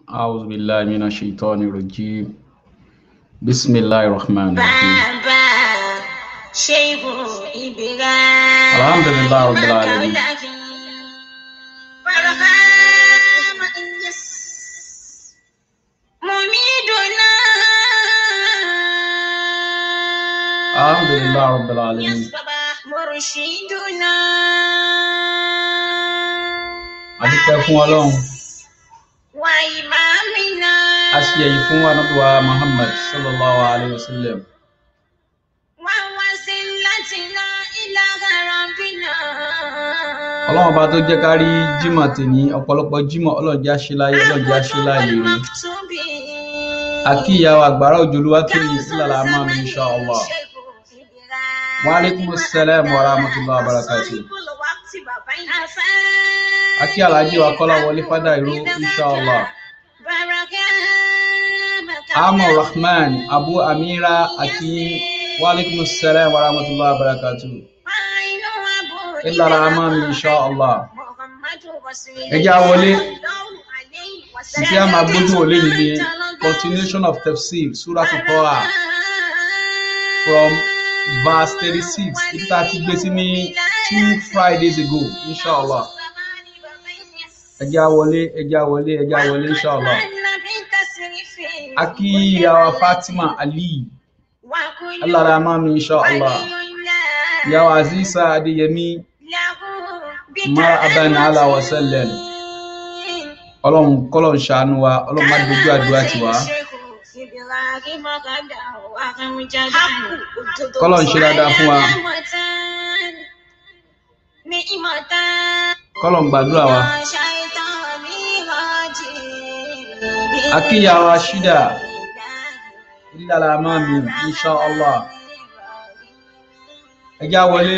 أعوذ بالله من الشيطان الرجيم بسم الله الرحمن الرحيم bàbá ṣéhù ìbílẹ̀. Alhamdulillah Rabbil Alamin. Barahama Inyas. Mumiduna. الحمد لله رب العالمين Yasbaba Murshiduna. A dúpẹ́ fún Ọlọ́run Wa imamina. a ṣe èyí fún Ànábì wa Muhammad sallallahu alayhi wa sallam Wa wasilatina ila rabbina. Ọlọ́run ọba tó jẹ́ ká rí jímọ̀ tèní ọ̀pọ̀lọpọ̀ jímọ̀ Ọlọ́run jẹ́ àṣẹ láyé Ọlọ́run jẹ́ àṣẹ láyé rí àkí ìyàwó àgbàrá òjòlúwà tó ní ìsìlára máa mi insha Allah wa alaikum assalam wa rahmatullahi wa barakatuh àkí alájí wa kọ́lá wọlé fádà ìró insha Allah Amọ̀ Rahman Abu Amira àkí wa alaikum assalam wa rahmatullahi wa barakatuh ìlàra máa mi insha Allah Ẹ jẹ́ á wọlé. Ìdí a máa gbójú wọlé yìí ni continuation of tafsir Surah Al-Taha from verse thirty-six ibi tá a ti gbé sí ní two Fridays ago inshallah ẹ jẹ́ á wọlé ẹ jẹ́ á wọlé ẹ jẹ́ á wọlé inshallah Aki ìyàwó Fatima Ali alára máa mi inshallah ìyàwó Aziza Adéyẹmí marhaban ala wa sallam Ọlọ́run kọ́lọ́run ṣàánú wa Ọlọ́run má dojú àdúrà tiwa Kọ́lọ́run ṣe dáadáa fún wa. kọ́lọ́run gbàdúrà wa Aki ìyàwó Ashida ìlàlá máa mi inshallah ẹ jẹ́ á wọlé.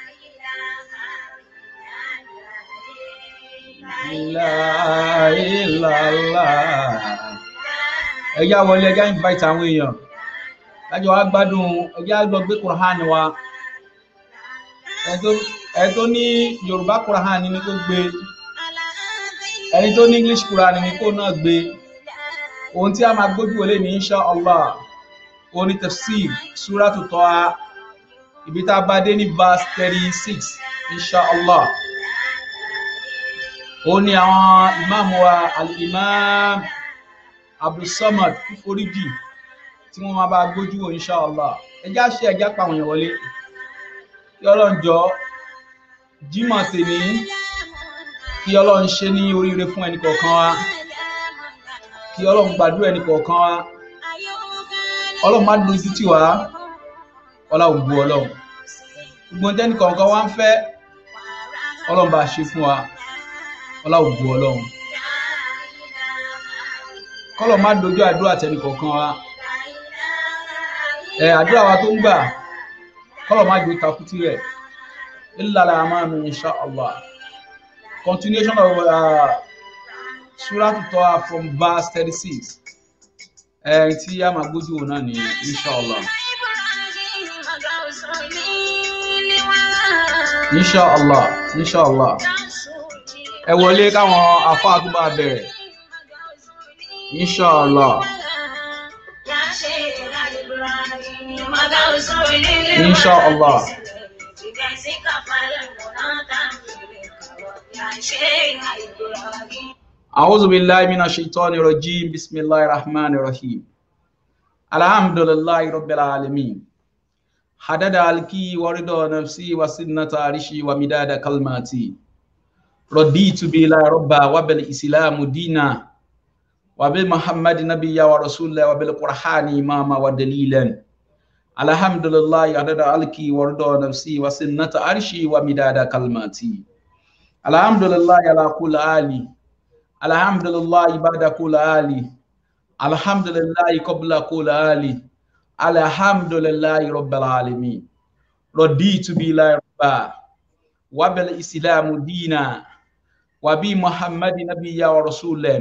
La ilaha. ẹ yá wọlé ẹ já invite àwọn èèyàn lájọ wa gbádùn ẹ já lọ gbé kùrán wa ẹni tó ẹni tó ní yorùbá kùrán ni kó gbé ẹni tó ní english kùrán ni kó náà gbé ohun tí a máa gbójú wọlé ní insha allah oní tafsir suratu Taha ibi tá a bá dé ní verse thirty six insha allah ó ní àwọn ìmáàmù wa al-imam abdulsamad kúforíjì tí wọ́n máa bá gbójú wò inshallah ẹjá ṣe ẹjá pa àwọn èèyàn wọlé kí ọlọ́run jọ jímọ̀ tèmi kí ọlọ́run ṣe ní oríire fún ẹnì kọ̀ọ̀kan wa kí ọlọ́run gbàdúrà ẹnì kọ̀ọ̀kan wa ọlọ́run má dùn sí tiwa ọlọ́run bu ọlọ́run gbogbo tẹ́nì kọ̀ọ̀kan wa ń fẹ́ ọlọ́run bá ṣe fún wa ọlọ́run bu ọlọ́run kọ́lọ̀ má dojú àdúrà tẹnì kọ̀ọ̀kan wa ẹ àdúrà wa tó ń gbà kọ́lọ̀ má ju takùtì rẹ̀ ìlàlà àmàmì insha allah continuation of uh, surah Taha from verse thirty six ẹ tí a máa gbójú wò náà ní insha allah insha allah insha allah ẹ wọlé káwọn afáà tó bá bẹ̀rẹ̀ insha allah insha allah a'udhu billahi minash shaitani rajim bismillahir rahmanir rahim alhamdulillahi rabbil alamin hadada alki warida nafsi wa sinnata arishi wa midada kalmati رضيت بالله ربا وبالإسلام دينا وبمحمد نبيا ورسولا وبالقرآن إماما ودليلا الحمد لله عدد علكي ورضا نفسي وسنة عرشي ومداد كلماتي الحمد لله على كل آلي الحمد لله بعد كل آلي الحمد لله قبل كل آلي الحمد لله رب العالمين رضيت بالله ربا وبالإسلام دينا وبمحمد نبيا ورسولا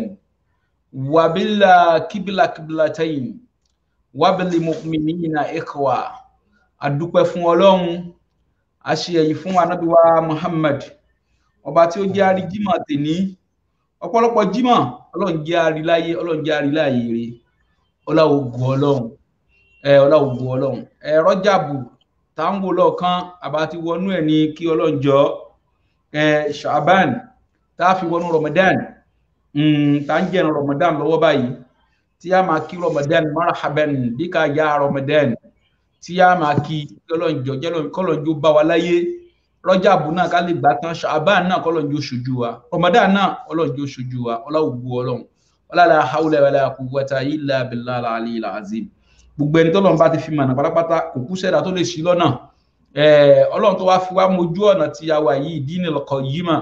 وبالكبلة كبلتين وبالمؤمنين إخوة adúpẹ́ fún ọlọ́run a ṣe èyí fún ànábì wa muhammad ọba tí ó jẹ́ àríjímọ̀ tèní ọ̀pọ̀lọpọ̀ jímọ̀ ọlọ́run jẹ́ àríláyé ọlọ́run jẹ́ àríláyé rè ọláògùn ọlọ́run ẹ ọláògùn ọlọ́run ẹ rọ́jàbù táwọn lọ́ọ̀kan àbátí wọnú ẹ̀ ní kí ọlọ́run jọ ẹ ṣàbán tá a fi wọnú ramadan tá a ń jẹ́ ramadan lọ́wọ́ báyìí tí a máa kí ramadan marhaban bí ká yá ramadan tí a máa kí ọlọ́run jọ kọ́lọ́run jọ bá wa láyé rọ́jàbù náà ká lè gbà tán ṣàbán náà kọ́lọ́run jọ ṣojú wa ramadan náà ọlọ́run jọ ṣojú wa ọláògùn ọlọ́run ọlọ́la haúlẹ̀ wàlẹ̀ quwwata illa billahi al-aliyyil azim gbogbo ẹni tọ́lọ́run bá ti fi mọ̀nà pátápátá kò kú sẹ́dá tó lè ṣí lọ́nà ọlọ́run tó wá fi wá mojú ọ̀nà tí a wà yìí dinil qayyima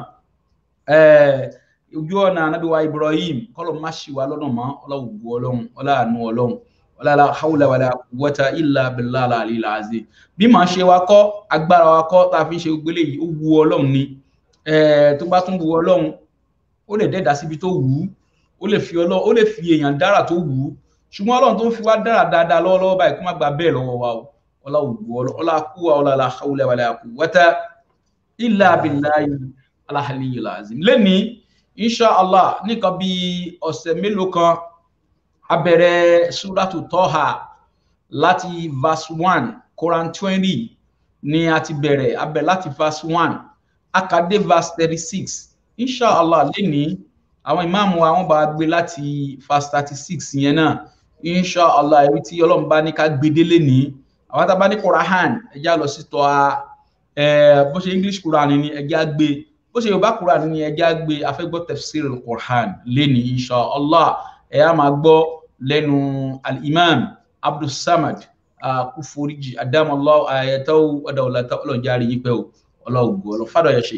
ojú ọ̀nà anábì wa ibrahim kọ́lọ̀ má ṣì wá lọ́nà mọ́ ọlọ́wùgbọ́ ọlọ́run ọláàánú ọlọ́run ọlọ́la haúlẹ̀ wàlẹ̀ quwwata illa billahi al-aliyyil azim bí màá ṣe wa kọ́ agbára wa kọ́ tá a fi ń ṣe gbogbo eléyìí ó wu ọlọ́run ni tó bá tún wu ọlọ́run ó lè dẹ́dá síbi tó wù ú ó lè fi ọlọ́ ó lè fi èèyàn dára tó wù ú ṣùgbọ́n ọlọ́run tó ń fi wá dára dáadáa lọ́wọ́lọ́wọ́ báyìí kó má gba bẹ́ẹ̀ lọ́wọ́ wa o ọlá ògbó ọlá kú wa ọlá la hawla wala quwwata illa billahi al-aliyyil azim lẹ́ni insha allah nìkan bí ọ̀sẹ̀ mélòó kan a bẹ̀rẹ̀ suratu Taha láti verse one Quran twenty ni a ti bẹ̀rẹ̀ a bẹ̀rẹ̀ láti verse one a kà dé verse thirty six insha allah lẹ́ni àwọn ìmáàmù àwọn bá gbé láti verse thirty six yẹn náà insha allah ẹ̀rí tí ọlọ́run bá ní ká gbé délé ní àwọn tá a bá ní Quran ẹjẹ́ á lọ sí tọ́ a bó ṣe English Quran ni ẹjẹ́ á gbé bó ṣe Yorùbá Quran ni ẹjẹ́ á gbé afẹ́gbọ́ tafsir Quran lẹ́ni insha allah ẹ̀ á máa gbọ́ lẹ́nu al-imam Abdulsamad kúforíjì adamallahu ayatahu ọ̀dàwọ̀látà ọlọ́njáre yípẹ́ o ọlọ́ọ̀gbọ̀ ọlọ́fàdọ̀ yẹ ṣe.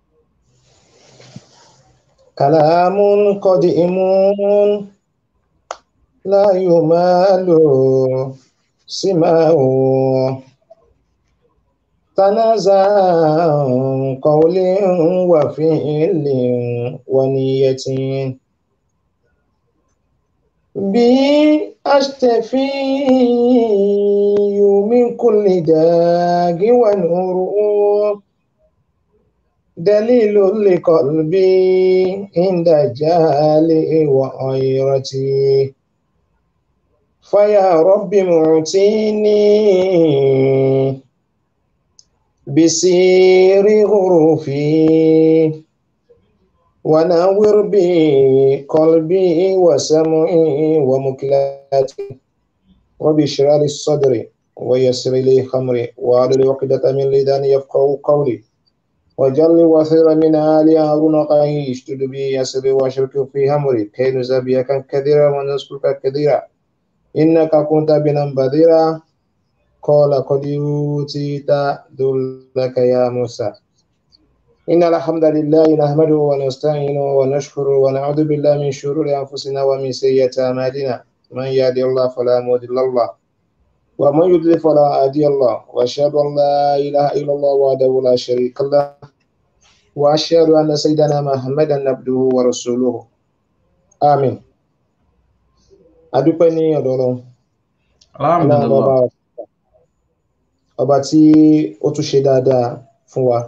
كلام قديم لا يمال سماه تنازع قول وفعل ونية به أشتفي من كل داء ونور دليل لقلبي عند جهلي وغيرتي فيا رب معتيني بسير غروفي ونور بي قلبي وسمعي ومكلاتي ربي اشرح لي الصدر ويسر لي خمري واحلل عقدة من لساني يفقهوا قولي وجل وثير من آل هارون قاي اشتد بي يسر واشرك في همري كي نزبيك كثيرا ونذكرك كثيرا إنك كنت بنا بذيرا قال قد أوتيت ذلك يا موسى إن الحمد لله نحمده ونستعينه ونشكره ونعوذ بالله من شرور أنفسنا ومن سيئات أعمالنا من يهد الله فلا مضل له ومن يضلل فلا هادي الله وأشهد أن لا إله إلا الله وحده لا شريك له وأشهد أن سيدنا محمدا عبده ورسوله آمين adúpẹ́ ní ọ̀dọ̀ Ọlọ́run alhamdulillah ọba tí ó tún ṣe dáadáa fún wa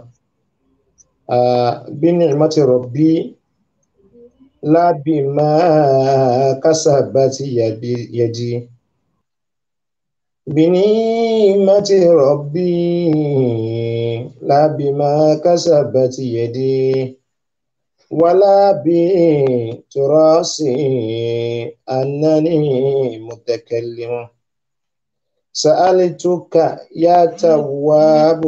bí ni'mati rabbi lábì máa kasabati yadi bí ni'mati rabbi lábì máa kasabati yadi ولا بتراسي أنني متكلم سألتك يا تواب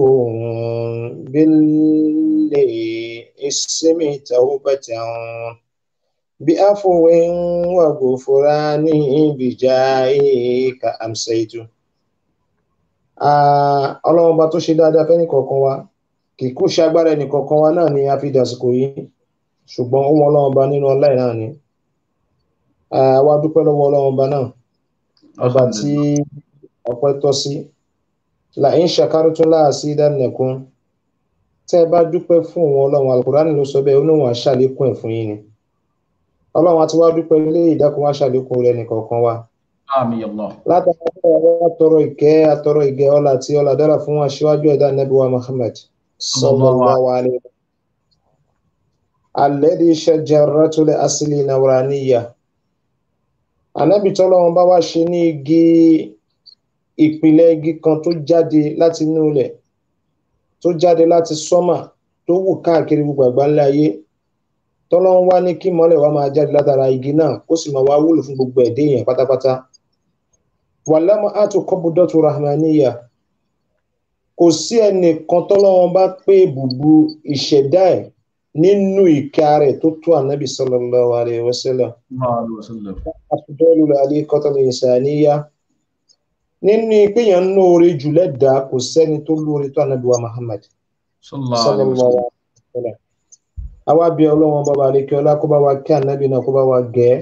بالاسم توبة بعفو وغفران بجاهك أمسيت ọlọ́run bá tó ṣe dáadáa fẹ́ nìkọ̀ọ̀kan wa kì í kú ṣagbára ẹnìkọ̀ọ̀kan wa náà ni a fi dàsìkò yìí ṣùgbọ́n ó wọn ọlọ́run ba nínú ọlá náà ni àwa dúpẹ́ lọ́wọ́ ọlọ́run ba náà ọba tí ọpẹ́ tọ́ sí là ń ṣàkárùtún láàsí ìdánilẹ̀kùn tẹ́ ẹ bá dúpẹ́ fún òun ọlọ́run alukurani ló sọ bẹ́ẹ̀ ó ní òun àṣàlékún ẹ̀ fún yín ni ọlọ́run àti wá dúpẹ́ ilé ìdákun àṣàlékún rẹ̀ nìkọ̀ọ̀kan wa àmín Allah látàrí ọ̀rọ̀ àtọrọ ìkẹ́ àtọrọ ìgẹ́ ọlá àti ọlá dára fún aṣíwájú ẹ̀dá nẹ́bí wa Muhammad sallallahu alaihi alẹ́dí ṣẹjẹrẹtulẹ̀ asìlì nàwòránìyà ànábì tọ́lọ́run bá wá ṣe ní igi ìpìlẹ̀ igi kan tó jáde láti inú ilẹ̀ tó jáde láti sọ́mà tó wù káàkiri gbogbo àgbáńlá ayé tọ́lọ́run wá ní kí mọ́lẹ̀ wá máa jáde látara igi náà kó sì máa wá wúlò fún gbogbo ẹ̀dẹ́ èèyàn pátápátá wàlámù àtò kọ́bùdọ́tù rahmaniya kò sí ẹnìkan tọ́lọ́run bá pé bùbù ìṣẹ̀dá ẹ̀ nínú ìka rẹ̀ tó tó ànábì sallallahu alaihi wasallam afdọ́lù alẹ́ kọ́tàlù ìsàníyá nínú ìpéyàn ń lóore jù lẹ́dàá kò sẹ́ni tó lóore tó ànábì wa Muhammad sallallahu alaihi wasallam àwa bí ọlọ́wọ́n bàbá àlekẹ́ ọlá kó bá wa kí ànábì náà kó bá wa gẹ́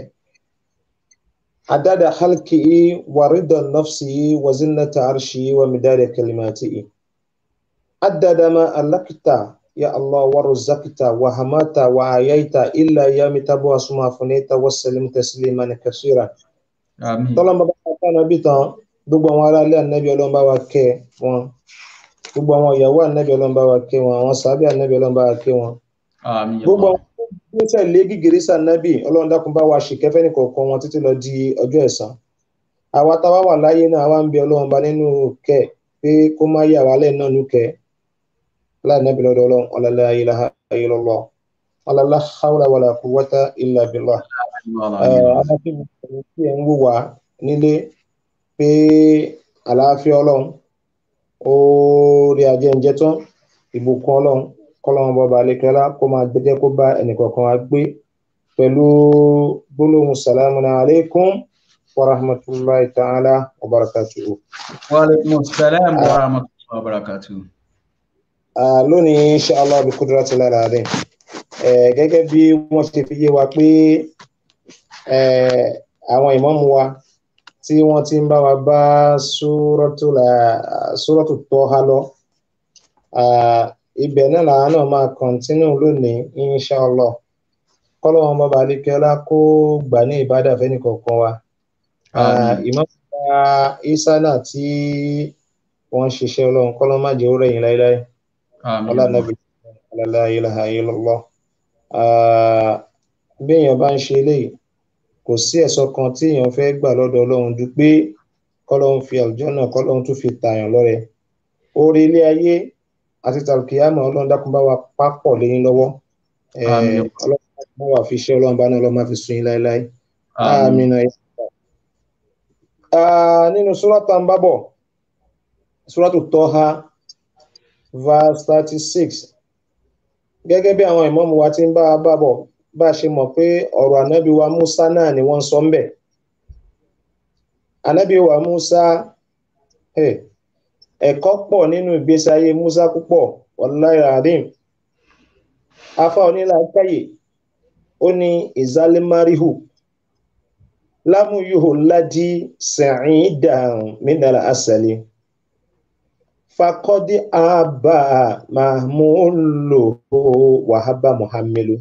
adada halkihi wa rida nafsihi wa zinnata arshihi wa midada kalimatihi adada ma alakta ya Allah wa razaqta wa hamata wa ayaita illa ya mitabu asma funita wa salim tasliman kasira àmín tọ́lọ́n bá bá ká ànábì tán gbogbo àwọn ará ilé ànábì ọlọ́run bá wa kẹ́ wọn gbogbo àwọn ìyàwó ànábì ọlọ́run bá wa kẹ́ wọn àwọn sàbí ànábì ọlọ́run bá wa kẹ́ wọn àmín gbogbo àwọn tó ń tẹ̀lé gígèrè sànábì ọlọ́run dákun bá wa ṣìkẹ́fẹ́ ní kọ̀ọ̀kan wọn títí lọ di ọjọ́ ẹ̀san àwa táwa wà láyé náà àwa ń bẹ ọlọ́run bá nínú kẹ́ pé kó má yà wá lẹ́ẹ̀ náà nù kẹ́ láàánábì lọ́dọ̀ ọlọ́run ọ̀làlá ilaha illallah ọ̀làlá hawla wàlà quwwata illa billah àwọn tí mo sọ̀rọ̀ tí ẹ̀ ń wò wá nílé pé àlàáfíà ọlọ́run orí ajẹ́njẹ́ tán ìbùkún ọlọ́run kọ́lọ́run bọ́ba alẹ́kẹ́lá kó máa gbẹ́jẹ́ kó bá ẹnìkọ̀ọ̀kan wa gbé pẹ̀lú gbólóhùn salamu alaykum wa rahmatulahi ta'ala wa barakatuhu. wa alaikum salam wa rahmatullahi wa barakatuh Ah, lónìí inshallah bí kúdúrátì lára rẹ̀ gẹ́gẹ́ bí wọ́n ṣe fi yé wa pé eh, àwọn ìmáàmù wa tí wọ́n ti ń bá wa bá súrọ́tù Tọ́há lọ ah, ibẹ̀ náà làwọn náà máa kọ̀ntínú lónìí inshallah kọ́lọ́ wọn bàbá adékẹ́lá kó gbà ní ìbádà fẹ́ni kọ̀ọ̀kan wa Ah, Àmín. ìmáàmù wa Isa náà tí wọ́n ń ṣiṣẹ́ ọlọ́run kọ́lọ́ má jẹ́ ó rẹ̀yìn láéláé àmín ọlá nàbì la ilaha illallah bí èèyàn bá ń ṣe eléyìí kò sí ẹ̀sọ́ kan tí èèyàn fẹ́ gbà lọ́dọ̀ ọlọ́run ju pé kọ́lọ́run fi àlùjànnà kọ́lọ́run tún fi tààyàn lọ́rẹ orí ilé ayé àti tàlùkìyàmọ̀ ọlọ́run dákun bá wa pápọ̀ lẹ́yìn lọ́wọ́ Eh, Àmín. ọlọ́run dákun bá wa fi ṣe ọlọ́run bá náà ọlọ́run má fi sun yín láéláé àmín àmín nínú súrátà ń bábọ̀ súrátù Tọ́há verse thirty six gẹ́gẹ́ bí àwọn ìmáàmù wa ti ń bá a bá bọ̀ bá a ṣe mọ̀ pé ọ̀rọ̀ ànábì wa Musa náà ni wọ́n ń sọ ń bẹ̀ ànábì wa Musa eh, ẹ̀kọ́ pọ̀ nínú ìgbésí ayé Musa púpọ̀ wallahi adim afa onílà káyè ó ní ìzálémáríhù lámúyòhò ládì sẹ̀yìndàn mínàlá àṣàlẹ̀ fakọ́dí àbá mahmulo wàhábà muhammadu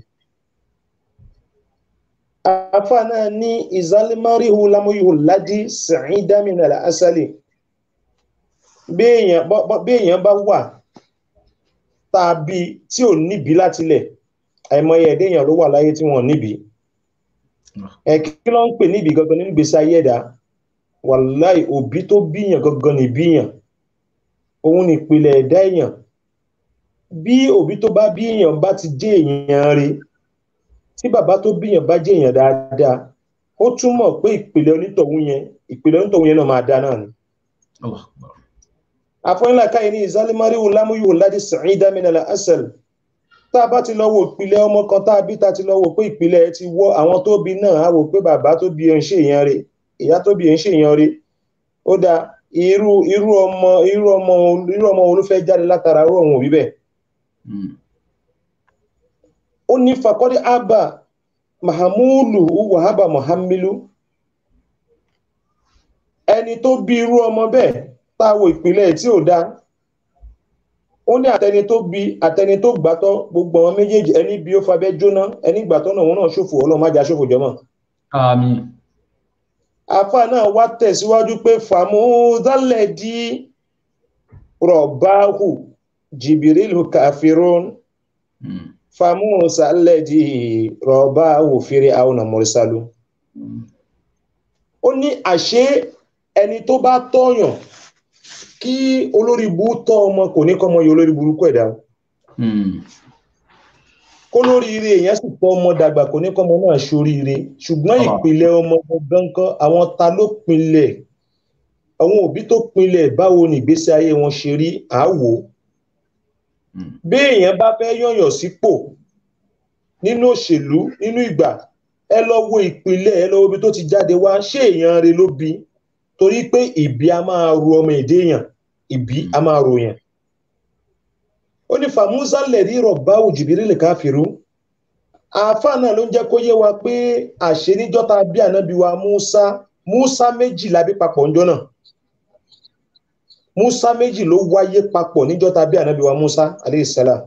afa náà ní ìzálémáríhù lámúyòhò ládì sẹ̀yìndàn mínàlá àṣàlẹ̀ bí èèyàn bọ́- bọ́- bí èèyàn bá wà tàbí tí ò níbi látilẹ̀ àìmọye ẹ̀dẹ́ èèyàn ló wà láyé tí wọ́n níbi ẹ kí ló ń pè níbi gangan nínú gbèsè ayé ẹ̀dá wàláì òbí tó bíyàn gangan ní bíyàn òun ní ìpìlẹ̀ ẹ̀dá èèyàn bí òbí tó bá bíyàn bá ti jẹ́ èèyàn rí tí bàbá tó bíyàn bá jẹ́ èèyàn dáadáa ó túmọ̀ pé ìpìlẹ̀ onítọ̀hún yẹn ìpìlẹ̀ onítọ̀hún yẹn náà máa dá náà ni Allah akbar àfọyínlá káyìí ní ìzálémáríwò lámúyò láti sàáyídá mìnàlá asẹl tá a bá ti lọ wo ìpìlẹ̀ ọmọ kan tá a bí ta ti lọ wo pé ìpìlẹ̀ ẹ ti wọ àwọn tó bí náà á wò pé bàbá tó bí ẹ ń ṣe èèyàn rẹ̀ ìyá tó bí ẹ ń ṣe èèyàn rẹ̀ ó dá irú irú ọmọ irú ọmọ irú ọmọ wo ló fẹ́ jáde látara irú ọ̀hún òbí bẹ́ẹ̀ Mm. ó ní fakọ́dé abba mahamulu wahaba muhammilu ẹni tó bí irú ọmọ bẹ́ẹ̀ tá a wo ìpìlẹ̀ tí ò dáa ó ní àtẹni tó bí àtẹni tó gbàtọ́ gbogbo àwọn méjèèjì ẹni bí ó fabẹ́ jóná ẹni gbàtọ́ náà òun náà ṣòfò ọlọ́run má jà ṣòfò jọmọ́ àmín afa náà wá tẹ̀síwájú pé fàmúdálẹ̀ di rọ̀báhù jìbìrìlù kàfírún Mm. famusa lẹ́dí rọ̀bá òfìrí àwọn mọ̀rísálú ó ní àṣé ẹni tó bá tọ́yàn kí olórí bú tọ́ ọmọ kò ní kọ́mọ yọ olórí burúkú ẹ̀dá kó lórí ire èèyàn sì tọ́ ọmọ dàgbà kò ní kọ́mọ náà ṣoríire ṣùgbọ́n Allah. ìpìlẹ̀ ọmọ gangan kan àwọn ta ló pinlẹ̀ àwọn òbí tó pinlẹ̀ báwo ni ìgbésí ayé wọn ṣe rí àáwò bí èèyàn bá fẹ́ yọ̀yàn sípò nínú òṣèlú nínú ìgbà ẹ lọ wo ìpìlẹ̀ ẹ lọ wo ibi tó ti jáde wá ṣé èèyàn rẹ̀ ló bí torí pé ìbí a máa ro ọmọ èdè èèyàn ìbí a máa ro yàn ó ní fàmúsà lẹ̀rí rọ̀bá òjìbírí lè káfíru àáfàá náà ló ń jẹ́ kó yé wa pé àṣẹ níjọ́ta bí ànábì wa Musa Musa méjì la bí papọ̀ ńjọ́ náà Musa méjì ló wáyé papọ̀ níjọ́ta bí ànábì wa Musa aleyhisselam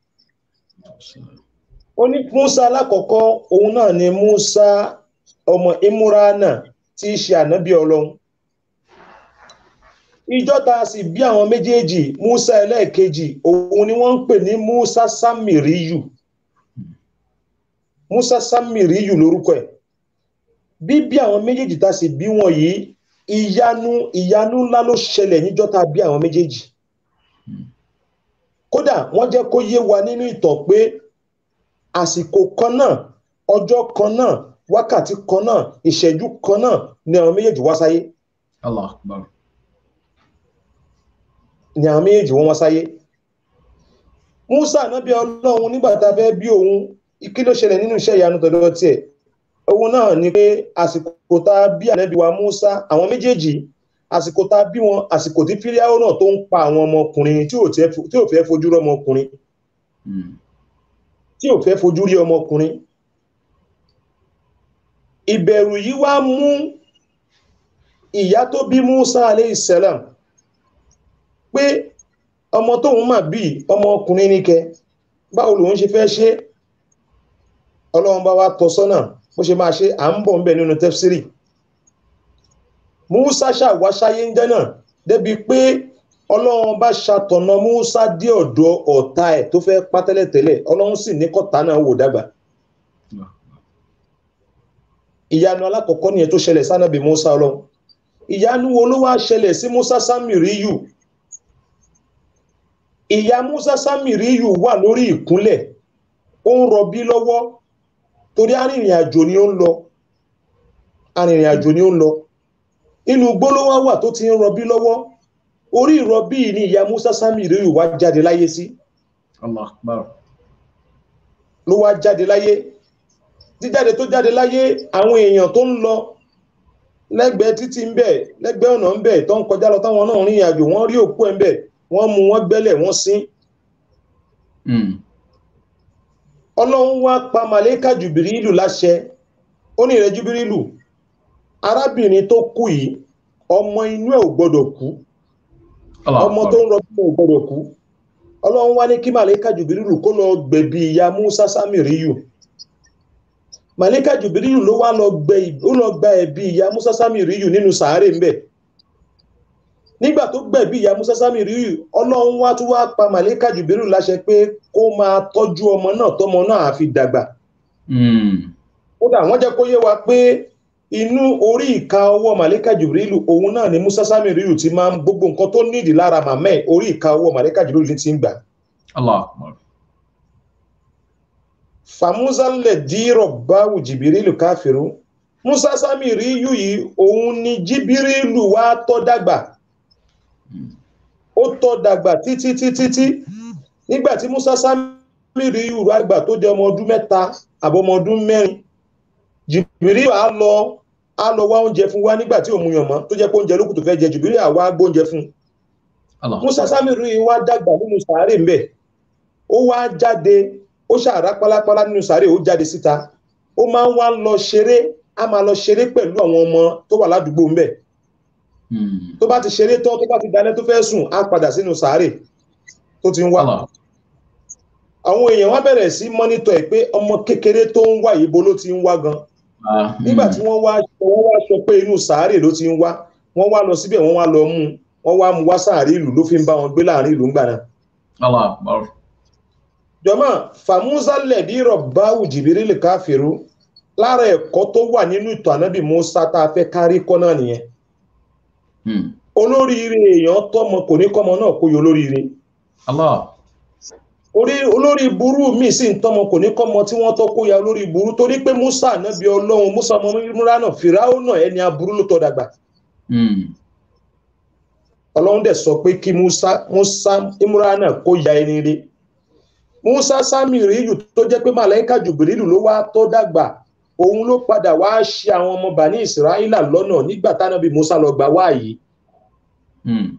ó ní Musa alákọ̀ọ́kọ́ òun náà ni Musa ọmọ Imurana tí í ṣe ànábì Ọlọ́run ìjọ́ta sì bí àwọn méjèèjì Musa ẹlẹ́ẹ̀kejì òun ni wọ́n ń pè ní Musa Samiriyu Musa Samiriyu lórúkọ ẹ̀ bíbí àwọn méjèèjì tá sì bí wọn yìí ìyanu ìyanu ńlá ló ṣẹlẹ̀ níjọ́ta bí àwọn méjèèjì kódà wọ́n jẹ́ kó yé wa nínú ìtàn pé àsìkò kan náà ọjọ́ kan náà wákàtí kan náà ìṣẹ́jú kan náà ni àwọn méjèèjì wá sáyé Allah akbar. ni àwọn méjèèjì wọ́n wá sáyé Musa ànábì Ọlọ́run nígbà tá a fẹ́ bí òun kí ló ṣẹlẹ̀ nínú iṣẹ́ ìyanu tọ̀dọ̀ tiẹ̀ òun náà ni pé àsìkò tá a bí ànábì wa Musa àwọn méjèèjì àsìkò tá a bí wọn àsìkò tí fíríàwó náà tó ń pa àwọn ọmọkùnrin tí ò tiẹ̀ fo- tí ò fẹ́ fojú rí ọmọkùnrin Mm. tí ò fẹ́ fojú rí ọmọkùnrin ìbẹ̀rù yìí wá mú ìyá tó bí Musa aleyhisselam pé ọmọ tóun mà bí ọmọkùnrin ní kẹ báwo lòun ṣe fẹ́ ṣe ọlọ́run bá wá tọ́ sọ́nà bó ṣe máa ṣe à ń bọ̀ ń bẹ̀ nínú tẹ́fsírì Musa ṣàwáṣáyé ń jẹ́ náà débi pé ọlọ́run bá ṣàtọ̀nà Musa dé ọ̀dọ̀ ọ̀tá ẹ̀ tó fẹ́ pa tẹ́lẹ̀tẹ́lẹ̀ ọlọ́run sì ní kọ́ta náà wò dàgbà ìyanu alákọ̀ọ́kọ́ nìyẹn tó ṣẹlẹ̀ sánàbì Musa ọlọ́run ìyanu wo ló wá ṣẹlẹ̀ sí Musa Samiriyu ìyá Musa Samiriyu wà lórí ìkúnlẹ̀ ó ń rọbí lọ́wọ́ torí arìnrìn àjò ni ó ń lọ arìnrìn àjò ni ó ń lọ inú gbólówá wà tó ti ń rọbí lọ́wọ́ orí ìrọbí yìí ni ìyá Musa Samiriyu wá jáde láyé sí Allah akbar. ló wá jáde láyé jíjáde tó jáde láyé àwọn èèyàn tó ń lọ lẹ́gbẹ̀ẹ́ títí ń bẹ lẹ́gbẹ̀ẹ́ ọ̀nà ń bẹ tó ń kọjá lọ táwọn náà rìn àjò wọ́n rí òkú ẹ̀ ń bẹ wọ́n mú wọ́n gbẹ́lẹ̀ wọ́n sin Mm. ọlọ́run wá pa màlẹ́kà jùbìrìlù láṣẹ ó ní ìrẹ́ jùbìrìlù arábìnrin tó kú yìí ọmọ inú ẹ̀ ò gbọ́dọ̀ kú Allah ọmọ akbar. tó ń rọbí ẹ̀ ò gbọ́dọ̀ kú ọlọ́run wá ní kí màlẹ́kà jùbìrìlù kó lọ gbẹ̀bí ìyá Musa Samiriyu màlẹ́kà jùbìrìlù ló wá lọ gbẹ ó lọ gba ẹ̀bí ìyá Musa Samiriyu nínú sàárè ńbẹ̀ nígbà tó gbẹ̀bí ìyá Musa Samiriyu ọlọ́run wá tún wá pa màlẹ́kà jùbìrìlù láṣẹ pé kó máa tọ́jú ọmọ náà tọmọ náà àfi dàgbà Mm. kódà wọ́n jẹ́ kó yé wa pé inú orí ìka ọwọ́ màlẹ́kà jùbìrìlù òun náà ni Musa Samiriyu ti máa ń gbogbo nǹkan tó nídìí lára màmá ẹ̀ orí ìka ọwọ́ màlẹ́kà jùbìrìlù ti ń gbà Allah akbar. fàmúsà lè dírọ̀ báwù jìbìrìlù káfíru Musa Samiriyu yìí òun ni jìbìrìlù wá tọ́ dàgbà ó tọ́ dàgbà títí títí tí nígbà tí Musa Samiriyu wá gbà tó jẹ́ ọmọ ọdún mẹ́ta àbọ̀mọ ọdún mẹ́rin jìbìrìlù á lọ á lọ wá oúnjẹ fún wa nígbà tí òun yàn mọ́ tó jẹ́ pé oúnjẹ lókùn tó fẹ́ jẹ jìbìrìlù á wá gbóúnjẹ fún un Allah. Musa Samiriyu wá dàgbà nínú sàárè ńbẹ ó wá jáde ó ṣàrá pálápálá nínú sàárè ó jáde síta ó máa ń wá lọ ṣeré á máa lọ ṣeré pẹ̀lú àwọn ọmọ tó wà ládùúgbò ńbẹ Mm. tó bá ti ṣeré tán tó bá ti dalẹ́ tó fẹ́ sùn á padà sínú sàárè tó ti ń wá Allah. àwọn èèyàn wá bẹ̀rẹ̀ sí mọ́nítọ̀ ẹ̀ pé ọmọ kékeré tó ń wá yìí bo ló ti ń wá gan Ah, nígbà mm. tí wọ́n wá wọ́n wá sọ pé inú sàárè ló ti ń wá wọ́n wá lọ síbẹ̀ wọ́n wá lọ mú un wọ́n wá mú wá sàárè ìlú ló fi ń bá wọn gbé láàrin ìlú ńgbà náà Allah akbar. jọmọ fàmúsà lẹbi rọbáwù jìbìrìlì káfíru lára ẹ̀kọ́ tó wà nínú ìtàn ànábì musa tá a fẹ́ kárí kọ́ náà nìyẹn Hmm. olóríire èèyàn tọmọ kò ní kọ́mọ náà kó yọ olóríire Allah. orí olórí burú míì sì ń tọmọ kò ní kọ́mọ tí wọ́n tọ́ kó ya olórí burú torí pé musa ànábì ọlọ́run musa ọmọ múra náà fìràwọ náà ẹni aburú ló tọ́ dàgbà Hmm. ọlọ́run dẹ̀ sọ pé kí musa musa imurana kó ya ẹni rí musa sami ríyù tó jẹ́ pé màláíkà jùbìrìlù ló wá tó dàgbà òun ló padà wá ṣe àwọn ọmọ bani israẹla lọ́nà nígbà tánábì musa lọ gbà wáyé Hmm.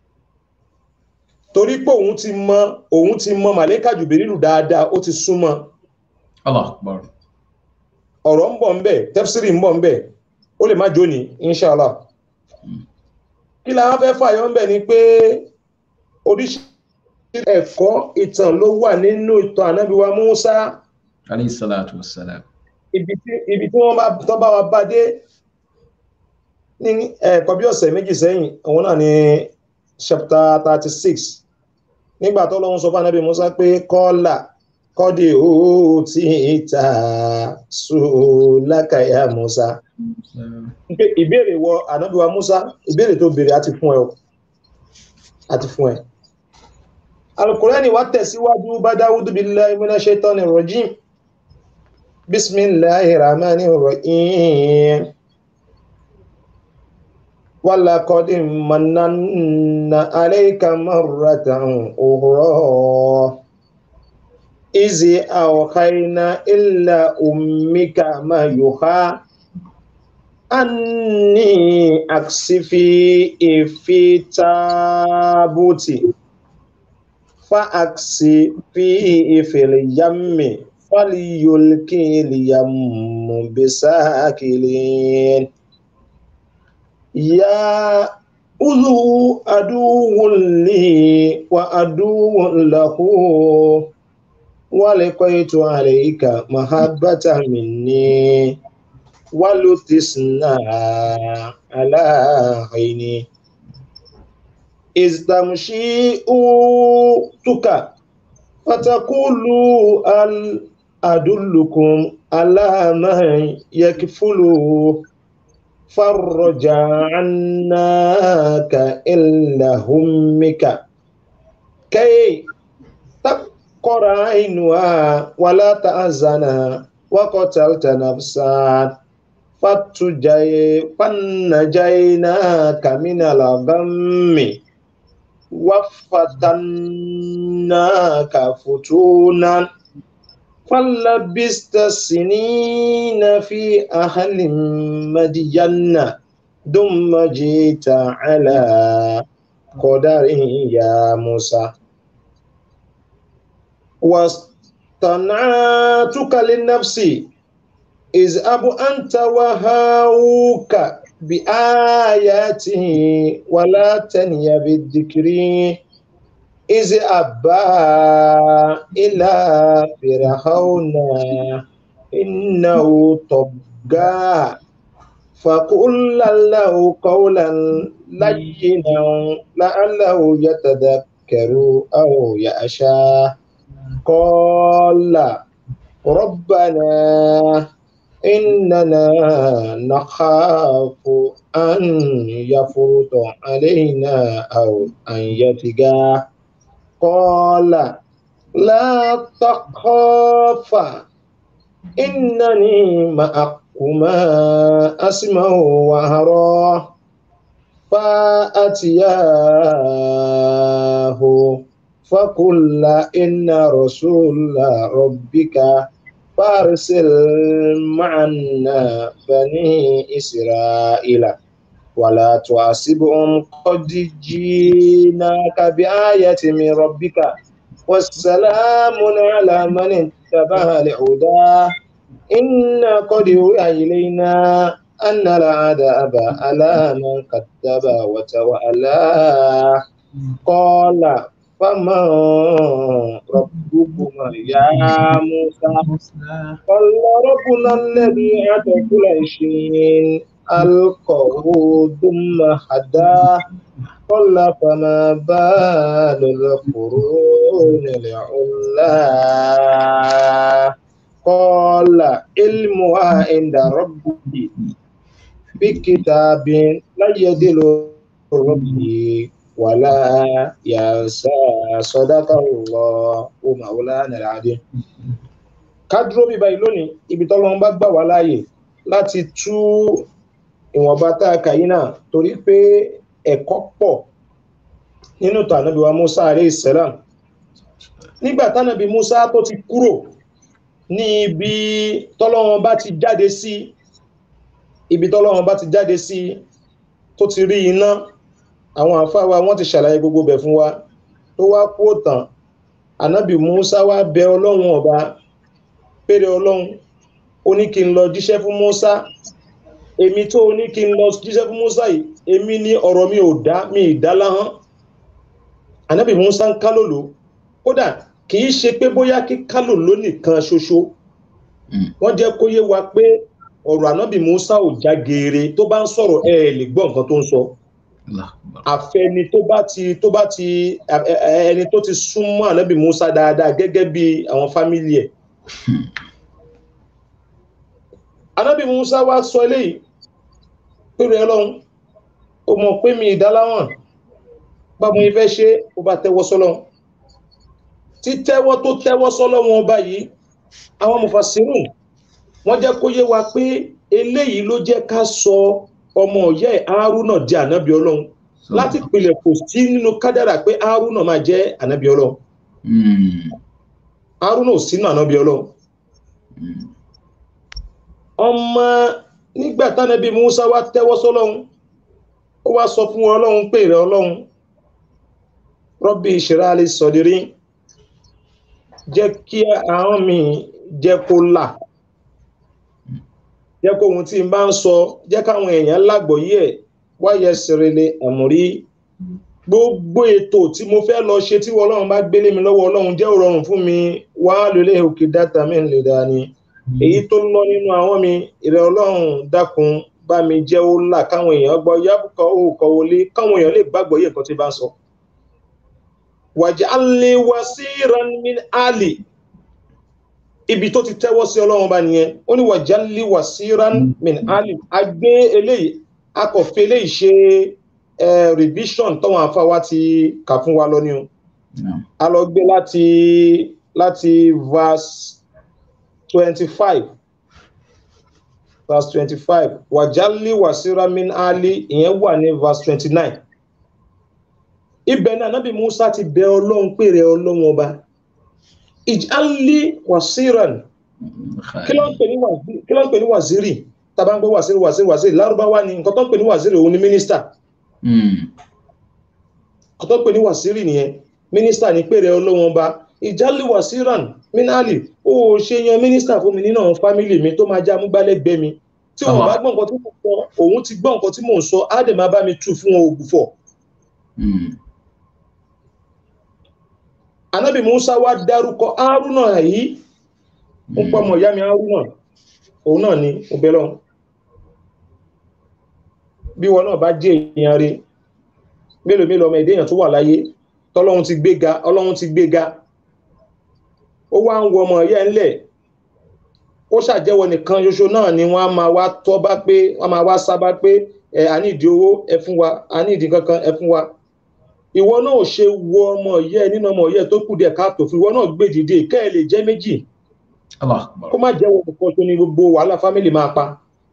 torí pé òun ti mọ òun ti mọ màláíkà jùbìrìlù dáadáa ó ti súnmọ́ Allah akbar. ọ̀rọ̀ ń bọ̀ ń bẹ̀ tẹ́fsìrì ń bọ̀ ń bẹ̀ ó lè má jóni inṣàlá kí la wá fẹ́ fàyọ́ ń bẹ̀ ni pé oríṣiríṣi ẹ̀kọ́ ìtàn ló wà nínú ìtàn ànábì wa musa Alayhi salatu wassalam. ibi tí ibi tí wọ́n bá tọ́ bá wa bá dé ní ẹ̀kọ́ bí ọ̀sẹ̀ méjì sẹ́yìn òun náà ni chapter thirty six nígbà tó lọ́wọ́ sọ fún ànábì musa pé kọ́là kọ́dí ó ti ta sùlákàyà musa pé ìbéèrè wọ ànábì wa musa ìbéèrè tó béèrè àti fún ẹ o àti fún ẹ alukurani wa tẹ̀síwájú bá dáwúdú billahi minash shaitani rajim bismillahir rahmanir rahim ولقد مننا عليك مرة أخرى إذ أوحينا إلى أمك ما يوحى أني أكسفي في تابوت فأكسفي في اليم فليلقي اليم بساكلين يا أذو عدو لي وعدو له ولقيت عليك محبة مني ولتسنى على عيني إذ تمشي أوتك فتقول هل أدلكم على من يكفله فرج عناك إلا همك كي تقر عينها ولا تأذن وقتلت نفسا فتجي فنجيناك من الغم وفتناك فتونا فلبست سنين في أهل مدين ثم جئت على قدر يا موسى واصطنعتك لنفسي اذهب أنت وهاوك بآياته ولا تني بالذكر إذ أبى إلى فرعون إنه طغى فقل له قولا لينا لعله يتذكر أو يخشى قال ربنا إننا نخاف أن يفرط علينا أو أن يتقى قال لا تخافا إنني معكما أسمع وأرى فأتياه فقل إن رسول ربك فارسل معنا بني إسرائيل ولا تعصبهم قد جيناك بآية من ربك والسلام على من اتبع الهدى إن قد أوحي إلينا أن العذاب على من كذب وتولى قال فمن ربكما يا موسى قال ربنا الذي أتى كل شيء ألقه ثم هدى قل فما بال القرون العلا قال علمها عند ربي في كتاب لا يدل ربي ولا ينسى صدق الله مولانا العظيم ká dúró bí báyìí lónìí ibi tọ́lọ́run bá gbà wá láàyè láti tú ìwọ̀nba tá a kà yí náà torí pé ẹ̀kọ́ pọ̀ nínú ìtàn ànábì wa Musa alayhi salam nígbà tánàbí Musa tó ti kúrò ní ibi tọ́lọ́run bá ti jáde sí ibi tọ́lọ́run bá ti jáde sí tó ti rí iná àwọn àfáà wa wọ́n ti ṣàlàyé gbogbo bẹ̀ fún wa tó wá kú òtàn ànábì Musa wá bẹ ọlọ́run ọba péré ọlọ́run ó ní kí n lọ jíṣẹ́ fún Musa èmi tó ní kí n lọ jíṣẹ́ fún Musa yìí èmi ní ọ̀rọ̀ mi ò dá mi ìdá láhán ànábì Musa ń kálòlò kódà kì í ṣe pé bóyá kí kálòlò nìkan ṣoṣo wọ́n jẹ́ kó yé wa pé ọ̀rọ̀ ànábì Musa ò já geere tó bá ń sọ̀rọ̀ ẹ ẹ̀ lè gbọ́ nǹkan tó ń sọ àfẹni tó bá ti tó bá ti ẹni tó ti súnmọ́ ànábì Musa dáadáa gẹ́gẹ́ bí àwọn fámìlì ẹ̀ anábì musa wá sọ eléyìí pẹ̀lú ẹlọ́run ó mọ̀ pé mi ìdáláwọ̀n báwo ni fẹ́ ṣe ó bá tẹ́wọ́ sọ́lọ́run tí tẹ́wọ́ tó tẹ́wọ́ sọ́lọ́run ọba yìí àwọn mufasirun wọ́n jẹ́ kó yé wa pé eléyìí ló jẹ́ ká sọ ọmọ ọ̀yẹ́ Haruna di ànábì ọlọ́run láti pilẹ̀ kò sí nínú kádàrà pé Haruna máa jẹ́ ànábì ọlọ́run Haruna ò sínú ànábì ọlọ́run ọmọ nígbà tánàbí Musa wá tẹ́wọ́ sọ́lọ́run ó wá sọ fún ọlọ́run pé rẹ ọlọ́run Rabbi ìṣẹ́ráàlì sọ̀dírí jẹ́ kí àwọn mi jẹ́ kó là jẹ́ kó ohun tí n bá ń sọ jẹ́ káwọn èèyàn lágbòóyè ẹ̀ wáyé sèrèlè àmúrí gbogbo ètò tí mo fẹ́ lọ ṣe tí ọlọ́run bá gbélé mi lọ́wọ́ ọlọ́run jẹ́ òrọ̀rùn fún mi wá lólè òkè dáta mi lè dání èyí tó lọ nínú àwọn mi ìrẹ̀ ọlọ́run dákun bá mi jẹ́ ó là káwọn èèyàn gbọ́ yábùkọ́ ó kọ́ wọlé káwọn èèyàn lè gbàgbọ́ yé nǹkan tí bá ń sọ. waj'alni wasiran min ali ibi tó ti tẹ́wọ́ sí ọlọ́run bá nìyẹn ó ní waj'alni wasiran min ali a gbé eléyìí a kò fi eléyìí ṣe revision tọ́wọ́n afáwa ti kà fún wa lọ ní o a lọ gbé láti láti verse twenty-five verse twenty-five wàjálì wàsíra min ali ìyẹn wà ní verse twenty-nine ibẹ̀ náà nábì musa ti bẹ ọlọ́run pèrè ọlọ́run ọba ìjálì wàsíran kí ló ń pè ní wàzírì tàbá ń gbọ́ wàzírì wàzírì wàzírì lárúbáwá ni nǹkan tó ń pè ní wàzírì òun ni mínísítà nǹkan tó ń pè ní wàzírì nìyẹn mínísítà ní pèrè ọlọ́run ọba ìjálì wàsíran mínálì ó ṣe yan mínísítà fún mi nínú àwọn fámìlì mi tó máa já amúgbálẹ́gbẹ̀ẹ́ mi tí wọn bá gbọ́ nǹkan tí mò ń sọ òun ti gbọ́ nǹkan tí mò ń sọ á dẹ̀ máa bá mi tú fún wọn ògùfọ̀. anábì musa wá dárúkọ haruna yìí ń pọ ọmọ ìyá mi haruna òun náà ni mo bẹ lọ́hùn bí wọn náà bá jẹ́ èèyàn rẹ̀ mélòó mélòó ọmọ èdè èèyàn tó wà láyé tọ́lọ́run ti gbéga ọlọ́run ti gbéga ó wá ń wọ ọmọ ẹ̀yẹ ńlẹ̀ ó ṣàjẹ́wọ́ nìkan ṣoṣo náà ni wọ́n á máa wá tọ́ bá pé wọ́n máa wá sábà pé ẹ̀ a ní ìdí owó ẹ fún wa a ní ìdí kankan ẹ fún wa ìwọ náà ò ṣe wo ọmọ ẹ̀yẹ nínú ọmọ ẹ̀yẹ tó kù díẹ̀ káàtó fún ìwọ náà gbé dìde kẹ́ ẹ lè jẹ́ méjì kó má jẹ́wọ́ nìkan tó ní gbogbo wàhálà fámìlì máa pa.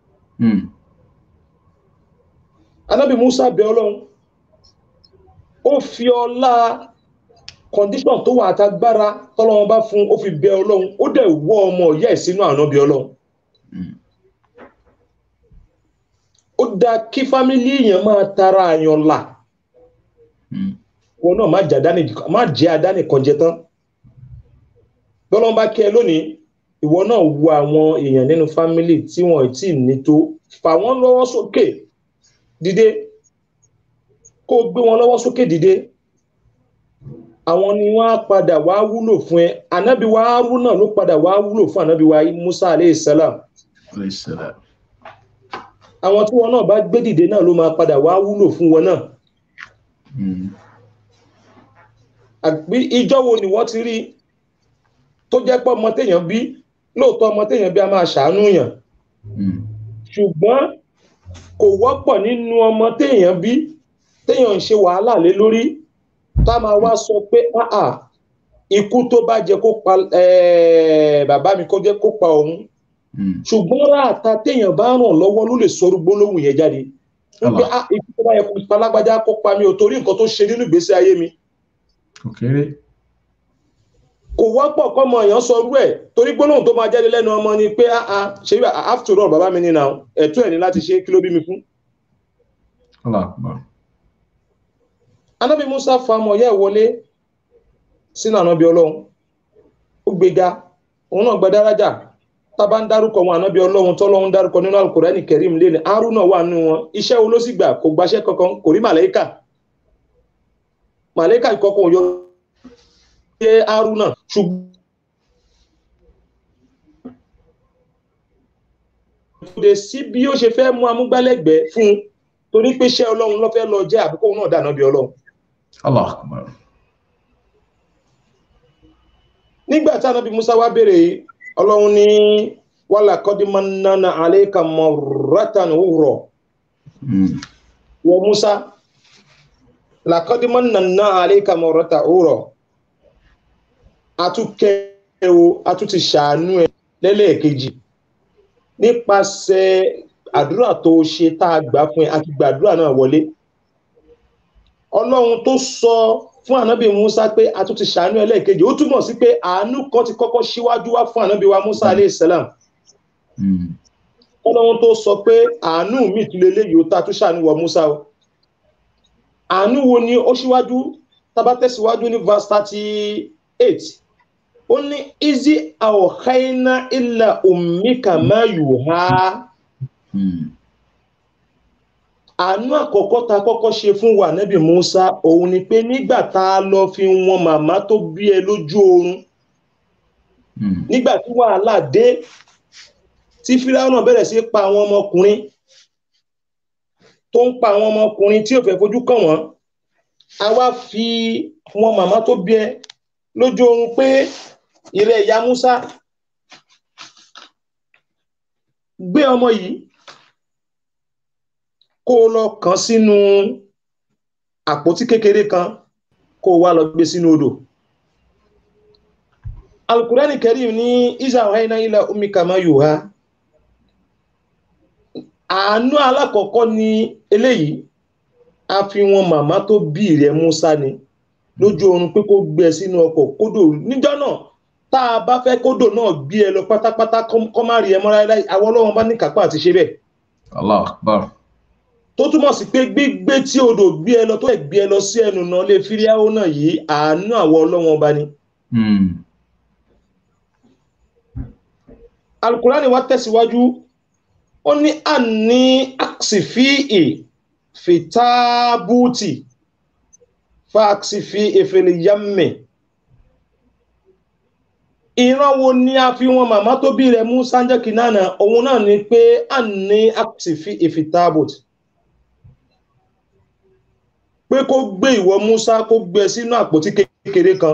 anábì Musa bẹ ọlọ́run ó fi ọlá condition tó wà àtagbára tọ́lọ́wọ́n bá fún ó fi bẹ ọlọ́run ó dẹ̀ wọ́ ọmọ ìyá ẹ̀ sínú ànábì ọlọ́run ó dá kí fámílì èèyàn máa tara àyàn là wọn náà má jẹ́ àdáni kan jẹ tán tọ́lọ́wọ́n bá kẹ́ ẹ lónìí ìwọ náà wo àwọn èèyàn nínú fámílì tí wọn ò tí ì ní tó fà wọ́n lọ́wọ́ sókè dìde kó o gbé wọn lọ́wọ́ sókè dìde àwọn ni wọ́n á padà wá wúlò fún ẹ ànábì wa Haruna ló padà wá wúlò fún ànábì wa Musa aleyhi salam àwọn tí wọn náà bá gbé dìde náà ló máa padà wá wúlò fún wọn náà Mm. àbí ìjọ wo ni wọ́n ti rí tó jẹ́ pé ọmọ téèyàn bí lóòótọ́ ọmọ téèyàn bí a máa ṣàánú yàn Mm. ṣùgbọ́n kò wọ́pọ̀ nínú ọmọ téèyàn bí téèyàn ń ṣe wàhálà lé lórí tá a máa wá sọ pé áà ikú tó bá jẹ kó pa eh, bàbá mi kó jẹ́ kó pa òun Mm. ṣùgbọ́n ráàta téèyàn bá ràn lọ́wọ́ ló lè sọrú gbólóhùn yẹn jáde wípé Allah. ah ikú tó bá yẹ kó pa lágbájá kó pa mi ò torí nǹkan tó ṣe nínú ìgbésí ayé mi Kò kéré. kò wọ́pọ̀ kọ́mọ èèyàn sọ rú ẹ̀ torí gbólóhùn tó máa jáde lẹ́nu ọmọ ni pé ah ah ṣe bí after all bàbá mi ní na ẹ̀tọ́ ẹ̀ ní láti ṣe kí ló bí mi fún. Allah akbar. anábì musa fa ọmọ yẹ́ wọlé sínú ànábì ọlọ́run ó gbéga òun náà gba dárájà tá a bá ń dárúkọ wọn ànábì ọlọ́run tọ́lọ́run dárúkọ nínú alukurani kẹrim lé ní haruna wà nínú wọn iṣẹ́ wo ló sì gbà kò gbaṣẹ́ kankan kò rí màlẹ́kà màlẹ́kà ìkọkọ̀ yọ ṣe haruna ṣùgbọ́n kò dé sí bí ó ṣe fẹ́ mú amúgbálẹ́gbẹ̀ẹ́ fún un torí pé iṣẹ́ ọlọ́run ló fẹ́ lọ jẹ́ àbíkó òun náà dà ànábì ọlọ́run. Allah akbar. nígbà tí anabi musa wá béèrè ọlọ́run ní wàhálà kọ́dímọ́nánà àlékà mọ̀rátàn òwúrọ̀ Mm. wọ musa làkọ́dímọ́nánà àlékà mọ̀rátàn òwúrọ̀ àtúnkẹ́ o àtúntì ṣàánú ẹ lẹ́lẹ́ẹ̀kejì nípasẹ̀ àdúrà tó ṣe tá a gbà fún ẹ àti gbàdúrà náà wọlé ọlọ́run tó sọ fún ànábì musa pé a tún ti ṣàánú ẹlẹ́ẹ̀kejì ó túmọ̀ sí pé àánú kan ti kọ́kọ́ síwájú wá fún ànábì wa musa alayhi salam Mm. ọlọ́run tó sọ pé àánú mi tún lélẹ́yìí ó ta tún ṣàánú wọ musa o àánú wo ni ó síwájú tábà tẹ̀síwájú ní verse thirty eight ó ní izi àwòkáiná ilà ummika ma yuha Mm. àánú àkọ́kọ́ ta kọ́kọ́ ṣe fún wa nẹ́bí musa òun ni pé nígbà tá a lọ fi wọn màmá tó bí ẹ lójú oorun Mm. nígbà tí wàhálà dé tí fíráúnà bẹ̀rẹ̀ sí pa àwọn ọmọkùnrin tó ń pa àwọn ọmọkùnrin tí ò fẹ́ fojú kàn wọ́n a wá fi wọn màmá tó bí ẹ lójú oorun pé ìrẹ ìyá musa gbé ọmọ yìí kó o lọ kàn sínú àpótí kékeré kan kó o wá lọ gbé sínú odò alukurani karim ní isa ọ̀háiná ilẹ̀ omi kàmá yorùbá àánú alákọ̀ọ́kọ́ ni eléyìí a fi wọn màmá tó bí rẹ̀ musa ni lójú oorun pé kó gbé ẹ sínú ọkọ̀ kódò níjọ́ náà tá a bá fẹ́ kódò náà gbé ẹ lọ pátápátá kọ́ kọ́ má rí ẹ mọ́ láéláé àwọn ọlọ́wọ́n bá ní kápá àti ṣe bẹ́ẹ̀ Allah akbar. tó túmọ̀ sí pé gbígbé tí odò gbé ẹ lọ tó ẹ̀ gbé ẹ lọ sí ẹnu náà lè fíríáwó náà yìí àánú àwọn ọlọ́wọ́n bá ní. Mm. alukurani wa tẹ̀síwájú ó ní àní àksìfíì fìtábùtì fàksìfí ìfèlìyàmì ìran wo ni a fi wọn màmá tó bí rẹ̀ mú sáńjẹ́ kìnnàna òun náà ni pé àní àksìfí ìfìtábùtì pé kó gbé ìwọ Musa kó gbé sínú àpótí kékeré kan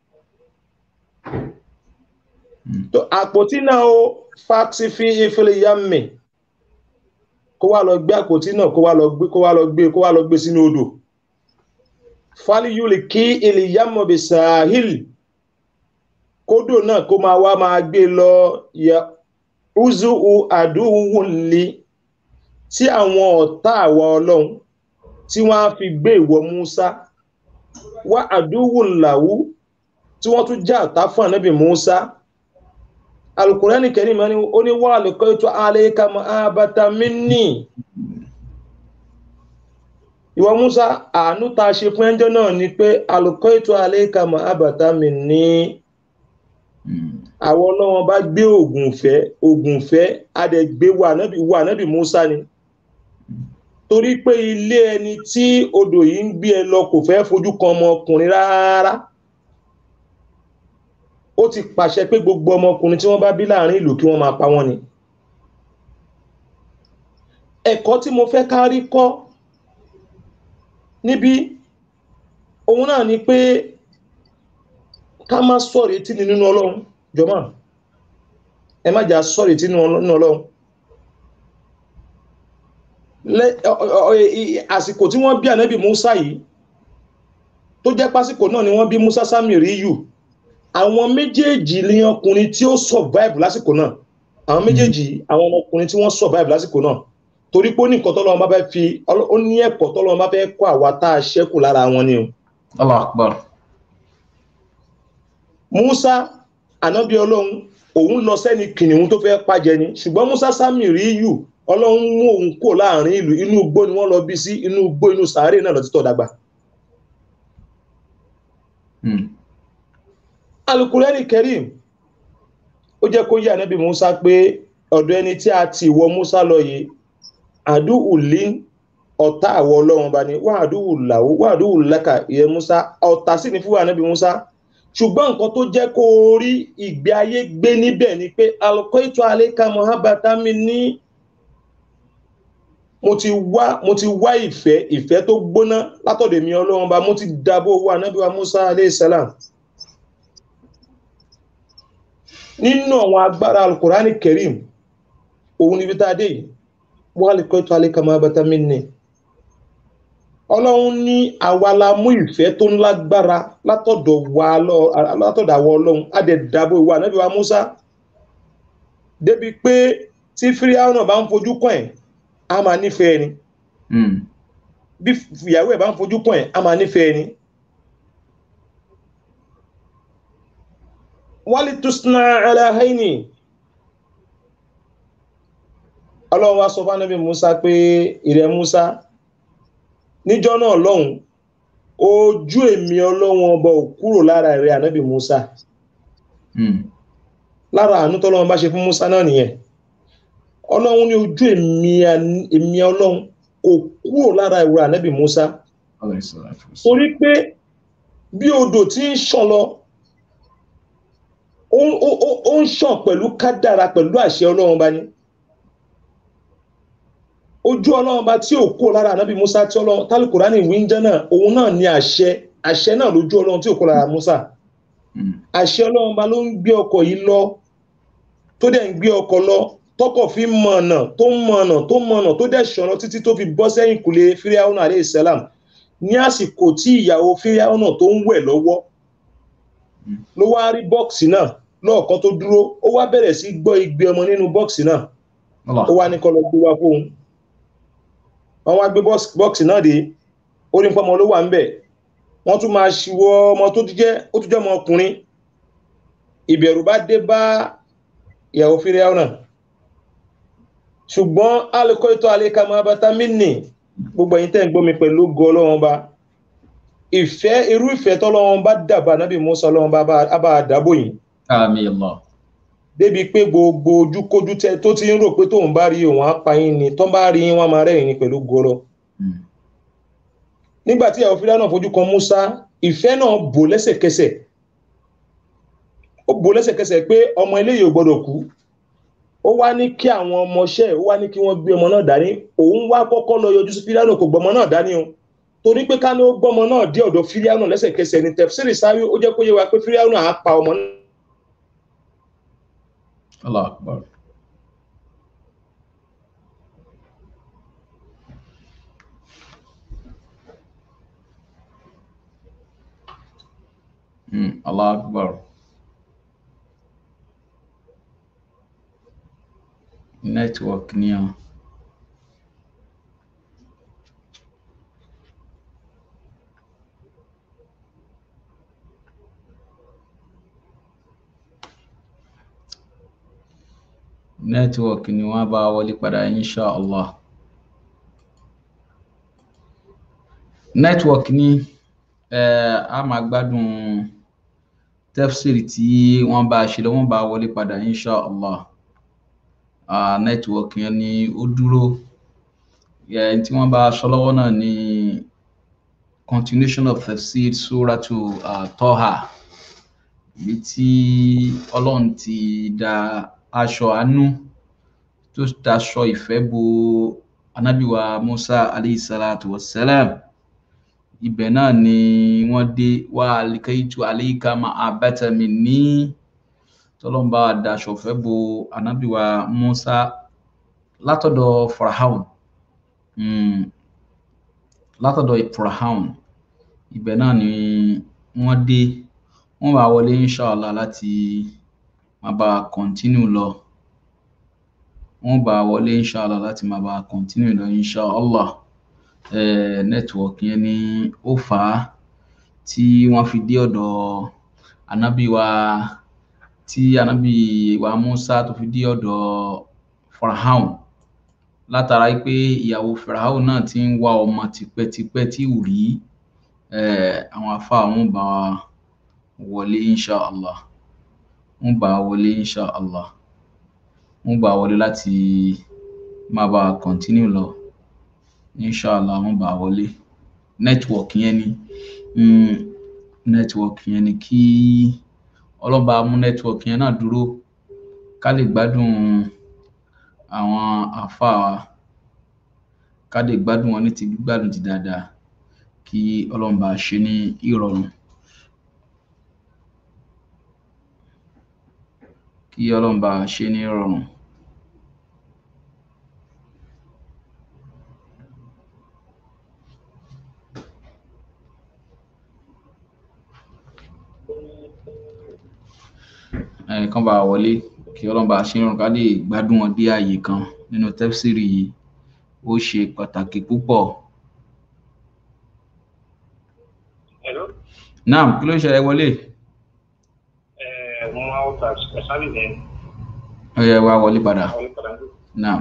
tó àpótí náà ó fáksí fi ìfẹ́lẹ̀ yá mẹ́ kó wá lọ gbé àpótí náà kó wá lọ gbé kó wá lọ gbé kó wá lọ gbé sínú odò fáliyúlì kí ìlìyàmọ̀ bí sahil kódò náà kó máa wá máa gbé lọ yẹ uzu àdúhùnlé tí àwọn ọ̀tá àwa ọlọ́run tí wọ́n á fi gbé ìwọ Musa wá àdúhùnláwú tí wọ́n tún já ọ̀tá fún ànábì Musa alukurani karim ni ó ní wà lẹ́kọ́ ètò alayka mahabata minni ìwọ Musa àánú ta ṣe fún ẹjọ́ náà ni pé alùkọ́ ètò alayka mahabata minni àwọn ọlọ́wọ́n bá gbé ògùn fẹ́ ògùn fẹ́ adẹ̀gbé wà nábì Musa ni torí pé ilé ẹni tí odò yìí ń gbé ẹ lọ kò fẹ́ fojú kan ọmọkùnrin rárá ó ti pàṣẹ pé gbogbo ọmọkùnrin tí wọ́n bá bí láàrin ìlú kí wọ́n máa pa wọ́n ni ẹ̀kọ́ tí mo fẹ́ ká rí kọ́ níbí òun náà ni pé ká má sọ̀rọ̀ etí ni nínú ọlọ́run jọmọ́ ẹ má jà sọ̀rọ̀ etí nínú ọlọ́run lẹ́- ọ- ọ- ọ- i- àsìkò tí wọ́n bí ànábì Musa yìí tó jẹ́ pásìkò náà ni wọ́n bí Musa Samiriyu àwọn méjèèjì ni ọkùnrin tí ó survive lásìkò náà àwọn méjèèjì àwọn ọmọkùnrin tí wọ́n survive lásìkò náà torí pé ó ní nǹkan tọ́lọ́run bá fẹ́ fi ọlọ́- ó ní ẹ̀kọ́ tọ́lọ́run bá fẹ́ kọ́ àwa tá a ṣẹ́kù lára wọn ni o Allah akbar Musa ànábì ọlọ́run òun lọ sẹ́ni kìnìún tó fẹ́ pàjẹ ni ṣùgbọ́n Musa Samiriyu ọlọ́run mú òun kò láàrin ìlú inú igbó ni wọ́n lọ bí sí inú igbó inú sàárè náà lọ títọ́ dàgbà Hmm. alukurani kerim ó jẹ́ kó yé ànábì musa pé ọ̀dọ̀ ẹni tí a ti wọ musa lọ yìí àdúhù lí ọ̀tá àwọ ọlọ́run bá ní wà àdúhù làwó wà àdúhù lẹ́kà ìyẹn musa ọ̀tá sì ní fún ànábì musa ṣùgbọ́n nǹkan tó jẹ́ kó rí ìgbé ayé gbé níbẹ̀ ni pé alùkọ́ ètò àlékà mohabata mi ní mo ti wá mo ti wá ìfẹ́ ìfẹ́ tó gbóná látọ̀dọ̀ èmi ọlọ́run bá mo ti dábò wà ànábì wa musa aleyhi salam nínú àwọn agbára alukurani kerim òun níbi tá a dé yìí wọ́n lè kọ́ ètò alẹ́kàmọ́ abatami ní ọlọ́run ní àwa la mú ìfẹ́ tó lágbára látọ̀dọ̀ wa lọ- látọ̀dọ̀ àwọn ọlọ́run á dẹ̀ dábò ìwà ànábì wa musa débi pé tí fíríàwọ̀ náà bá ń fojú kàn ẹ̀ á máa nífẹ̀ẹ́ ni Hmm. bí ìyàwó ẹ̀ bá ń fojú kàn ẹ̀ á máa nífẹ̀ẹ́ ni wálé tusna aláhẹ́ni ọlọ́run wá sọ fún anábì musa pé ìrẹ́ musa níjọ́ náà lọ́hùn ojú èmi ọlọ́run ọba ò kúrò lára ìrẹ́ anábì musa Hmm. lára àánú tọ́lọ́run bá ṣe fún musa náà nìyẹn ọlọ́run ní ojú èmi an- èmi ọlọ́run kò kúrò lára ìrẹ́ anábì musa Alayhi salatu wassalam. torí pé bí odò tí ń ṣàn lọ ó ó- ó- ó ń ṣàn pẹ̀lú kádàrà pẹ̀lú àṣẹ ọlọ́run bá ní ojú ọlọ́run bá tí ò kó lára ànábì musa tí ọlọ́run tálùkùránì wíńjẹ́ náà òun náà ní àṣẹ àṣẹ náà lójú ọlọ́run tí ò kó lára musa Hmm. àṣẹ ọlọ́run bá ló ń gbé ọkọ̀ yìí lọ tó dẹ̀ ń gbé ọkọ̀ lọ tọkọ̀ fi ń mọ̀nà tó ń mọ̀nà tó ń mọ̀nà tó dẹ̀ ṣọ̀nà títí tó fi bọ́ sẹ́yìn kùlé fíríàwọ̀nà alayhi salam ní àsìkò tí ìyàwó fíríàwọ̀nà tó ń wẹ̀ lọ́wọ́ Mm. ló wá rí bọ́ọ̀sì náà lọ́ọ̀kan tó dúró ó wá bẹ̀rẹ̀ sí gbọ́ igbe ọmọ nínú bọ́ọ̀sì náà Allah. ó wá ní kó lọ gbé wá fóun wọ́n wá gbé bọ́ọ̀sì bọ́ọ̀sì náà dé ó ní pọ́nmọ ló wà ń bẹ̀ wọ́n tún máa ṣíwọ́ ọmọ tó tún jẹ́ ó tún jẹ́ ọmọ ọkùnrin ìbẹ̀rù bá dé bá ìyàwó fíríàwọ̀nà ṣùgbọ́n alẹ́kọ́ ètò àlékàmọ́ abatamini gbogbo ẹ̀yin tẹ́ ń gbọ́ mi pẹ̀lú ògo ọlọ́run bá ìfẹ́ irú ìfẹ́ tọ́lọ́run bá dàbà nábì Mùsá ọlọ́run bá bá- bá dàbò yìí Àmín Allah. débi pé gbogbo ojúkójú tẹ tó ti ń rò pé tóun bá rí òun á pa yín ni tó bá rí yín wọn máa rẹ́yìn ni pẹ̀lú gọlọ Hmm. nígbà tí ìyàwó fílà náà fojú kan Mùsá ìfẹ́ náà bò lẹ́sẹ̀kẹsẹ̀ ó bò lẹ́sẹ̀kẹsẹ̀ pé ọmọ eléyìí ò gbọ́dọ̀ kú ó wá ní kí àwọn ọmọọṣẹ́ ẹ̀ ó wá ní kí wọ́n gbé ọmọ náà dání òun wá kọ́kọ́ lọ yọjú sí fílà náà kò gbọmọ náà dání o torí pé ká ní ó gbọmọ náà dé ọ̀dọ̀ fílà náà lẹ́sẹ̀kẹsẹ̀ ní tẹfsiri sáré ó jẹ́ kó yé wa pé fílà náà á pa ọmọ náà Allah akbar. Hmm. Allah akbar. Network ni o. network ni wọ́n bá wọlé padà insha allah network ni eh, a máa gbádùn tefsiri tí wọ́n bá ṣe lọ wọ́n bá wọlé padà insha allah ah, network yẹn ni ó dúró yẹn tí wọ́n bá sọ lọ́wọ́ náà ni continuation of tafsir suratu uh, toha ibi tí ọlọ́run ti da aṣọ àánú tó daṣọ ìfẹ́ bo anabi wa musa alayhi salatu wa salam ibẹ̀ náà ni wọ́n dé wá alikaitu alayka ma abata minni tọ́lọ́mbà daṣọ fẹ́ bo anabi wa musa látọ̀dọ̀ farahaun mm, látọ̀dọ̀ farahaun ibẹ̀ náà ni wọ́n dé wọ́n bá wọlé inshallah láti máa bá a continue lọ wọ́n bá a wọlé inshallah láti máa bá a continue lọ inshallah eh, network yẹn ni ó fà á tí wọ́n fi dé ọ̀dọ̀ anabi wa tí anabi wa musa tó fi dé ọ̀dọ̀ farahaun látara pé ìyàwó farahaun náà ti ń wá ọmọ tipẹ́tipẹ́ tí ò rí eh, àwọn afá wọn bá wa wọlé inshallah wọn bá a wọlé inshallah wọn bá a wọlé láti máa bá a continue lọ inshallah wọn bá a wọlé network yẹn ni mm, network yẹn ni kí ọlọ́ba mú network yẹn náà dúró ká lè gbádùn àwọn àáfàá wa ká lè gbádùn wọn ní ti gbígbádùn ti dáadáa kí ọlọ́ba ṣe ní ìrọ̀rùn. kí ọlọ́run bá ṣe ní rọrùn. ẹnìkan bá wọlé kí ọlọ́run bá ṣe ní rọrùn ká lè gbádùn wọn dé ààyè kan nínú tẹ́fsìrì yìí ó ṣe pàtàkì púpọ̀. Hello? naam kí ló ń ṣẹlẹ̀ wọlé Eh, mo máa ń ta ẹ̀sánì ní ó yẹ wá wọlé padà àwọn ìpàdé. naam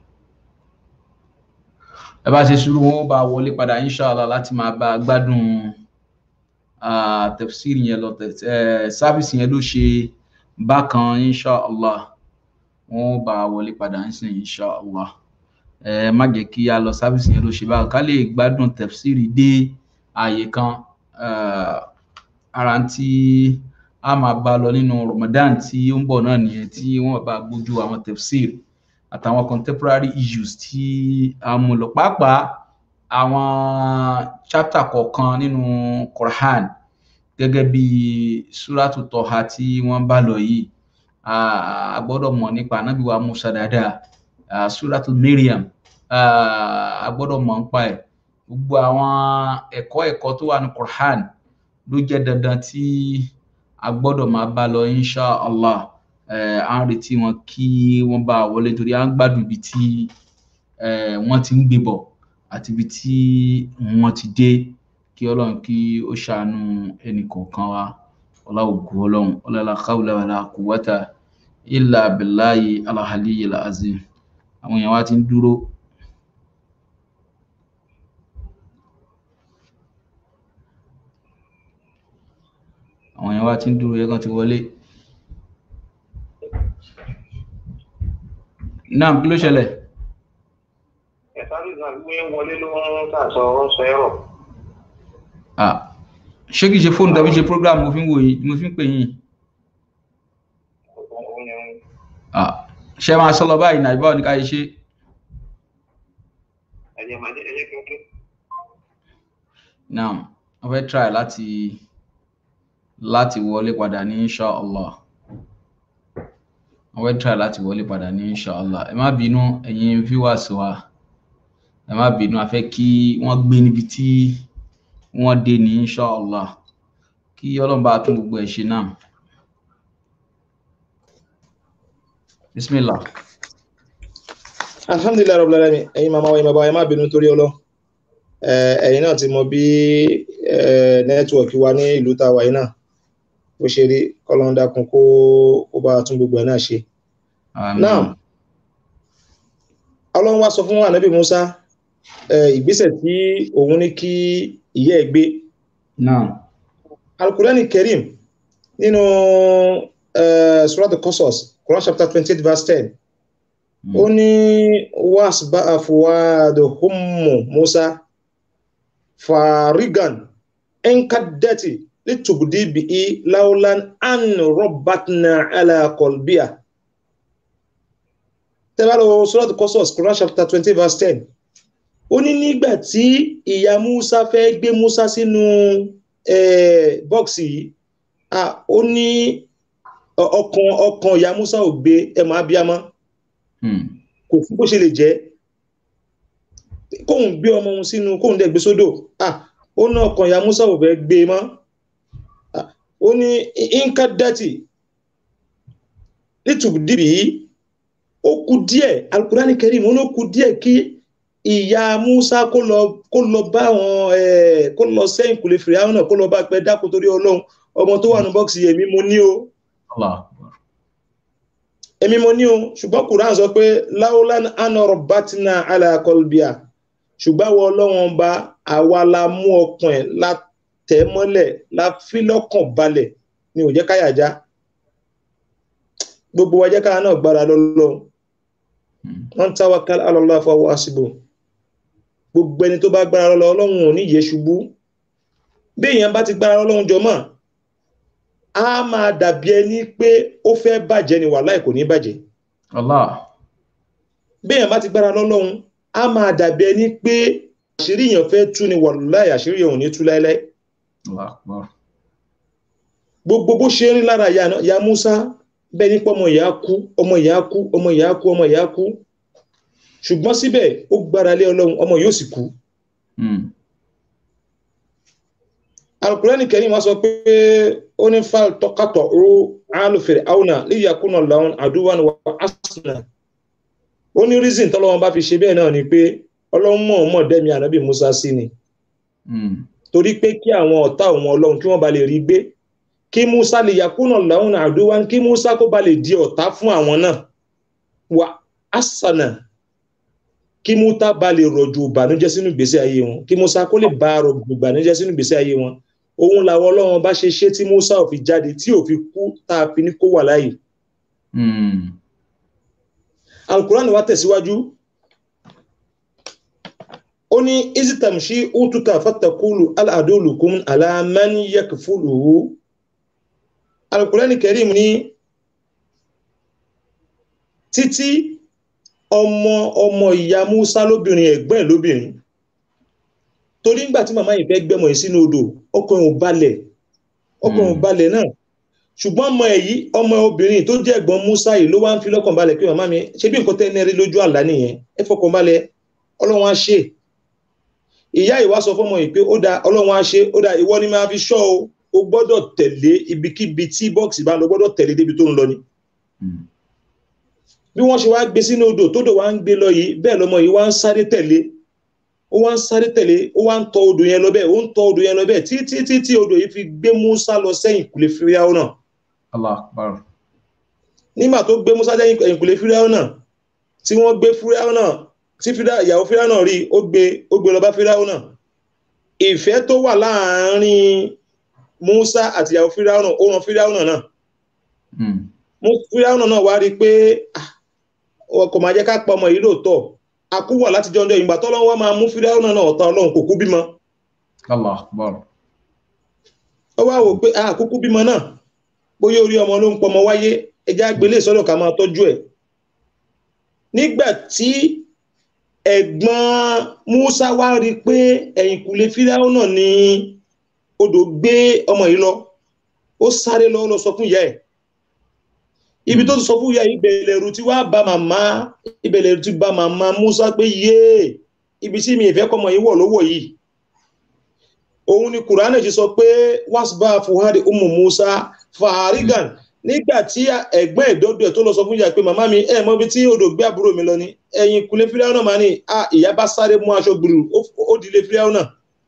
ẹ bá ṣe sùúrù wọn ó bá wọlé padà inshallah láti máa bá a gbádùn ah, tafsir yẹn lọ tẹ- eh, sáfìsì yẹn ló ṣe bákan inshallah wọn ó bá a wọlé padà ń sìn inshallah ẹ má jẹ́ kí a lọ sáfìsì yẹn ló ṣe bákan ká lè gbádùn tafsir dé ààyè kan ah, ara tí a máa bá lọ nínú Ramadan tí ó ń bọ̀ náà nìyẹn tí wọ́n bá gbójú àwọn tafsir àtàwọn contemporary issues tí a mú lọ pàápàá àwọn chapter kọ̀ọ̀kan nínú Quran gẹ́gẹ́ bí suratu Toha tí wọ́n bá lọ yìí a gbọ́dọ̀ mọ̀ nípa Ànábì wa Musa dáadáa ah, suratu Maryam ah, a gbọ́dọ̀ mọ̀ nípa ẹ̀ gbogbo àwọn ẹ̀kọ́ ẹ̀kọ́ tó wà ní Quran ló jẹ́ dandan tí a gbọ́dọ̀ máa bá lọ insha allah eh, à ń retí wọn kí wọ́n bá a wọlé torí à ń gbádùn ibi tí eh, wọ́n ti ń gbé bọ̀ àti ibi tí wọ́n ti dé kí ọlọ́run kí ó ṣàánú ẹnì kọ̀ọ̀kan wa ọlá ògùn ọlọ́run ọlọ́lá káwùlà wàlá quwwata illa billahi alahaliyyil azim àwọn èèyàn wa ti ń dúró àwọn èèyàn wa ti ń dúró yẹ kán ti wọlé náà kí ló ṣẹlẹ̀ ẹ̀sánì náà gbé wọlé ló ń tàṣọ wọn sọ ẹ̀rọ. ah ṣé kìí ṣe fóònù tàbí ṣe program mo fi ń wò yín mo fi ń pè yín ah ṣé máa sọ lọ báyìí náà ìbáwọ̀ ní ká ṣe ṣe ẹ̀jẹ̀ máa jẹ́ ẹ̀jẹ̀ kíkẹ́. náà wọ́n fẹ́ try láti láti wọlé padà ní insha allah wọ́n fẹ́ try láti wọlé padà ní insha allah ẹ má bínú ẹ̀yin viewers wa ẹ má bínú a fẹ́ kí wọ́n gbé níbi tí wọ́n dé ní insha allah kí ọlọ́run bá tún gbogbo ẹ̀ ṣe náà bismillah alhamdulilayi rabbil alamin ẹ̀yin màmá wa ẹ̀yin bàbá wa ẹ má bínú torí ọlọ ẹ̀yin náà ti mọ bí nẹ́tíwọ̀kì wa ní ìlú tá a wà yìí náà bó ṣe rí kọlọ́n dákun kó kó bá tún gbogbo ẹ̀ náà ṣe. Àmín. náà ọlọ́run wá sọ fún ànábì musa eh, ìgbésẹ̀ tí òun ní kí ìyá ẹ̀ gbé náà alukurani kerim nínú uh, surat al-Qasas quran chapter twenty eight verse ten ó ní wasba afuwadu hummu musa farigan enkadati litubdi bi'i laulan an robbatna ala kolbia tẹ́lá lọ surat al-Qasas quran chapter twenty verse ten ó ní nígbà tí ìyá musa fẹ́ gbé musa sínú eh, bọ́ọ̀sì yìí ah, ó ní ọ- ọkàn ọkàn ìyá musa ò gbé ẹmọ abiyamọ Hmm. kò fún bó ṣe lè jẹ́ kóun gbé ọmọ òun sínú kóun dẹ̀ gbé sódò ah, ó ní ọkàn ìyá musa ò fẹ́ gbé e mọ́ Ah, ó ní inka dati nítùbùdìbì yìí ó kù díẹ̀ alukurani kẹrim ó ní ó kù díẹ̀ kí ìyá musa kó lọ kó lọ bá àwọn ẹ kó lọ sẹ́yìn kùlé fìrí àwọn náà kó lọ bá pẹ dákun torí ọlọ́run ọmọ tó wà ní bọ́ọ̀sì yẹn èmi mo ní o Allah akbar. èmi mo ní o ṣùgbọ́n quran sọ pé láwùlán anọrọ bátínà alákọlbíà ṣùgbọ́n àwọn ọlọ́run bá àwa la mú ọkàn ẹ̀ la tẹ̀ mọ́lẹ̀ la fi lọ́kàn balẹ̀ ni ò jẹ́ káyà já gbogbo wa jẹ́ káyà náà gbára lọ́lọ́run Hmm. wọ́n ń táwa ká alọ́lá fọwọ́ àsìbò gbogbo ẹni tó bá gbára lọ́lọ́ ọlọ́run ò ní yẹ ṣubú bí èèyàn bá ti gbára lọ́lọ́run jọ mọ́ a máa dàbí ẹni pé ó fẹ́ bàjẹ́ ni wàhálà kò ní bàjẹ́ Allah. bí èèyàn bá ti gbára lọ́lọ́run a máa dàbí ẹni pé àṣírí èèyàn fẹ́ tú ni wàhálà àṣírí èèyàn ò ní tú láéláé Allah akbar. gbogbo bó ṣe ń rí lára ìyá náà- ìyá Musa bẹ́ẹ̀ nípa ọmọ ìyá kú ọmọ ìyá kú ọmọ ìyá kú ọmọ ìyá kú ṣùgbọ́n síbẹ̀ ó gbára lé ọlọ́run ọmọ yóò sì kú Hmm. alukurani kẹrin wọn sọ pé ó ní fal tọkatọ ru alufere auna líyàkúnà làwọn àdúwàn wà asuna ó ní reason tọ́lọ́wọ́n bá fi ṣe bẹ́ẹ̀ náà ni pé ọlọ́run mọ̀ mọ̀ dẹ́mi ànábì musa sí ni Hmm. torí pé kí àwọn ọ̀tá òun ọlọ́run kí wọ́n ba lè rí gbé kí musa líyàkúnà làwọn àdúwàn kí musa kó ba lè di ọ̀tá fún àwọn náà wà asana kí musa ba lè rọ̀jò ìbànújẹ́ sínú ìgbésí ayé wọn kí musa kó lè bá rọ̀jò ìbànújẹ́ sínú ìgbésí ayé wọn òun làwọn ọlọ́run bá ṣe ṣe tí musa ò fi jáde tí ò fi kú tá a fi ní kó wà láàyè Hmm. alukuran wa tẹ̀síwájú ó ní isitamshi utuka fatakulu aladolukum alamani yakfuluhu alukuran kẹrim ní títí ọmọ ọmọ ìyá musa lóbìnrin ẹ̀gbọ́n ẹ̀ lóbìnrin torí ńgbà tí màmá yìí fẹ́ gbẹ́mọ̀ yìí sínú odò ọkàn ò balẹ̀ ọkàn ò Mm. balẹ̀ náà ṣùgbọ́n ọmọ èyí ọmọ obìnrin tó jẹ́ ẹ̀gbọ́n musa yìí ló wá ń fi lọ́kàn balẹ̀ pé màmá mi ṣé bí nǹkan tẹ́ ní rí lójú àlá nìyẹn ẹ fọkàn balẹ̀ ọlọ́run á ṣe ìyá ìwá sọ fọmọ yìí pé ó da ọlọ́run á ṣe ó da ìwọ ni máa fi ṣọ́ o o gbọ́dọ̀ tẹ̀lé ibikíbi tí bọ́ọ̀sì bá lọ gbọ́dọ̀ tẹ̀lé débi tó ń lọ ni Hmm. bí wọ́n ṣe wá gbé sínú odò tódò wá ń gbé lọ yìí bẹ́ẹ̀ lọmọ yìí wá ń sáré tẹ̀lé ó wá ń sáré tẹ̀lé ó wá ń tọ odò yẹn lọ bẹ́ẹ̀ ó ń tọ odò yẹn lọ bẹ́ẹ̀ títí títí odò yìí fi gbé musa lọ sẹ́yìn kùlé fíríàwó náà Allah akbar. nígbà tó gbé musa sẹ́yìn ẹ̀yìnkùlé fíríàwó náà tí wọ́n gbé fíríàwó náà tí Fíráò- ìyàwó fíríàwó náà rí ó gbé ó gbé lọ bá fíríàwó náà ìfẹ́ tó wà láàárín musa àti ìyàwó fíríàwó náà ó ran fíríàwó náà náà Hmm. Mú- fíráúnà náà wá rí i pé ah, wọn kò máa jẹ́ ká pa ọmọ yìí lóòótọ́ àkúwọ̀ láti jọ ọjọ́ ìgbà tọ́lọ́run wá máa mú fíráúnà náà ọ̀tá ọlọ́run kò kú bímọ Allah akbar. ó wá wò pé ah, kúkú bímọ náà bóyá orí ọmọ ló ń pọmọ wáyé ẹja gbélé sọ́dọ̀ ká máa tọ́jú ẹ̀ nígbà tí ẹ̀gbọ́n Musa wá rí i pé ẹ̀yìnkùlé fíráúnà ni odò gbé ọmọ yìí lọ ó sáré lọ lọ sọ fún ìyá ẹ̀ ibi tó ti sọ fún ìyá yìí ìbẹ̀lẹ̀ ẹ̀rù tí wàá bá màmá ìbẹ̀lẹ̀ ẹ̀rù tí bá màmá Musa pé yéè ibi tí mi ìfẹ́ kọ́mọ yìí wọ̀ lówó yìí òun ni kùránì ti sọ pé wasba fuhari umu Musa fàárígàn nígbà tí ẹ̀gbọ́n ẹ̀dọ́dọ̀ ẹ̀ tó lọ sọ fún ìyá pé màmá mi ẹ̀ mọ ibi tí odò gbé àbúrò mi lọ ni ẹ̀yìn kulé fíráwọ́ náà máa ní à ìyá bá sáré mú aṣọ gbùrù ó- ó dilé fíráwọ́ náà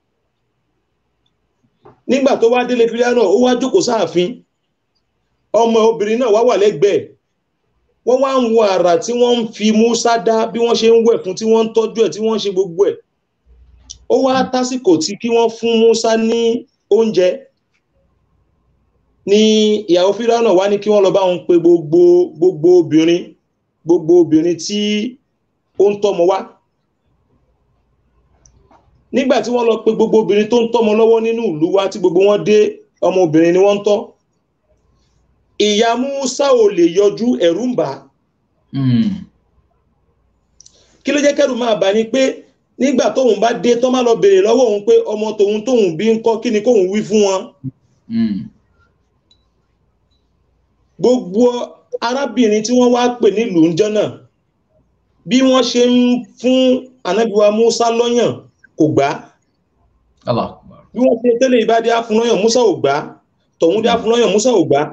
nígbà tó wá délé fíráwọ́ náà ó wá jókòó sáàfin ọmọ obìnrin náà wá wà lẹ́gbẹ̀ẹ́ wọ́n wá ń wo àrà tí wọ́n ń fi Musa dá bí wọ́n ṣe ń wẹ̀ fún tí wọ́n ń tọ́jú ẹ̀ tí wọ́n ń ṣe gbogbo ẹ̀ ó wá tásìkò tí kí wọ́n fún Musa ní oúnjẹ ní ìyàwó fíráwọ́ náà wá ní kí wọ́n lọ bá wọn pe gbogbo gbogbo obìnrin gbogbo obìnrin tí ó ń tọ́mọ wá nígbà tí wọ́n lọ pe gbogbo obìnrin tó ń tọ́mọ lọ́wọ́ nínú ìlú wa tí gbogbo wọn dé ọmọ obìnrin ni wọ́n ń tọ́ ìyá Musa ò lè yọjú ẹ̀rù ń bà á Hmm. kí ló jẹ́ kẹ́rù máa bà ní pé nígbà tóun bá dé tán má lọ béèrè lọ́wọ́ òun pé ọmọ tòun tóun bí ń kọ́ kí ni kóun wí fún wọn Mm. gbogbo arábìnrin tí wọ́n wá pè nílùú ńjọ́ náà bí wọ́n ṣe ń fún anábìwa musa lọ́yàn kò gbà á Allah akbar. bí wọ́n ṣe tẹ́lẹ̀ ìbádé afúnlọ́yàn musa ò gbà á tọ̀hún dé afúnlọ́yàn musa ò gbà á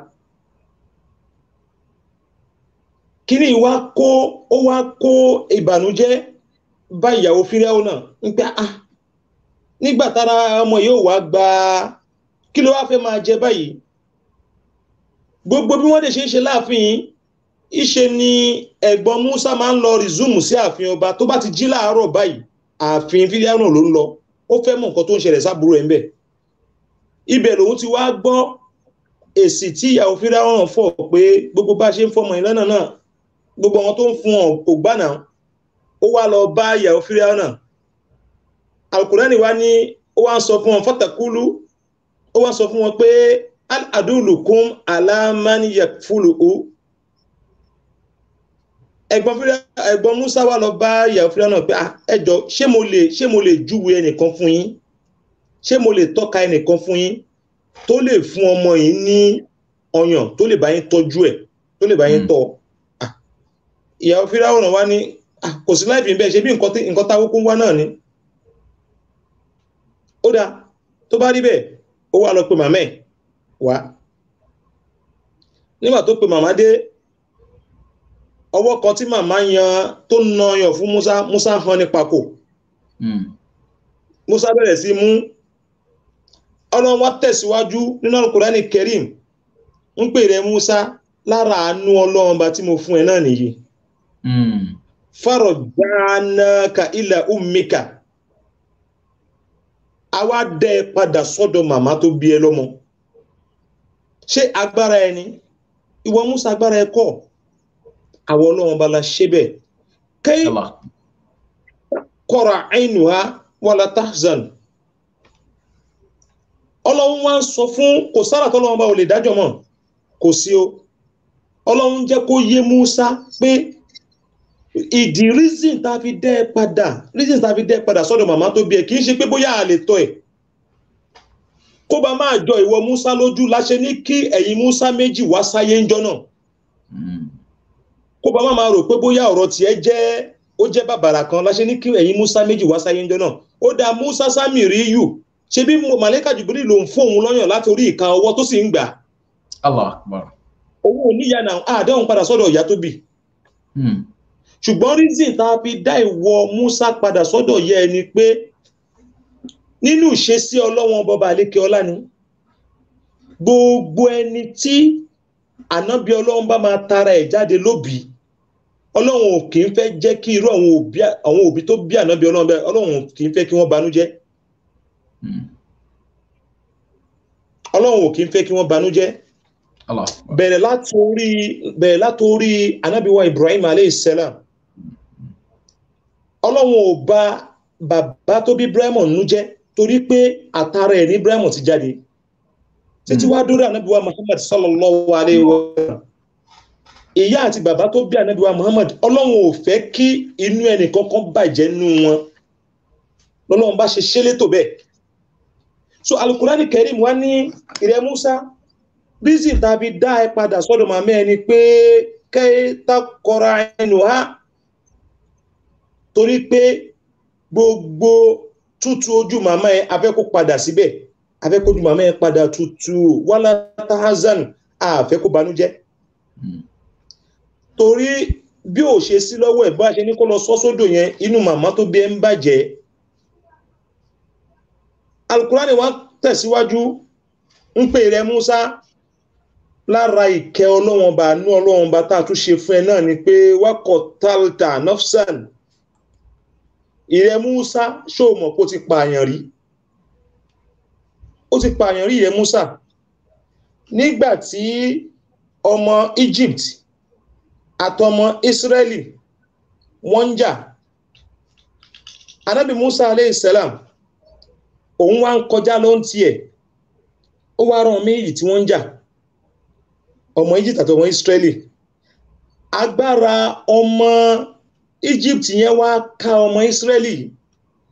kíní wá kó ó wá kó ìbànújẹ́ bá ìyàwó fíráwó náà ń pẹ́ ah nígbà tára ọmọ yóò wá gba kí ló wá fẹ́ máa jẹ báyìí gbogbo bí wọ́n lè ṣe ń ṣe láàfin ìṣe ni ẹ̀gbọ́n musa máa ń lọ rìzúùmù sí ààfin ọba tó bá ti jí láàárọ̀ báyìí ààfin fíráwó ló ń lọ ó fẹ́ mọ̀ nǹkan tó ń ṣẹlẹ̀ sábúrò ẹ̀ ń bẹ̀ ibẹ̀ lòun ti wá gbọ́ èsì tí ìyàwó fíráwó hàn fọ̀ pé gbogbo bá ṣe ń fọmọ ìlànà náà gbogbo àwọn tó ń fún ọ kò gbà náà ó wá lọ bá ìyàwó fíráwó náà alukurani wa ní ó wá ń sọ fún wọn fọtàkùlù ó wá ń sọ fún wọn pé adúlùkún alámániyàfúlùú ẹ̀gbọ́n fíráwó ẹ̀gbọ́n musa wá lọ bá ìyàwó fíráwó náà pé "Ah, ẹ jọ̀ọ́ ṣé mo lè ṣé mo lè júwe ẹnìkan fún yín ṣé mo lè tọ́ka ẹnìkan fún yín tó lè fún ọmọ yìí ní ọyàn tó lè bá yín tọ́jú ẹ̀ tó lè bá yín Mm. tọ́ Ah, ìyàwó fíráwó náà wá ní "Ah, kò sí láìpẹ́ bẹ́ẹ̀ ṣe bí nǹkan tí- nǹkan táwọn kún wá náà ni ó dáa tó bá rí bẹ́ẹ̀ ó wá lọ pe màmá ẹ̀ wá nígbà tó pe màmá dé ọwọ́ kan tí màmá yan tó na ọyàn fún musa musa hàn ní pako Mm. musa bẹ̀rẹ̀ sí mú ọlọ́run wá tẹ̀síwájú nínú alukurani kerim ń pè rẹ musa lára àánú ọlọ́run bá tí mo fún ẹ náà nìyí Mm. fárọ̀ dánáka ilẹ̀ umika a wá dẹ́ ẹ padà sọ́dọ̀ màmá tó bí ẹ lọ́mọ ṣé agbára ẹ ni ìwọ musa agbára ẹ kọ́ àwọn ọlọ́run bá la ṣe bẹ́ẹ̀ kẹ́yìn Allah. kọ́ra àìnùhá wàlá tahzan ọlọ́run wá ń sọ fún kò sára tọ́lọ́run bá ò lè dájọ́ mọ́ kò sí o ọlọ́run jẹ́ kó yé Musa pé ìdí reason tá a fi dẹ́ ẹ padà reason tá a fi dẹ́ ẹ padà sọ́dọ̀ màmá tó bí ẹ kì í ṣe pé bóyá a lè tọ́ ẹ̀ kó bá máa jọ ìwọ Musa lójú láṣẹ ní kí ẹ̀yin Musa méjì wá sáyé ńjọ́ náà Mm. kó bá máa rò pé bóyá ọ̀rọ̀ tiẹ̀ jẹ́ ó jẹ́ bàbàrà kan láṣẹ ní kí ẹ̀yin musa méjì wá sáyé ńjọ́ náà ó dá musa sami rí yù ṣe bí màlẹ́kà jùbírí ló ń fóun lọ́yàn láti orí ìka ọwọ́ tó sì ń gbà Allah akbar. owó oníyà náà àdáhùn padà sọ́dọ̀ ìyá tó bì Mm. ṣùgbọ́n reason tá a fi dá ìwọ musa padà sọ́dọ̀ yẹ ẹni pé nínú ìṣesí ọlọ́wọ́n bọba àlékè ọlá ni gbogbo ẹni tí ànábì ọlọ́run bá máa tara ẹ̀ jáde lóbi ọlọ́run ò kì í fẹ́ jẹ́ kí irú àwọn òbí àwọn òbí tó bí ànábì ọlọ́run bẹ́ẹ̀ ọlọ́run ò kì í fẹ́ kí wọ́n banújẹ́ Mm. ọlọ́run ò kì í fẹ́ kí wọ́n banújẹ́ Allah akbar. bẹ̀rẹ̀ látorí bẹ̀rẹ̀ látorí anábíwá ibrahim aleyhisselam ọlọ́run ò bà bàbá tó bí ibrahim nú jẹ́ torí pé àtàrà ẹ̀ ní ibrahim ti jáde títí wá dórí anábíwá muhammad sallallahu alayhi wa sallam ìyá àti bàbá tó bí anábíwá muhammad ọlọ́run ò fẹ́ kí inú ẹnì kankan bàjẹ́ nú wọn lọ́lọ́run bá ṣe ṣe létò bẹ́ẹ̀ so alukurani karim wá ní ìrẹ musa bísí tàbí dá ẹ padà sọ́dọ̀ màmá ẹni pé kẹta kọra ẹnu ha torí pé gbogbo tútù ojú màmá ẹ afẹ́ kó padà síbẹ̀ afẹ́ kójú màmá ẹ padà tútù wàlá tahazan àfẹ́ kó banújẹ́ Mm. torí bí ò ṣe sí lọ́wọ́ ẹ̀ bá ṣe ní kó lọ sọ́ sódò yẹn inú màmá tó bí ẹ ń bàjẹ́ alukurani wa tẹ̀síwájú ń pè rẹ musa lára ìkẹ́ ọlọ́wọ́n bá nú ọlọ́wọ́n bá tá a tún ṣe fún ẹ náà ni pé wákọ̀ talta nafsan ìrẹ musa ṣó mọ̀ pé ó ti pààyàn rí ó ti pààyàn rí ìrẹ musa nígbà tí ọmọ egypt àtọmọ israeli wọ́n ń jà anábì musa aleyhisselam òun wá ń kọjá ló ń tiẹ̀ ó wá rán méjì tí wọ́n ń jà ọmọ egypt àti ọmọ israeli agbára ọmọ egypt yẹn wá ká ọmọ israeli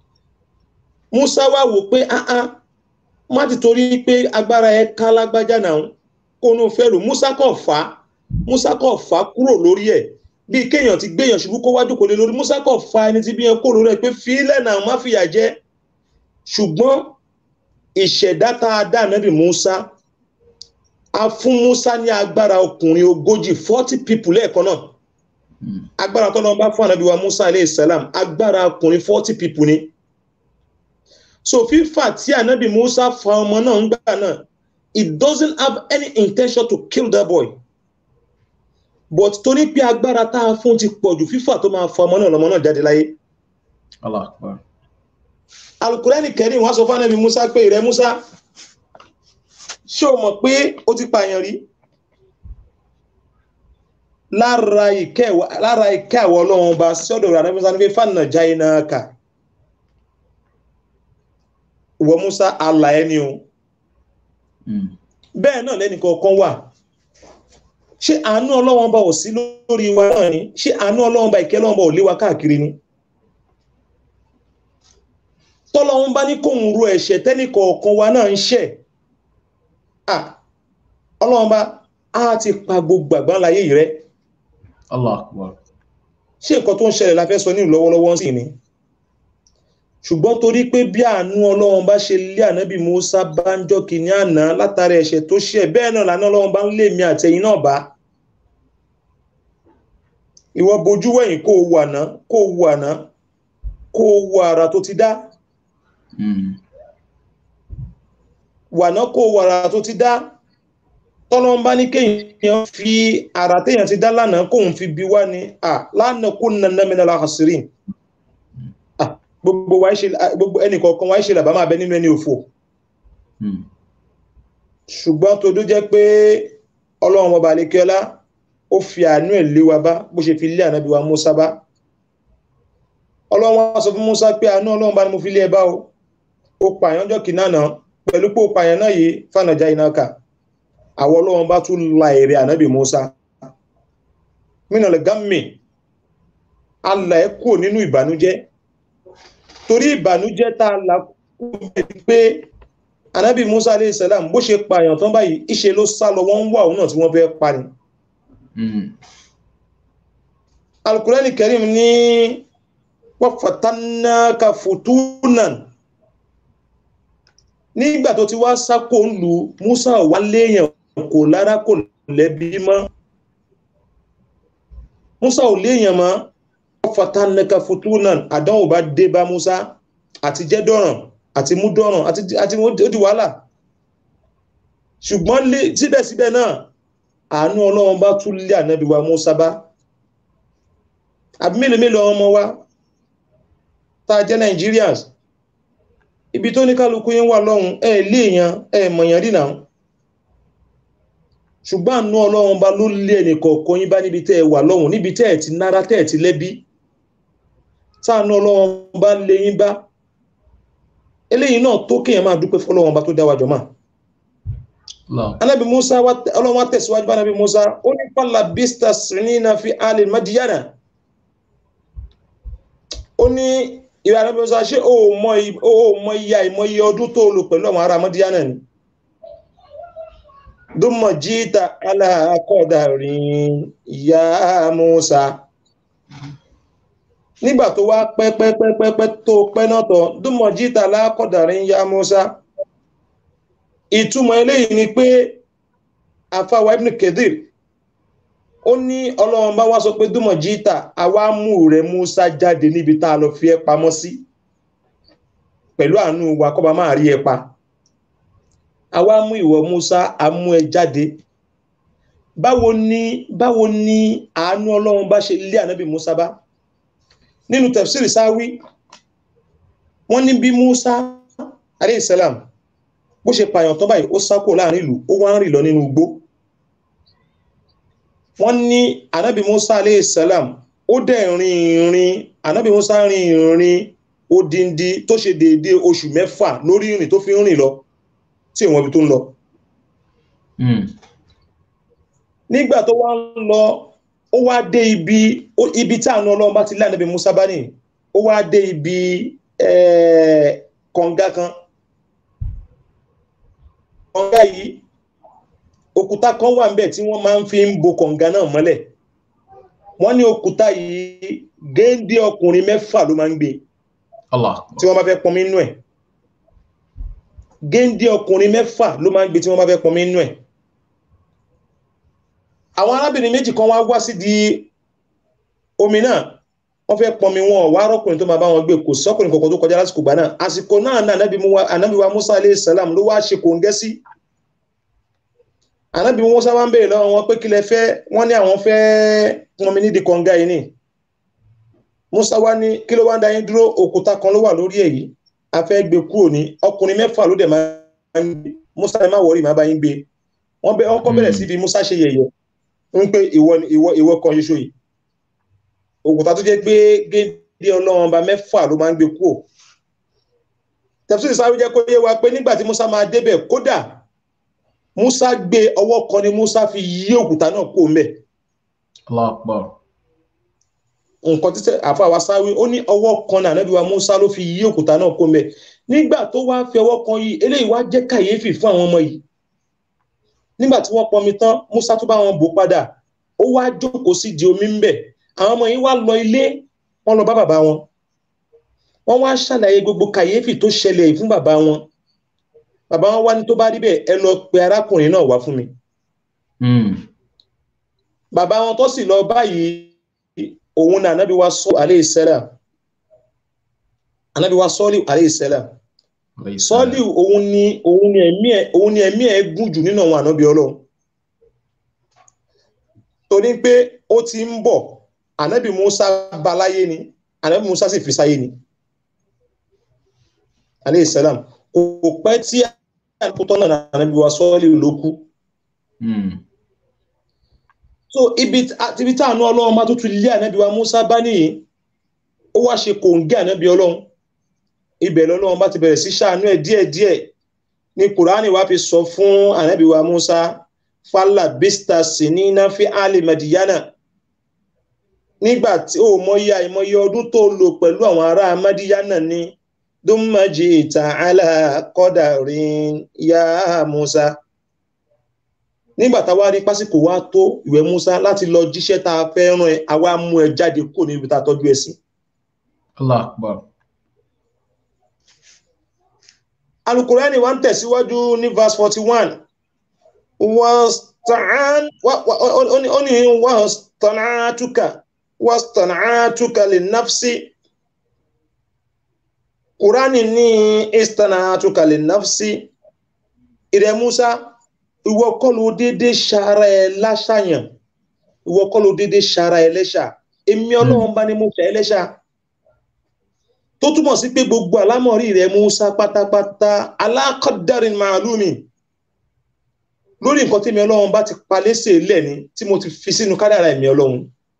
musa wá wò pé áá má ti torí pé agbára ẹ ká lágbájá náà kó nu fẹ́ lò musa kàn fà á musa kàn fà á kúrò lórí ẹ̀ bíi kéèyàn ti gbéyàn ṣubú kó wájú kò lè lórí musa kàn fa ẹni tí bí yẹn kó lórí ẹ̀ pé fílẹ̀ náà má fìyà jẹ ṣùgbọ́n ìṣẹ̀dá tá a dá ànábì musa a fún musa ní agbára ọkùnrin ogójì forty people lẹ́ẹ̀kan náà Mm. agbára tó lọ́n bá fún ànábì wa musa alayhi salam agbára ọkùnrin forty people ni so fífà tí ànábì musa fa ọmọ náà ń gbà náà it doesn't have any intention to kill that boy but torí pé agbára tá a fún ti pọ̀ jù fífà tó máa fa ọmọ náà lọ́mọ náà jáde láyé Allah akbar. alukurani kẹrin wọn sọ fún ànábì musa pé ìrẹ musa ṣé o mọ̀ pé o ti pààyàn rí lára ìkẹ́ wa- lára ìkẹ́ àwọn ọlọ́run ọba sọ́dọ̀ rẹ̀ ànábì musa ní pé fànà jáì náà kà ìwọ musa àlà ẹni o Mm. bẹ́ẹ̀ náà lẹ́nì kọ̀ọ̀kan wà ṣé àánú ọlọ́run ọba ò sí lórí wa náà ni ṣé àánú ọlọ́run ọba ìkẹ́ ọlọ́run ọba ò lé wa káàkiri ni tọ́lọ́run bá ní kóhun ro ẹ̀ṣẹ̀ tẹ́nì kọ̀ọ̀kan wa náà ń ṣẹ̀ ah ọlọ́run bá á ti pa gbogbo àgbáńláyé yìí rẹ́ Allah akbar. ṣé nǹkan tó ń ṣẹlẹ̀ la fẹ́ sọ ní lọ́wọ́lọ́wọ́ sí ni ṣùgbọ́n torí pé bí àánú ọlọ́run bá ṣe lé ànábì musa bá ń jọ kìíní àná látara ẹ̀ṣẹ̀ tó ṣẹ̀ bẹ́ẹ̀ náà lànà ọlọ́run bá ń lé mi àtẹ̀yìn náà bá ìwọ bojú wẹ̀yìn kó o wo àná kó o wo àná kó o wo àrà tó ti dá Mm. wàná kó o wo àrà tó ti dá tọ́lọ́run bá ní kéèyàn fi àrà téèyàn ti dá lánàá kóun fi bi wá ni à lánàá kó nana mi náà láhàsírìn gbogbo wa ṣe gbogbo ẹnì kọ̀ọ̀kan wa ṣe làbá máa bẹ nínú ẹni òfò Mm. ṣùgbọ́n tó dó jẹ́ pé ọlọ́run ọba àlékẹ́ọ́lá ó fi àánú ẹ̀ lé wa bá bó ṣe fi lé ànábì wa Musa bá ọlọ́run wa sọ fún Musa pé àánú ọlọ́run bá ní mo fi lé ẹ bá o ó pààyàn jọ kìnnà náà pẹ̀lú pé ó pààyàn náà yìí fànàjà iná kà àwọn ọlọ́run bá tún la èrè ànábì Musa mínà lè gámì alà ẹ kúrò nínú ìbànújẹ́ torí ìbànújẹ́ tá a là kúrò bẹ́ẹ̀ pé anabi musa alayhi salam bó ṣe pààyàn tán báyìí ìṣe ló sá lọ wọ́n ń wà òun náà tí wọ́n fẹ́ pa ni Mm. alukurani karim ní wọ́n fatannaka futunan nígbà tó ti wá sákò ń lu musa wà léèyàn kò lára kò lẹ́bi mọ́ musa ò léèyàn mọ́ wọ́n fatannaka futunan àdánwò bá dé bá musa àti jẹ́ dọ̀ràn àti mú dọ̀ràn àti àti ó di wàhálà ṣùgbọ́n lé- síbẹ̀síbẹ̀ náà àánú ọlọ́run bá tún lé ànábì wa musa bá àbí mélòó mélòó ọmọ wa tá a jẹ́ nigerians ibi tó ní kálukú yín wà lọ́hùn ẹ léèyàn ẹ mọ̀yàn rí náà ṣùgbọ́n àánú ọlọ́run bá ló lé ẹnì kọ̀ọ̀kan yín bá níbi tẹ́ ẹ wà lọ́hùn níbi tẹ́ ẹ ti nára tẹ́ ẹ ti lẹ́bí táànú ọlọ́run bá lé yín bá eléyìí náà tó kéèyàn máa dúpẹ́ fọlọ́run bá tó dá wa jọ máa Allah. anabi musa wa- ọlọ́run wa tẹ̀síwájú bá anabi musa ó ní pàlà bista sinina fi alì madiyana ó ní ìwé anabi musa ṣé o ò mọ i- o ò mọ iye àìmọ iye ọdún tó lò pẹ̀lú àwọn ará madiyana ni dúnmọ̀ jíta aláàkọ́dà rìn ìyá musa nígbà tó wá pẹ́pẹ́pẹ́pẹ́ tó pẹ́ náà tán dúnmọ̀ jíta aláàkọ́dà rìn ìyá musa ìtumọ̀ eléyìí ni pé àfáwà ibn kedir ó ní ọlọ́run bá wá sọ pé dúmọ̀ jíta àwa mú rẹ̀ musa jáde níbi tá a lọ fi ẹ́ pamọ́ sí pẹ̀lú àánú wa kọ́ba máa rí ẹ pa àwa mú ìwọ musa a mú ẹ jáde báwo ni báwo ni àánú ọlọ́run bá ṣe lé ànábì musa bá nínú tafsir sáwí wọ́n ní bí musa alayhi salam bó ṣe pààyàn tán báyìí ó sákò láàrin ìlú ó wá ń rìn lọ nínú igbó wọ́n ní anábì musa alayhi salam ó dẹ̀ rin ìrìn anábì musa rin ìrìn odindi tó ṣe déédéé oṣù mẹ́fà lórí ìrìn tó fi ń rìn lọ tí ìwọ̀n ibi tó ń lọ Mm. nígbà tó wá ń lọ ó wá dé ibi ó- ibi tí àánú ọlọ́run bá ti lé ànábì musa bá ní ó wá dé ibi eh, kọ̀ǹga kan kọ̀ǹga yìí òkúta kan wà níbẹ̀ tí wọ́n máa ń fi ń bo kọ̀ǹga náà mọ́lẹ̀ wọ́n ní òkúta yìí géńdé ọkùnrin mẹ́fà ló máa ń gbé Allah tí wọ́n bá fẹ́ pọnmi nínú ẹ̀ géńdé ọkùnrin mẹ́fà ló máa ń gbé tí wọ́n bá fẹ́ pọnmi nínú ẹ̀ àwọn arábìnrin méjì kan wá wá sí di omi náà wọ́n fẹ́ pọnmi wọn wá rọ́kùnrin tó máa bá wọn gbé kò sọ́kùnrin kankan tó kọjá lásìkò gbà náà àsìkò náà náà ànábì mú wa- ànábì wa Musa alayhi salam ló wá ṣe kòńgẹ́ sí ànábì Musa wá ń béèrè lọ́wọ́ wọn pé kí lẹ fẹ́ wọ́n ní àwọn fẹ́ pọnmi nídìí kọ̀ǹga yìí ni Musa wá ní kí ló wá ń da yín dúró òkúta kan ló wà lórí èyí a fẹ́ gbé kúrò ní ọkùnrin mẹ́fà ló dẹ̀ máa ń gbé Musa ẹ má wọrí má bá yín gbé wọ́n bẹ ọkọ bẹ̀rẹ̀ sí fi Musa ṣe yẹ̀yẹ́ ń pé ìwọ ni- ìwọ ìwọ kan ṣoṣo yìí òkúta tó jẹ́ pé géńdé ọlọ́run ọba mẹ́fà ló máa ń gbé kúrò tẹ̀síwìsì sáré jẹ́ kó yé wa pé nígbà tí Musa máa débẹ̀ kódà Musa gbé ọwọ́ kan ni Musa fi yí òkúta náà kúrò ńbẹ̀ Allah akbar nǹkan títẹ àfàwà sáré ó ní ọwọ́ kan náà Ànábì wa Musa ló fi yí òkúta náà kúrò ńbẹ̀ nígbà tó wá fi ọwọ́ kan yìí eléyìí wá jẹ́ kàyéfì fún àwọn ọmọ yìí nígbà tí wọ́n pọnmi tán Musa tó bá wọn bò padà ó wá jókòó sí di omi ńbẹ̀ àwọn ọmọ yìí wá lọ ilé wọ́n lọ bá bàbá wọn wọ́n wá ṣàlàyé gbogbo kàyéfì tó ṣẹlẹ̀ yìí fún bàbá wọn bàbá wọn wá ní tó bá rí bẹ́ẹ̀ ẹ lọ pe arákùnrin náà wá fún mi Mm. bàbá wọn tó sì lọ báyìí òun náà anábì wa sọ alayhi salam anábì wa sọ́ọ́lì alayhi salam Alayhi sọ́ọ́lì salam. òun ni òun ni ẹ̀mí ẹ̀ òun ni ẹ̀mí ẹ̀ gùn jù nínú àwọn ànábì ọlọ́run torí pé ó ti ń bọ̀ ànábì Musa bá láyé ni ànábì Musa sì fi sáyé ni alayhi salam kò pẹ́ tí àkótọ́ náà ànábì wa sọ́ọ́lì ló kú Mm. so ibi tí- ibi tí àánú ọlọ́run máa tó tún lé ànábì wa Musa bá nìyí ó wá ṣe kòǹgẹ́ ànábì ọlọ́run ibẹ̀ lọ́lọ́run bá ti bẹ̀rẹ̀ sí ṣàánú ẹ̀ díẹ̀díẹ̀ ní kùránì wá fi sọ fún ànábì wa Musa fálà bísta sinina fi ali madiyana nígbà tí ó mọyì àìmọye ọdún tó lò pẹ̀lú àwọn ará madiyana ni dùnmájì ìta alákọ̀dàrin ya Musa nígbà táwa rí pásíkò wá tó ìwé Musa láti lọ jíṣẹ́ tá a fẹ́ rán ẹ àwa mú ẹ jáde kúrò níbi tá a tọ́jú ẹ sí. Allah akbar alukurani wa ń tẹ̀síwájú ní verse forty one wàstàn ó ní wàstànàtúkà wàstànàtúkà lè nafsi kurani ní istànàtúkà lè nafsi ìrẹ Musa ìwọ kọ́ ló dédé ṣara ẹ láṣàyàn ìwọ kọ́ ló dédé ṣara ẹ lẹ́ṣà èmi Ọlọ́run bá ní mo ṣe ẹ lẹ́ṣà tó túmọ̀ sí pé gbogbo àlámọ̀rí rẹ̀ Musa pátápátá alákọ̀dárin màálùmí lórí nǹkan tí mi Ọlọ́run bá ti palẹ́sẹ̀ lẹ̀ ni tí mo ti fi sínú kádàrà ẹ̀mí Ọlọ́run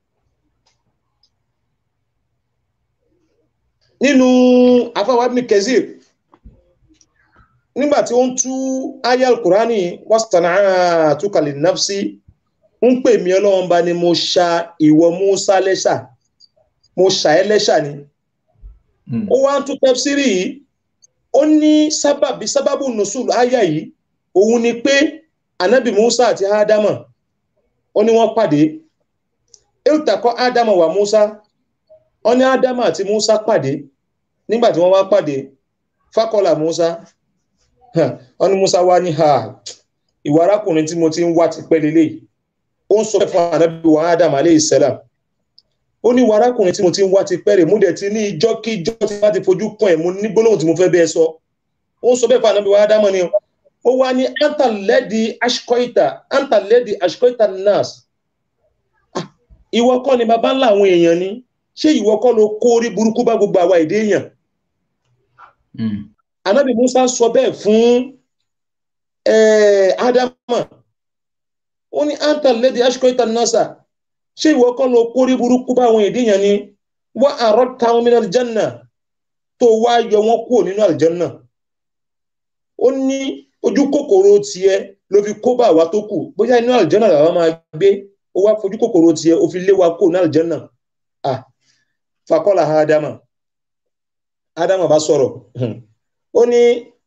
nínú àfáwà Ibn Kathir nígbà tí ó ń tú ayé al-Qur'ani wastana'tuka li-nafsi ń pè mí Ọlọ́run bá ní mo ṣa ìwọ Musa lẹ́ṣà mo ṣà ẹ́ lẹ́ṣà ni Mm. ó wá ń tún tẹ́fsírì yìí ó ní sábàbí sábàbù nùsùl àyà yìí òun ni pé anabi musa àti ádámà ó ní wọ́n pàdé iltakọ ádámà wà musa ó ní ádámà àti musa pàdé nígbà tí wọ́n wá pàdé fákọlà musa ó ní musa wá ní ha ìwà arákùnrin tí mo ti ń wá ti pẹ́ lélẹ́yìí ó ń sọ fún anabi wa ádámà aleyhi salam ó ní ìwà arákùnrin tí mo ti ń wá ti pẹ́rẹ̀ mú dẹ̀ ti ní ìjọ́kíjọ́ tí wọ́n ti fojú kàn ẹ̀ mo ní gbólóhùn tí mo fẹ́ bẹ́ẹ̀ sọ ó ń sọ bẹ́ẹ̀ fún ànábì wa ádámọ̀ ni ó wá ní antalẹ́dì ashkoita antalẹ́dì ashkoita nas Ah, ìwọ kọ́ ni bàbá ńlá àwọn èèyàn ni ṣé ìwọ kọ́ ló kó orí burúkú bá gbogbo àwa èdè èèyàn Mm. ànábì musa sọ bẹ́ẹ̀ fún eh, ádámọ̀ ó ní antalẹ́dì ashkoita nasa ṣé ìwọ kọ́ ló kórí burúkú bá àwọn èdè yẹn ni wọ́n àrọ́ táwọn mìíràn aljanna tó wá yọ wọ́n kúrò nínú aljanna ó ní ojú kòkòrò tiẹ̀ ló fi kó bá àwa tó kù bóyá inú aljanna làwa máa gbé ó wá fojú kòkòrò tiẹ̀ ó fi lé wa kúrò ní aljanna ah fakọ́lá ádámà ádámà bá sọ̀rọ̀ hmm. ó ní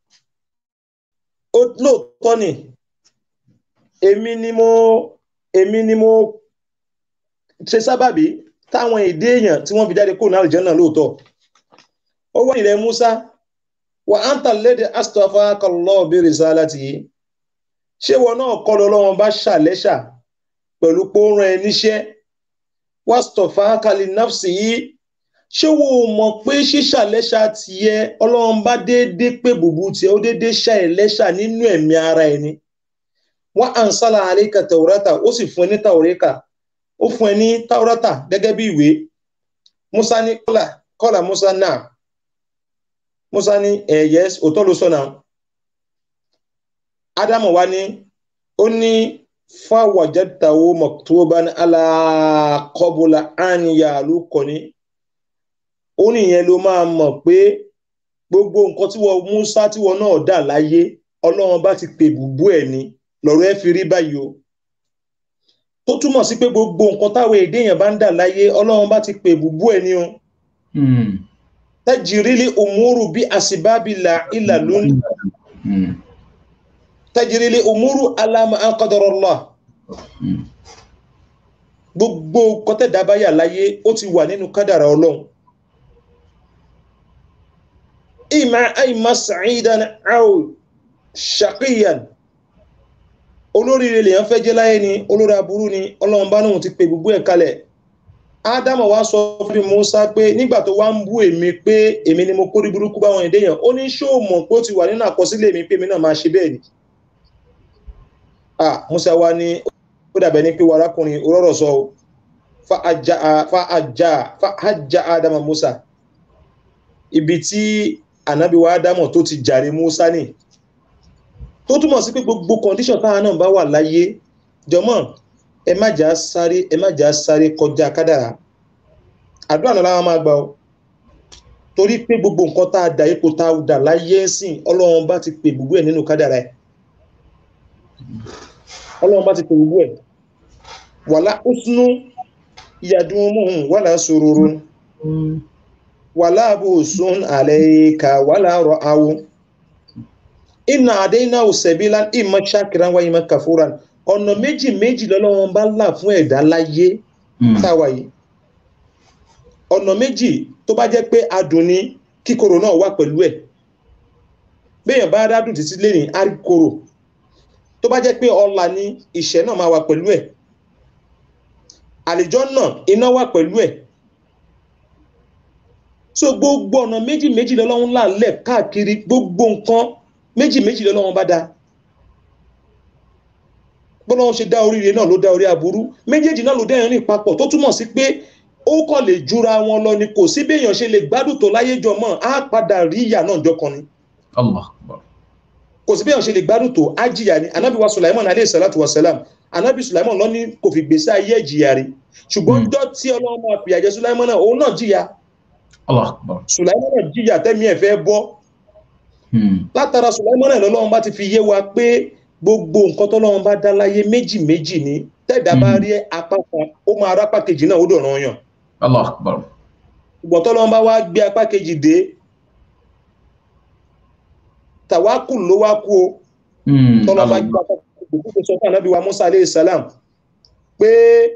ó lóòótọ́ ni èmi ni mo èmi ni mo ṣe sábàbí táwọn èdè èèyàn tí wọ́n fi jáde kúrò ní àlùjànnà lóòótọ́ ó wá ilẹ̀ Musa wà á ń tà lédè astafaka Allah bi risalatihi ṣé wọn náà kọ́ lọ lọ́wọ́n bá ṣàlẹ́ṣà pẹ̀lú pé ó rán ẹ níṣẹ́ wastafaka li nafsihi ṣé wo mọ̀ pé ṣíṣàlẹ́ṣà tiẹ̀ ọlọ́run bá déédéé pé bùbù tiẹ̀ ó déédéé ṣà ẹ̀ lẹ́ṣà nínú ẹ̀mí ara ẹni wọ́n ansala alayka tawrata ó sì fún ẹ ní tawreka ó fún ẹ ní tawrata gẹ́gẹ́ bí ìwé Musa ní kọ́là kọ́là Musa náà Musa ní ẹ̀ yẹ́s òótọ́ ló sọ náà Ádámù wá ní ó ní fáwọ̀jẹ́tàwó maktuban ala qabla an ya'luqani ó nìyẹn ló máa mọ̀ pé gbogbo nǹkan tí wọ́n Musa tí wọ́n náà dà láyé Ọlọ́run bá ti pè bùbú ẹ̀ ni lọ́rọ̀ ẹ̀ fi rí báyìí o tó túmọ̀ sí pé gbogbo nǹkan táwọn èdè yẹn bá ń dà láyé Ọlọ́run bá ti pè bùbú ẹ̀ ni o tajirili umuru bí asibabila ilà lónìí tajirili umuru alama anqadarallah gbogbo kọtẹ́dàbáyà láyé ó ti wà nínú kádàrà Ọlọ́run ima aima sa'idan aw shaqiyan olórí ilé yẹn fẹ́ jẹ́ láyé ni olórí aburú ni ọlọ́run bá náà ti pè gbogbo ẹ̀ kalẹ̀ ádámọ̀ wá sọ fún Mùsá pé nígbà tó wá ń bú èmi pé èmi ni mo kórí burúkú báwọn èdè yẹn ó ní ṣó mọ̀ pé ó ti wà nínú àkọsílẹ̀ mi pé èmi náà máa ṣe bẹ́ẹ̀ ni ah Mùsá wá ní ó dàbẹ̀ ní pé wàrákùnrin òróró sọ o fa ajá fa ajá fa ajá ádámọ̀ Mùsá ibi tí ànábì wa ádámọ̀ tó ti jàre Mùsá ni tó túmọ̀ sí pé gbogbo condition táwọn náà bá wà láyé jọmọ́ ẹ má jà sáré ẹ má jà sáré kọjá kádàrá àdúrà náà láwọn máa gbà ó torí pé gbogbo nǹkan tá a dà ipò tá a dà láyé sìn ọlọ́run bá ti pè gbogbo ẹ̀ nínú kádàrá ẹ̀ ọlọ́run bá ti pè gbogbo ẹ̀ wàlá usnu yadumuhun wàlá sururun wàlá abusun alayka wàlá ra'awu inna àdéhìnà òsèbílá ìmọ̀ ṣàkìrán wáyé mọ́ kàfúrán ọ̀nà méjì méjì lọ́lọ́wọ́n bá là fún ẹ̀dá láyé táwa yìí ọ̀nà méjì tó bá jẹ́ pé adùn ni kíkorò náà wà pẹ̀lú ẹ̀ béèyàn bá dádùn títí lé ní àríkorò tó bá jẹ́ pé ọlà ni ìṣẹ́ náà máa wà pẹ̀lú ẹ̀ àlìjọ náà iná wà pẹ̀lú ẹ̀ so gbogbo ọ̀nà méjì méjì lọ́lọ́wọ́n là lẹ̀ káàkiri gbogbo nǹkan méjì méjì lọ́lọ́wọ́n bá dá bọ́lọ́wọ́n ṣe dá oríire náà ló dá orí aburú méjèèjì náà ló dẹ́yìn rìn papọ̀ tó túmọ̀ sí pé ó kàn lè jura wọn lọ ni kò sí béèyàn ṣe lè gbádùn tó láyé jọ mọ́ á padà rí ìyà náà jọkan ni Allah akbar kò sí béèyàn ṣe lè gbádùn tó á jìyà ni anabi wa Sulaiman aleyhi salatu wa salam anabi Sulaiman lọ ní kò fi gbèsè ayé jìyà rí ṣùgbọ́n jọ́ tí ọlọ́run máa fìyà jẹ Sulaiman náà òun náà jìyà Allah akbar Sulaiman náà jìyà tẹ́mi ẹ̀ fẹ́ bọ́ látara Sulaiman náà lọ́lọ́run bá ti fi yé wa pé gbogbo nǹkan tọ́lọ́run bá dá láyé méjì méjì ni tẹ́ẹ̀dá bá rí apá kan ó máa rápá kejì náà ó dọ̀ràn yàn Allah akbar ṣùgbọ́n tọ́lọ́run bá wá gbé apá kejì dé tàwákù ló wá kú o tọ́lọ́run bá gbé apá kejì dé kó sọ fún ànábì wa Musa aleyhi salam pé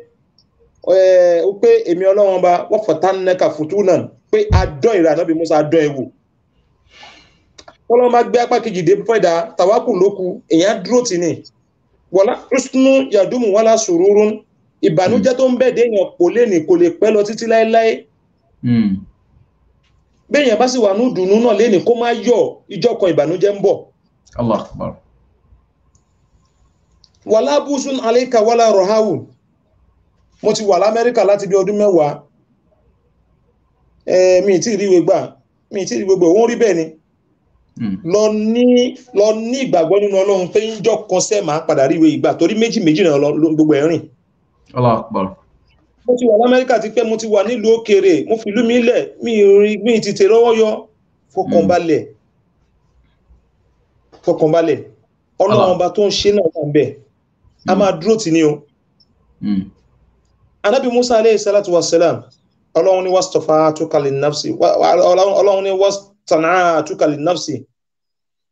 ó pé èmi ọlọ́run bá wọ́n fọ̀tá nẹ́ka fùtú náà pé adán ìrà ànábì Musa adán ẹ̀wò tọ́lọ́run bá gbé apá kejì dé fún ẹ̀dá tàwákù ló kù èèyàn dúró tì ní wọ́lá rúṣnú yàdúmù wọ́lá sùúrùn ìbànújẹ́ tó ń bẹ̀ déèyàn kò lè ní kò lè pẹ́ lọ títí láéláé béèyàn bá sì wà ní ìdùnnú náà léni kó má yọ ìjọ kan ìbànújẹ́ ń bọ̀ Allah akbar wàlá búsùn aléka wàlá rọ̀háwù mo ti wà lamẹ́ríkà láti bí ọdún mẹ́wàá mi ì tí ì ríwe gbà mi ì tí ì ríwe gbà òun rí bẹ́ẹ̀ ni lọ ní lọ ní ìgbàgbọ́ nínú ọlọ́run pé ń jọ kan sẹ́ máa padà ríwe ìgbà torí méjì méjì náà lọ gbogbo ẹ̀ rìn Allah akbar mo ti wà lamẹ́ríkà ti pẹ́ mo ti wà nílùú òkèèrè mo fi ìlú mi lẹ̀ mi rí mi ti tè lọ́wọ́ yọ fọkànbalẹ̀ fọkànbalẹ̀ ọlọ́run ọba tó ń ṣe náà wà ń bẹ̀ a máa dúró tì ní o anabi musa aleyhi salatu wa salam ọlọ́run ní wàstọ̀fà àtúkàlì nafsi ọlọ́run ní wàstọ̀nà àtúkàlì nafsi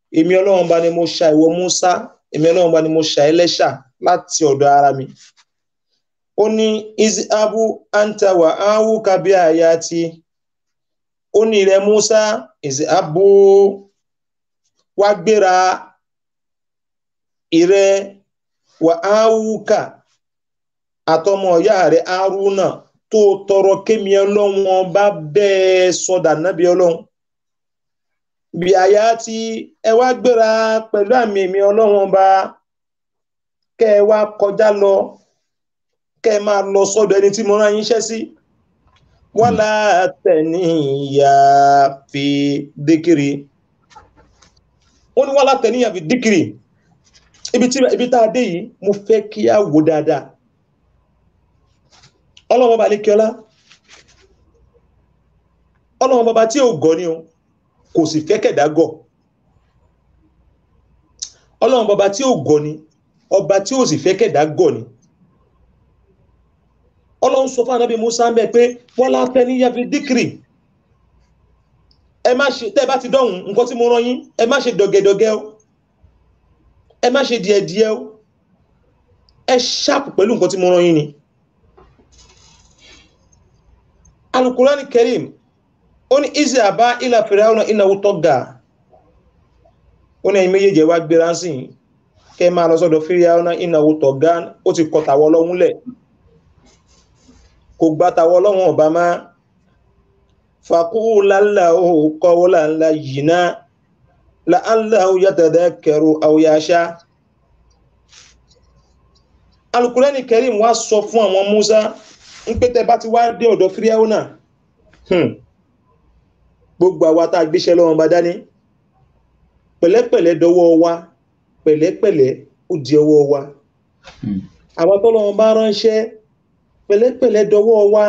èmi ọlọ́run bá ní mo ṣà ìwọ Musa èmi ọlọ́run bá ní mo ṣà ẹlẹ́ṣà láti ọ̀dọ̀ ara mi ó ní iziabu anta wa awu kabi ayati ó ní ilẹ̀ Musa iziabu wá gbéra ìrẹ wa awuka àtọmọ ìyá rẹ Haruna tó tọrọ kémi ọlọ́run bá bẹ́ẹ̀ sọdà nábì ọlọ́run bí àyà tí ẹ wá gbéra pẹ̀lú àmì èmi ọlọ́run ọba kẹ́ ẹ wá kọjá lọ kẹ́ ẹ máa lọ sọ́dọ̀ ẹni tí mo rán yín iṣẹ́ sí wala tẹ̀níyà fi díkìrì ó ní wala tẹ̀níyà fi díkìrì ibi tí ibi tá a dé yìí mo fẹ́ kí a wò dáadáa ọlọ́run ọba lẹ́kíọ́lá ọlọ́run ọba tí ò gọ́ ni o kò sì fẹ́ kẹ̀dá gọ̀ ọlọ́run ọba tí ò gọ̀ ni ọba tí ò sì fẹ́ kẹ̀dá gọ̀ ni ọlọ́run sọ fún anábì Musa ń bẹ pé wọ́n lá fẹ́ níyà fi díkìrì ẹ má ṣe tẹ́ ẹ bá ti dọ̀hùn nǹkan tí mo rán yín ẹ má ṣe dọ̀gẹ̀dọ̀gẹ̀ o ẹ má ṣe díẹ̀díẹ̀ o ẹ ṣáàpù pẹ̀lú nǹkan tí mo rán yín ni alukurani Karim ó ní izi àbá ilà fìràwọ̀nà ìnáwó tọ́gà ó ní ẹ̀yin méjèèjì wá gbéra sí i kẹ́ ẹ máa lọ sọ́dọ̀ fìràwọ̀nà ìnáwó tọ́gà ó ti kọ tàwọ́ ọlọ́run lẹ̀ kò gba tàwọ́ ọlọ́run ọba má fàkúùlà ńlá ó kọ́wọ́lá ńlá yìí ná la'alla yatadhakkaru aw yasha alukurani Karim wá sọ fún àwọn Musa ń pé tẹ́ bá ti wá dé ọ̀dọ̀ fìràwọ̀nà gbogbo àwa tá a gbéṣẹ́ lọ́wọ́ bá dání pẹ̀lẹ́pẹ̀lẹ́ dọwọ́ wa pẹ̀lẹ́pẹ̀lẹ́ ó di ọwọ́ wa àwọn tọ́lọ́wọ́ bá ránṣẹ́ pẹ̀lẹ́pẹ̀lẹ́ dọwọ́ wa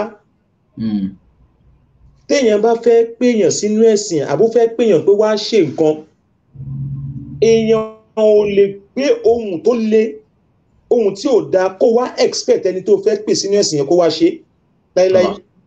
téèyàn bá fẹ́ péèyàn sínú ẹ̀sìn àbó fẹ́ péèyàn pé wá ṣe nǹkan èèyàn ò lè gbé ohun tó le ohun tí ò dáa kó wá expect ẹni tó fẹ́ pè sínú ẹ̀sìn yẹn kó wá ṣe láíláí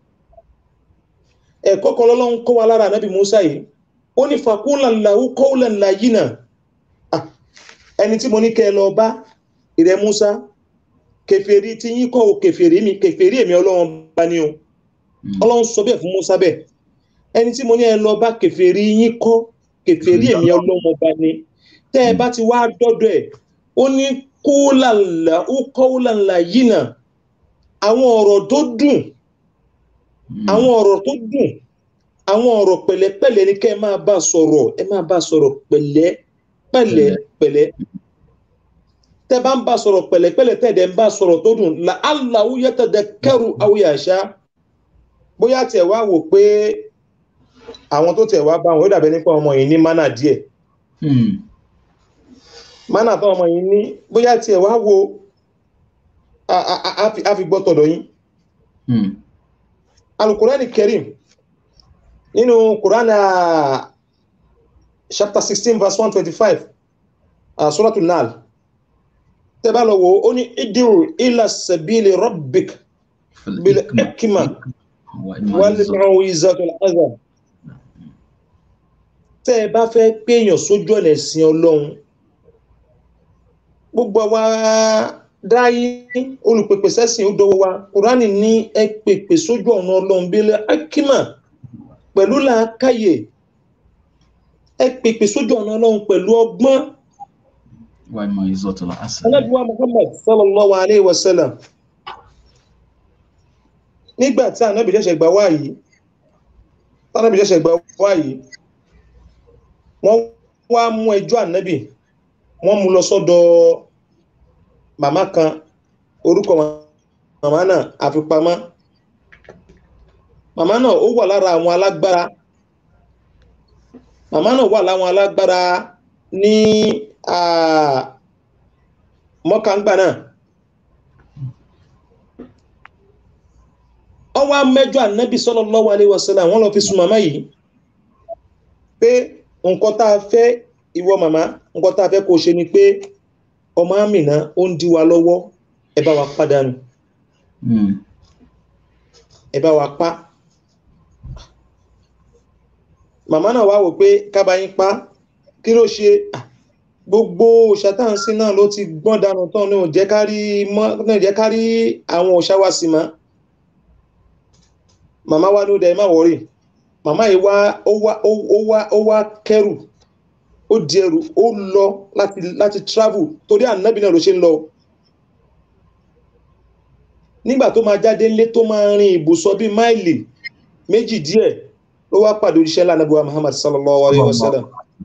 ẹ̀kọ́ kan lọ́lọ́run kọ́ wa lára ànábì Musa yìí ó ní fàkúnlàn làwú kọ́ọ̀làn làyínà ẹni tí mo ní kẹ́ ẹ lọ bá ìrẹ Musa kèfèrí tí yín kọ́ o kèfèrí mi kèfèrí èmi ọlọ́run bá ní o ọlọ́run sọ bẹ́ẹ̀ fún Musa bẹ́ẹ̀ ẹni tí mo ní ẹ lọ bá kèfèrí yín kọ́ kèfèrí èmi ọlọ́run bá ní tẹ́ ẹ bá ti wá dọ́dọ̀ ẹ̀ ó ní kọ́ọ̀làn làwú kọ́ọ̀làn làyínà àwọn ọ̀rọ̀ tó dùn àwọn ọ̀rọ̀ tó dùn àwọn ọ̀rọ̀ pẹ̀lẹ́pẹ̀lẹ́ ni kẹ́ ẹ máa bá sọ̀rọ̀ ẹ máa bá sọ̀rọ̀ pẹ̀lẹ́ pẹ̀lẹ́ pẹ̀lẹ́ tẹ́ bá ń bá sọ̀rọ̀ pẹ̀lẹ́pẹ̀lẹ́ tẹ́ dẹ̀ ń bá sọ̀rọ̀ tó dùn la Allahu yatadakkaru aw yasha bóyá tiẹ̀ wá wò pé àwọn tó tiẹ̀ wá bá wọn ó dàbẹ́ nípa ọmọ yìí ní mánà díẹ̀ mánà tó ọmọ yìí ní bóyá tiẹ̀ wá wo a fi gbọ́ tọ̀dọ̀ yín alukurani Karim nínú kurana chapter sixteen verse one twenty-five uh, suratul Nahl tẹ́bá lọ wo ó ní idiru ila sabili rabbik bil hikma wal mau'izatil hasan tẹ́ ẹ bá fẹ́ péyàn sójú ọ̀nà ẹ̀sìn ọlọ́run gbogbo wa dáyé olùpèpè sẹ́sìn ó dọwọ́ wa kùránì ní ẹ pèpè sójú ọ̀nà ọlọ́run bílẹ̀ akímà pẹ̀lú làákàyè ẹ pèpè sójú ọ̀nà ọlọ́run pẹ̀lú ọgbọ́n. anábíwá muhammad sallallahu alayhi wa sallam nígbà tí anábì ṣẹ̀ṣẹ̀ gbà wá yìí anábì ṣẹ̀ṣẹ̀ gbà wá yìí wọ́n wá mú ẹjọ́ anábì wọ́n mú lọ sọ́dọ̀ màmá kan orúkọ màmá náà àfipamọ́ màmá náà ó wà lára àwọn alágbára màmá náà wà láwọn alágbára ní mọ́kàngbà náà wọ́n wá mẹ́jọ ànábì sallallahu alaihi wasallam wọ́n lọ fi sùn màmá yìí pé nǹkan tá a fẹ́ ìwọ màmá nǹkan tá a fẹ́ kó ṣe ni pé ọmọ àmìnà ó ń dí wa lọ́wọ́ ẹ bá wa pàdánù ẹ bá wa pa màmá náà wá wò pé kábà yín pa kí ló ṣe Ah, gbogbo ṣàtàǹsí náà ló ti gbọ́n dànù tán ní òjẹ́ kárí mọ́ náà jẹ́ kárí àwọn òṣà wa sí mọ́ màmá wa ló dẹ má wọrí màmá yìí wá ó wá ó ó wá ó wá kẹrù ó di ẹrù ó lọ láti láti travel torí ànábì náà ló ṣe ń lọ nígbà tó máa jáde ńlé tó máa rin ibùsọ̀ bíi máìlì méjì díẹ̀ ló wá pàdé oríṣẹ́ ńlá nàbíwá muhammad sallallahu alayhi wa sallam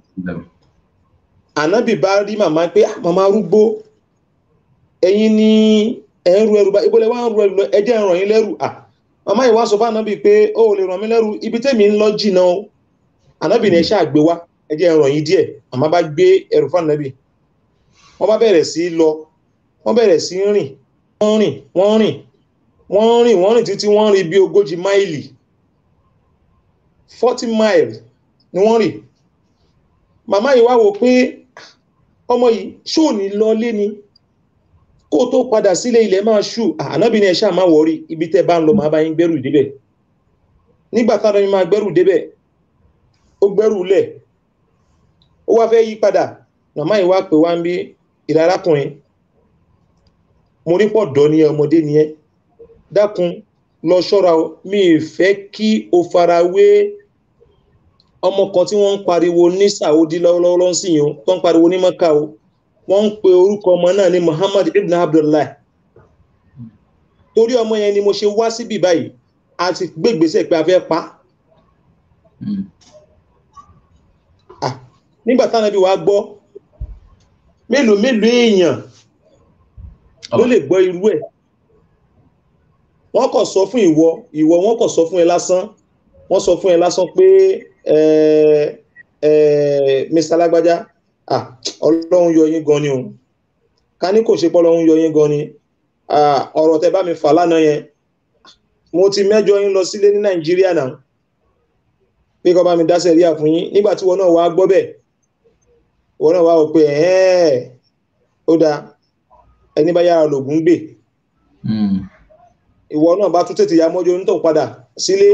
ànábì bá rí màmá pé "Ah, màmá arúgbó ẹ̀yin ni ẹ̀ ń ru ẹrù bá ibole wá ń ru ẹrù lọ ẹ jẹ́ n ràn yín lẹ́rù à màmá yìí wá sọ fún ànábì pé ó ò lè ràn mí lẹ́rù ibi tẹ́mi ń lọ jìnnà o ànábì ni ẹ ṣáà gbé wá ẹ jẹ́ n ràn yín díẹ̀ màmá bá gbé ẹrù fún ànábì wọ́n bá bẹ̀rẹ̀ sí í lọ wọ́n bẹ̀rẹ̀ sí í rìn wọ́n rìn wọ́n rìn wọ́n rìn wọ́n rìn títí wọ́n rìn bí ogójì máìlì forty miles ni wọ́n rìn màmá yìí wá wò pé ọmọ yìí ṣó ní lọ lé ni kó tó padà sílé ilẹ̀ máa ṣù ànábì ni ẹ ṣáà máa wọrí ibi tẹ́ bá ń lọ máa bá yín gbẹ́rù débẹ̀ nígbà táwọn yín máa gbẹ́rù débẹ̀ ó gbẹ́rù lẹ̀ ó wá fẹ́ yí padà màmá yìí wá pè wá ń bí ìlà arákùnrin mo rí pọ̀ dọ́ ní ọmọdé ni ẹ́ dákun lọ ṣọ́ra o mi ì fẹ́ kí o fara wé ọmọ kan tí wọ́n ń pariwo ní saudi lọ́wọ́lọ́wọ́ sí yìí o tó ń pariwo ní maka o wọ́n ń pe orúkọ ọmọ náà ní muhammad ibn abdullahi torí ọmọ yẹn ni mo ṣe wá síbí báyìí a ti gbégbèsè pé a fẹ́ pa á nígbà táwọn ẹbí wa gbọ́ mélòó mélòó èèyàn ló lè gbọ́ irú ẹ̀ wọ́n kọ̀ sọ fún ìwọ ìwọ wọ́n kọ̀ sọ fún ẹ lásán wọ́n sọ fún ẹ lásán pé mr lágbájá ah ọlọ́run yọ yín gan ni o ká ní kò ṣe pọ́ ọlọ́run yọ yín gan ni ọ̀rọ̀ tẹ bá mi fà lánàá yẹn mo ti mẹ́jọ yín lọ sílé ní nàìjíríà náà pé kọ́ bá mi dá sẹ̀ríà fún yín nígbà tí wọn náà wá gbọ́ bẹ̀ wọn náà wá wò pé ẹ̀ẹ́ ó dáa ẹni bá yára lògùn gbè ìwọ náà bá tún tètè ya mọ́jọ́ onítọ̀ padà sílé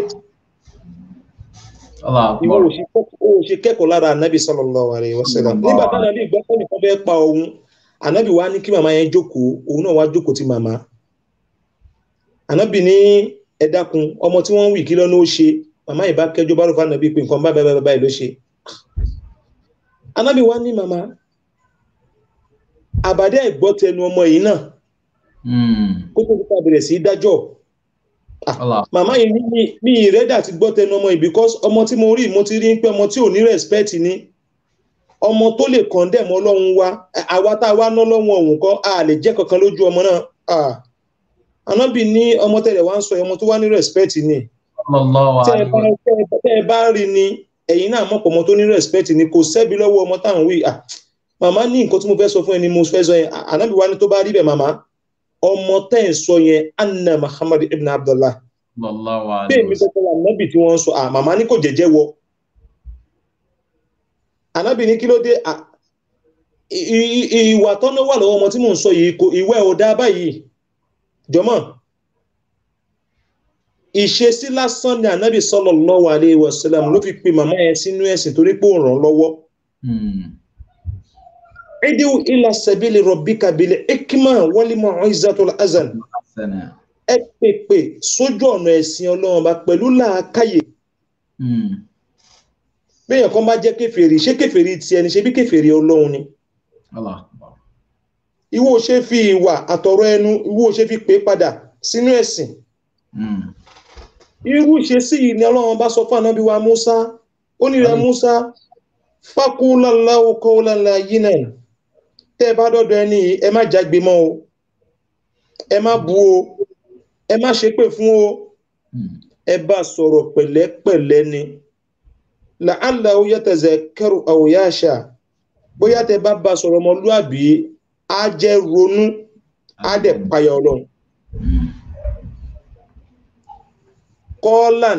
ìwọ ò ṣe kẹ́kọ̀ọ́ lára ànábì sallallahu alaihi wasallam nígbà tí ànábì gbọ́ pé nìkan fẹ́ pa òun ànábì wá ní kí màmá yẹn jókòó òun náà wá jókòó ti màmá ànábì ní ẹ dákun ọmọ tí wọ́n ń wì kí lọ́nà ó ṣe màmá yìí bá kẹjọ bá rò fún ànábì pé nǹkan báyìí báyìí báyìí ló ṣe ànábì wá ní màmá àbàdé ẹ̀gbọ́ tẹnu ọmọ yìí náà kó tó kópa bẹ̀rẹ̀ sí dájọ́ màmá yìí ní mi ìrẹ́dà ti gbọ́ tẹnu ọmọ yìí because ọmọ tí mo rí mo ti rí pé ọmọ tí ò ní respect ni ọmọ tó lè condemn ọlọ́run wa àwa tá a wá ná lọ́wọ́ òun kọ́ a lè jẹ́ kankan lójú ọmọ náà ànábì ní ọmọ tẹ̀lẹ̀ wá ń sọ ọmọ tó wá ní respect ni tẹ́ ẹ bá rí ni ẹ̀yin náà mọ̀ pọ̀ ọmọ tó ní respect ni kò sẹ́bi lọ́wọ́ ọmọ táwọn wí màmá ní nǹkan tí mo fẹ́ sọ fún ẹ ni mo fẹ́ sọ yẹn ànábì wá ní tó bá rí bẹ́ẹ̀ màmá ọmọ tẹ́ ẹ̀ sọ yẹn anna muhammad ibn abdullah bẹ́ẹ̀ mi kọ́kọ́ wà nábì tí wọ́n ń sọ à màmá ní kò jẹ́jẹ́ wọ ànábì ní kí ló dé ìwà tọ́nà wà lọ́wọ́ ọmọ tí mò ń sọ yìí kò ìwẹ́ ò dá báyìí jọmọ́ ìṣesí lásán ni ànábì sallallahu alaihi wasallam ló fi pe màmá yẹn sínú ẹ̀sìn torí pé ó ràn lọ́wọ́ idiu ila sabili rabbika bil hikma wal mau'izatul hasan ẹ pèpè sójú ọ̀nà ẹ̀sìn ọlọ́run bá pẹ̀lú làákàyè bẹ́ẹ̀ kan bá jẹ́ kèfèrí ṣé kèfèrí ti ẹni ṣe bí kèfèrí ọlọ́run ni ìwọ ṣe fi ìwà àtọ̀rọ̀ ẹnu ìwọ ṣe fi pè padà sínú ẹ̀sìn irú ṣe sí yìí ni ọlọ́run bá sọ fún ànábì wa Musa ó ní rẹ Musa faqulalahu qawlan layyinan tẹ́ ẹ bá dọ́dọ̀ ẹni ẹ má jágbe mọ́ o ẹ má bú o ẹ má ṣépè fún o ẹ bá sọ̀rọ̀ pẹ̀lẹ́pẹ̀lẹ́ ni la'allahu yatazakkaru aw yakhsha bóyá tẹ́ bá bá sọ̀rọ̀ ọmọlúàbí á jẹ́ ronú á dẹ̀ payà ọlọ́run kọ́ọ̀lán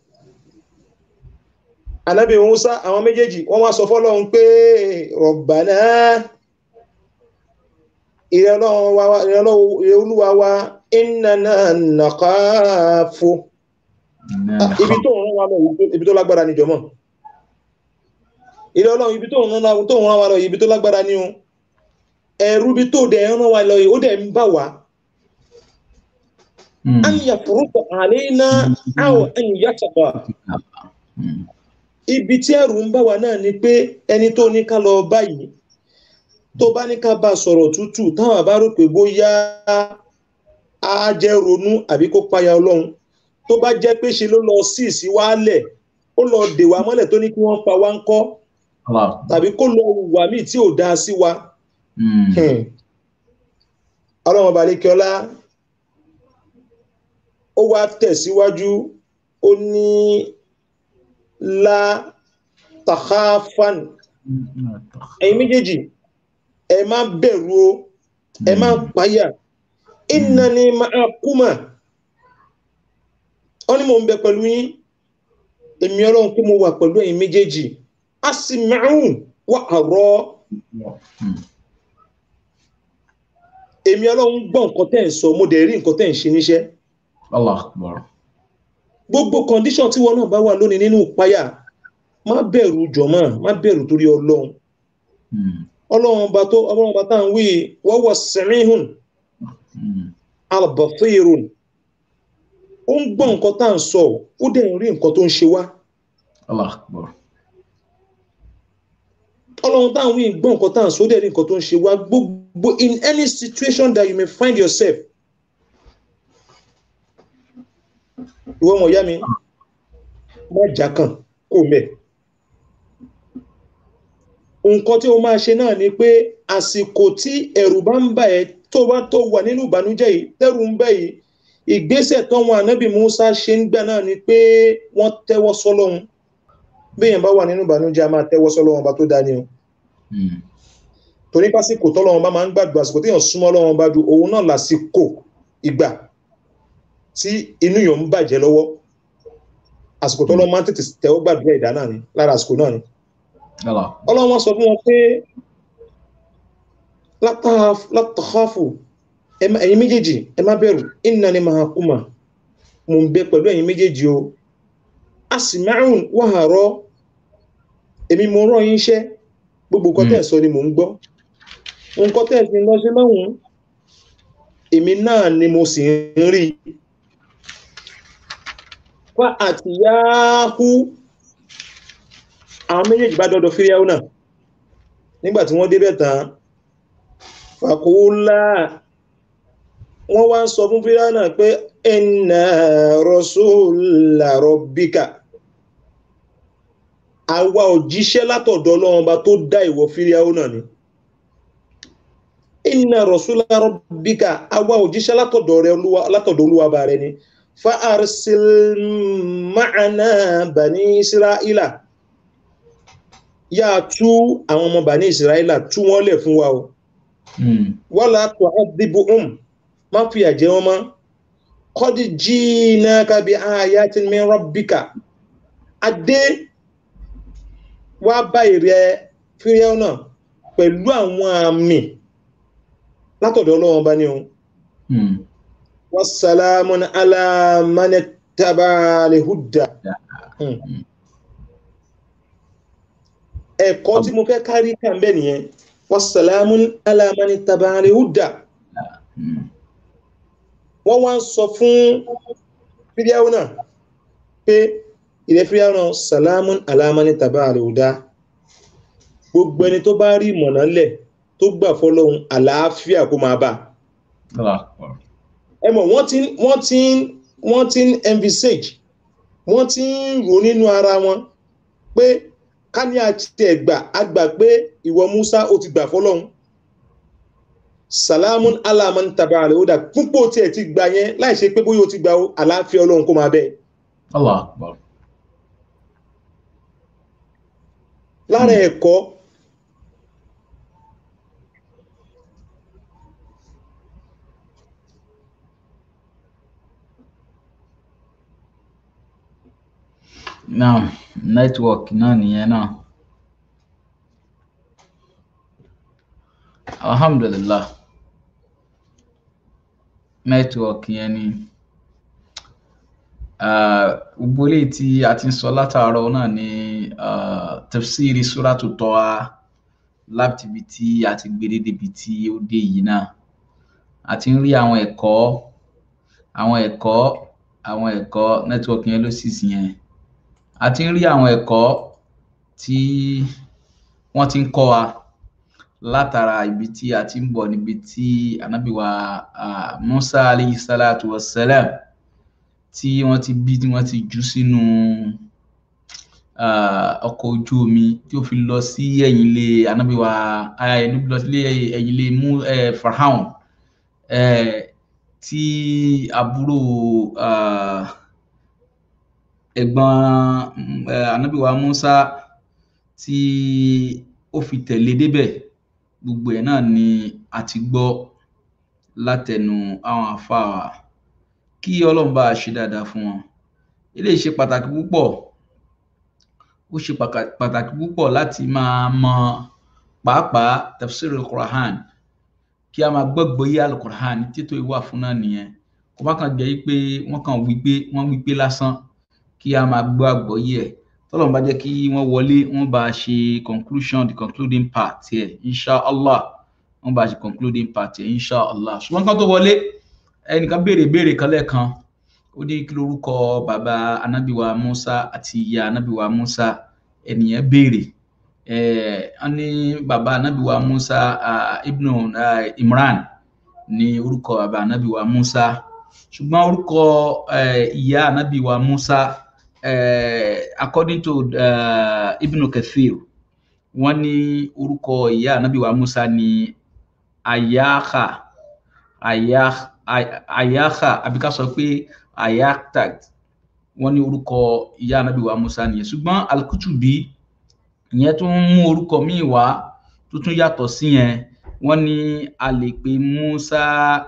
anábì Musa àwọn méjèèjì wọ́n wá sọ fọ́lọ́run pé Rabbana ìrẹ́ olúwa wa innana nakhafu ibi tó rán wa lọ ibi tó lágbára ní jọmọ́ ilé ọlọ́run ibi tó ń rán tó ń rán wa lọ yìí ibi tó lágbára ni o ẹ̀rú ibi tó dẹ̀ ń rán wa lọ yìí ó dẹ̀ ń bà wá Mm. an yafruqa alaina aw an yataba Mm. ibi tí ẹ̀rù ń bà wá náà ni pé ẹni tó ní ká lọ báyìí tó bá ní ká bá sọ̀rọ̀ tútù táwọn bá rò pé bóyá á jẹ́ ronú àbí kó páyà ọlọ́run tó bá jẹ́ pé ṣe ló lọ sí ìsíwálẹ̀ ó lọ dè wá mọ́lẹ̀ tó ní kí wọ́n pa wá ń kọ́ Allah. tàbí kó lọ wà míì tí ò dáa sí wa Mm. Hmm. ọlọ́run ọba lẹ́kẹ́ọ́lá ó wá tẹ̀síwájú ó ní la takhafan ẹ̀yin méjèèjì ẹ má bẹ̀rù o ẹ má páyà innani ma'akuma ó ní mò ń bẹ pẹ̀lú yín èmi ọlọ́run pé mo wà pẹ̀lú ẹ̀yin méjèèjì asma'u wa ara Mm. èmi ọlọ́run gbọ́ nǹkan tẹ́ ń sọ mo dẹ̀ rí nǹkan tẹ́ ń ṣe níṣẹ́ Allah akbar. gbogbo condition tí wọn náà bá wà lónìí nínú ìpayà má bẹ̀rù jọ̀mọ́ má bẹ̀rù torí ọlọ́run Mm. ọlọ́run ọba tó ọlọ́run ọba tá à ń wí wa huwa sami'un Mm. al-basirun ó ń gbọ́ nǹkan tá à ń sọ ó dẹ̀ ń rí nǹkan tó ń ṣe wá Allah akbar. ọlọ́run tá à ń wí gbọ́ nǹkan tá à ń sọ ó dẹ̀ rí nǹkan tó ń ṣe wá gbogbo in any situation that you may find yourself ìwọ ọmọ ìyá mi má jà kàn kó mẹ́ nǹkan tí o máa ṣe náà ni pé àsìkò tí ẹ̀rù bá ń bà ẹ́ tó bá tó wà nínú ìbànújẹ́ yìí tẹ́rù ń bẹ yìí ìgbésẹ̀ tọ́wọn ànábì Musa ṣe ń gbà náà ni pé wọ́n tẹ́wọ́ sọ́lọ́hun bí èèyàn bá wà nínú ìbànújẹ́ a máa tẹ́wọ́ sọ́lọ́hun ọba tó dání o Mm. torí pásíkò tọ́lọ́hun bá máa ń gbàdúrà àsìkò téèyàn súnmọ́ Ọlọ́hun bá ju òun náà lásìkò ìgbà tí inú yàn ń bàjẹ́ lọ́wọ́ àsìkò tọ́lọ́hun máa ń tètè tẹ́wọ́ gbàdúrà ìdá náà ni lára àsìkò náà ni Allah. ọlọ́run wọn sọ fún wọn pé látàkọ́fù ẹ̀yin méjèèjì ẹ má bẹ̀rù innani ma'akuma mo ń bẹ pẹ̀lú ẹ̀yin méjèèjì o asma'un wa ara èmi mo rán yín iṣẹ́ gbogbo nǹkan tẹ́ ẹ̀ sọ ni mò ń gbọ́ nǹkan tẹ́ ẹ̀ sì ń lọ sí lọ́hùn èmi náà ni mo sì ń rí fa àtìyáhù àwọn méjèèjì bá dọ́dọ̀ fíríáwó náà nígbà tí wọ́n débẹ̀ tán fàkóólá wọ́n wá ń sọ fún fíríáwó náà pé inna rasula rabbika àwa òjíṣẹ́ látọ̀dọ̀ ọlọ́run bá tó dá ìwọ fíríáwó náà ni inna rasula rabbika àwa òjíṣẹ́ látọ̀dọ̀ rẹ olúwa látọ̀dọ̀ olúwa bá rẹ ni fa arsil ma'ana bani isra'ila yá tú àwọn ọmọ bani isra'ila tú wọ́n lẹ̀ fún wa o Mm. wala tu'adhibuhum má fi àjẹ́ wọn mọ́ qad jinaka bi ayatin min rabbika adé wá bá ìrẹ fíríẹ́wọ́ náà pẹ̀lú àwọn àmì látọ̀dọ̀ ọlọ́wọ́n bá ní o Mm. wassalamun ala man ittaba al-huda Hmm. ẹ̀kọ́ tí mo fẹ́ kárí kàn bẹ́ẹ̀ nìyẹn wassalamun ala man ittaba al-huda Mm. wọ́n wá ń sọ fún fíríáwó náà pé ilẹ̀ fíríáwó náà salamun alamani tàbá àríwúdá gbogbo ẹni tó bá rí ìmọ̀nà lẹ̀ tó gbà fọ́lọ́hun àlàáfíà kó máa bá Allah akbar. ẹ mọ̀ wọ́n ti ń- wọ́n ti ń wọ́n ti ń envisage wọ́n ti ń rò nínú ara wọn pé ká ní àti ẹ̀gbà àgbà pé ìwọ Musa ó ti gbà fọ́lọ́hun salamun alamani tàbá àríwúdá púpọ̀ tí ẹ ti gbà yẹn láì ṣe pé bóyá o ti gbà ó, àlàáfíà ọlọ́run kó máa bẹ́ẹ̀ Allah akbar. lára ẹ̀kọ́ Now, network náà nìyẹn náà. Alhamdulillah. Network yẹn ni gbogbo eléyìí tí a ti ń sọ látàárọ̀ náà ni ah, tafsiri suratu Taha láti ibi tí a ti gbé débi tí ó dé yìí náà a ti ń rí àwọn ẹ̀kọ́ àwọn ẹ̀kọ́ àwọn ẹ̀kọ́ nẹ́tíwọ́ọ̀kì yẹn ló sì sí yẹn a ti ń rí àwọn ẹ̀kọ́ tí wọ́n ti ń kọ́ wa látara ibi tí a ti ń bọ̀ níbi tí ànábì wa ah, Musa alayhi salatu wa salam tí wọ́n ti bí tí wọ́n ti jù sínú ah, ọkọ̀ ojú omi tí ó fi lọ sí ẹ̀yìn ilé ànábì wa ah, ẹni lọ sí ẹ̀yìn ilé mú eh, Farhaun eh, tí àbúrò ah, ẹ̀gbọ́n mm, eh, ànábì wa Musa tí ó fi tẹ̀lé débẹ̀ gbogbo ẹ̀ náà ni a ti gbọ́ látẹnu àwọn àfáà wa kí ọlọ́run bá a ṣe dáadáa fún wọn eléyìí ṣe pàtàkì púpọ̀ ó ṣe pàkà- pàtàkì púpọ̀ láti máa mọ pàápàá tafsir al-Qur'an kí a máa gbọ́gbọ́ yé al-Qur'an títò ìwà fún náà nìyẹn kó má kàn jẹ́ pé wọ́n kàn wí pé wọ́n wí pé lásán kí a máa gbọ́ àgbọ́yé ẹ̀ tọ́lọ́run bá jẹ́ kí wọ́n wọlé wọ́n bá a ṣe conclusion the concluding part ẹ̀ inshallah wọ́n bá a ṣe concluding part ẹ̀ inshallah ṣùgbọ́n kan tó wọlé ẹnìkan béèrè béèrè kan lẹ́ẹ̀kan ó ní kí lorúkọ bàbá anábìwa Musa àti ìyá anábìwa Musa ẹnìyẹn béèrè eh, wọ́n ní bàbá anábìwa Musa ah, ibnu ah, Imran ní orúkọ bàbá anábìwa Musa ṣùgbọ́n orúkọ eh, ìyá anábìwa Musa eh, according to uh, ibnu Kathir wọ́n ní orúkọ ìyá anábìwa Musa ní Ayaha Ayah Ay- Ayaha àbí ká sọ pé Ayaktat wọ́n ní orúkọ ìyá anábì wa Musa nìyẹn ṣùgbọ́n Al-Kutubi ìyẹn tún mú orúkọ míì wá tó tún yàtọ̀ sí yẹn wọ́n ní a lè pe Musa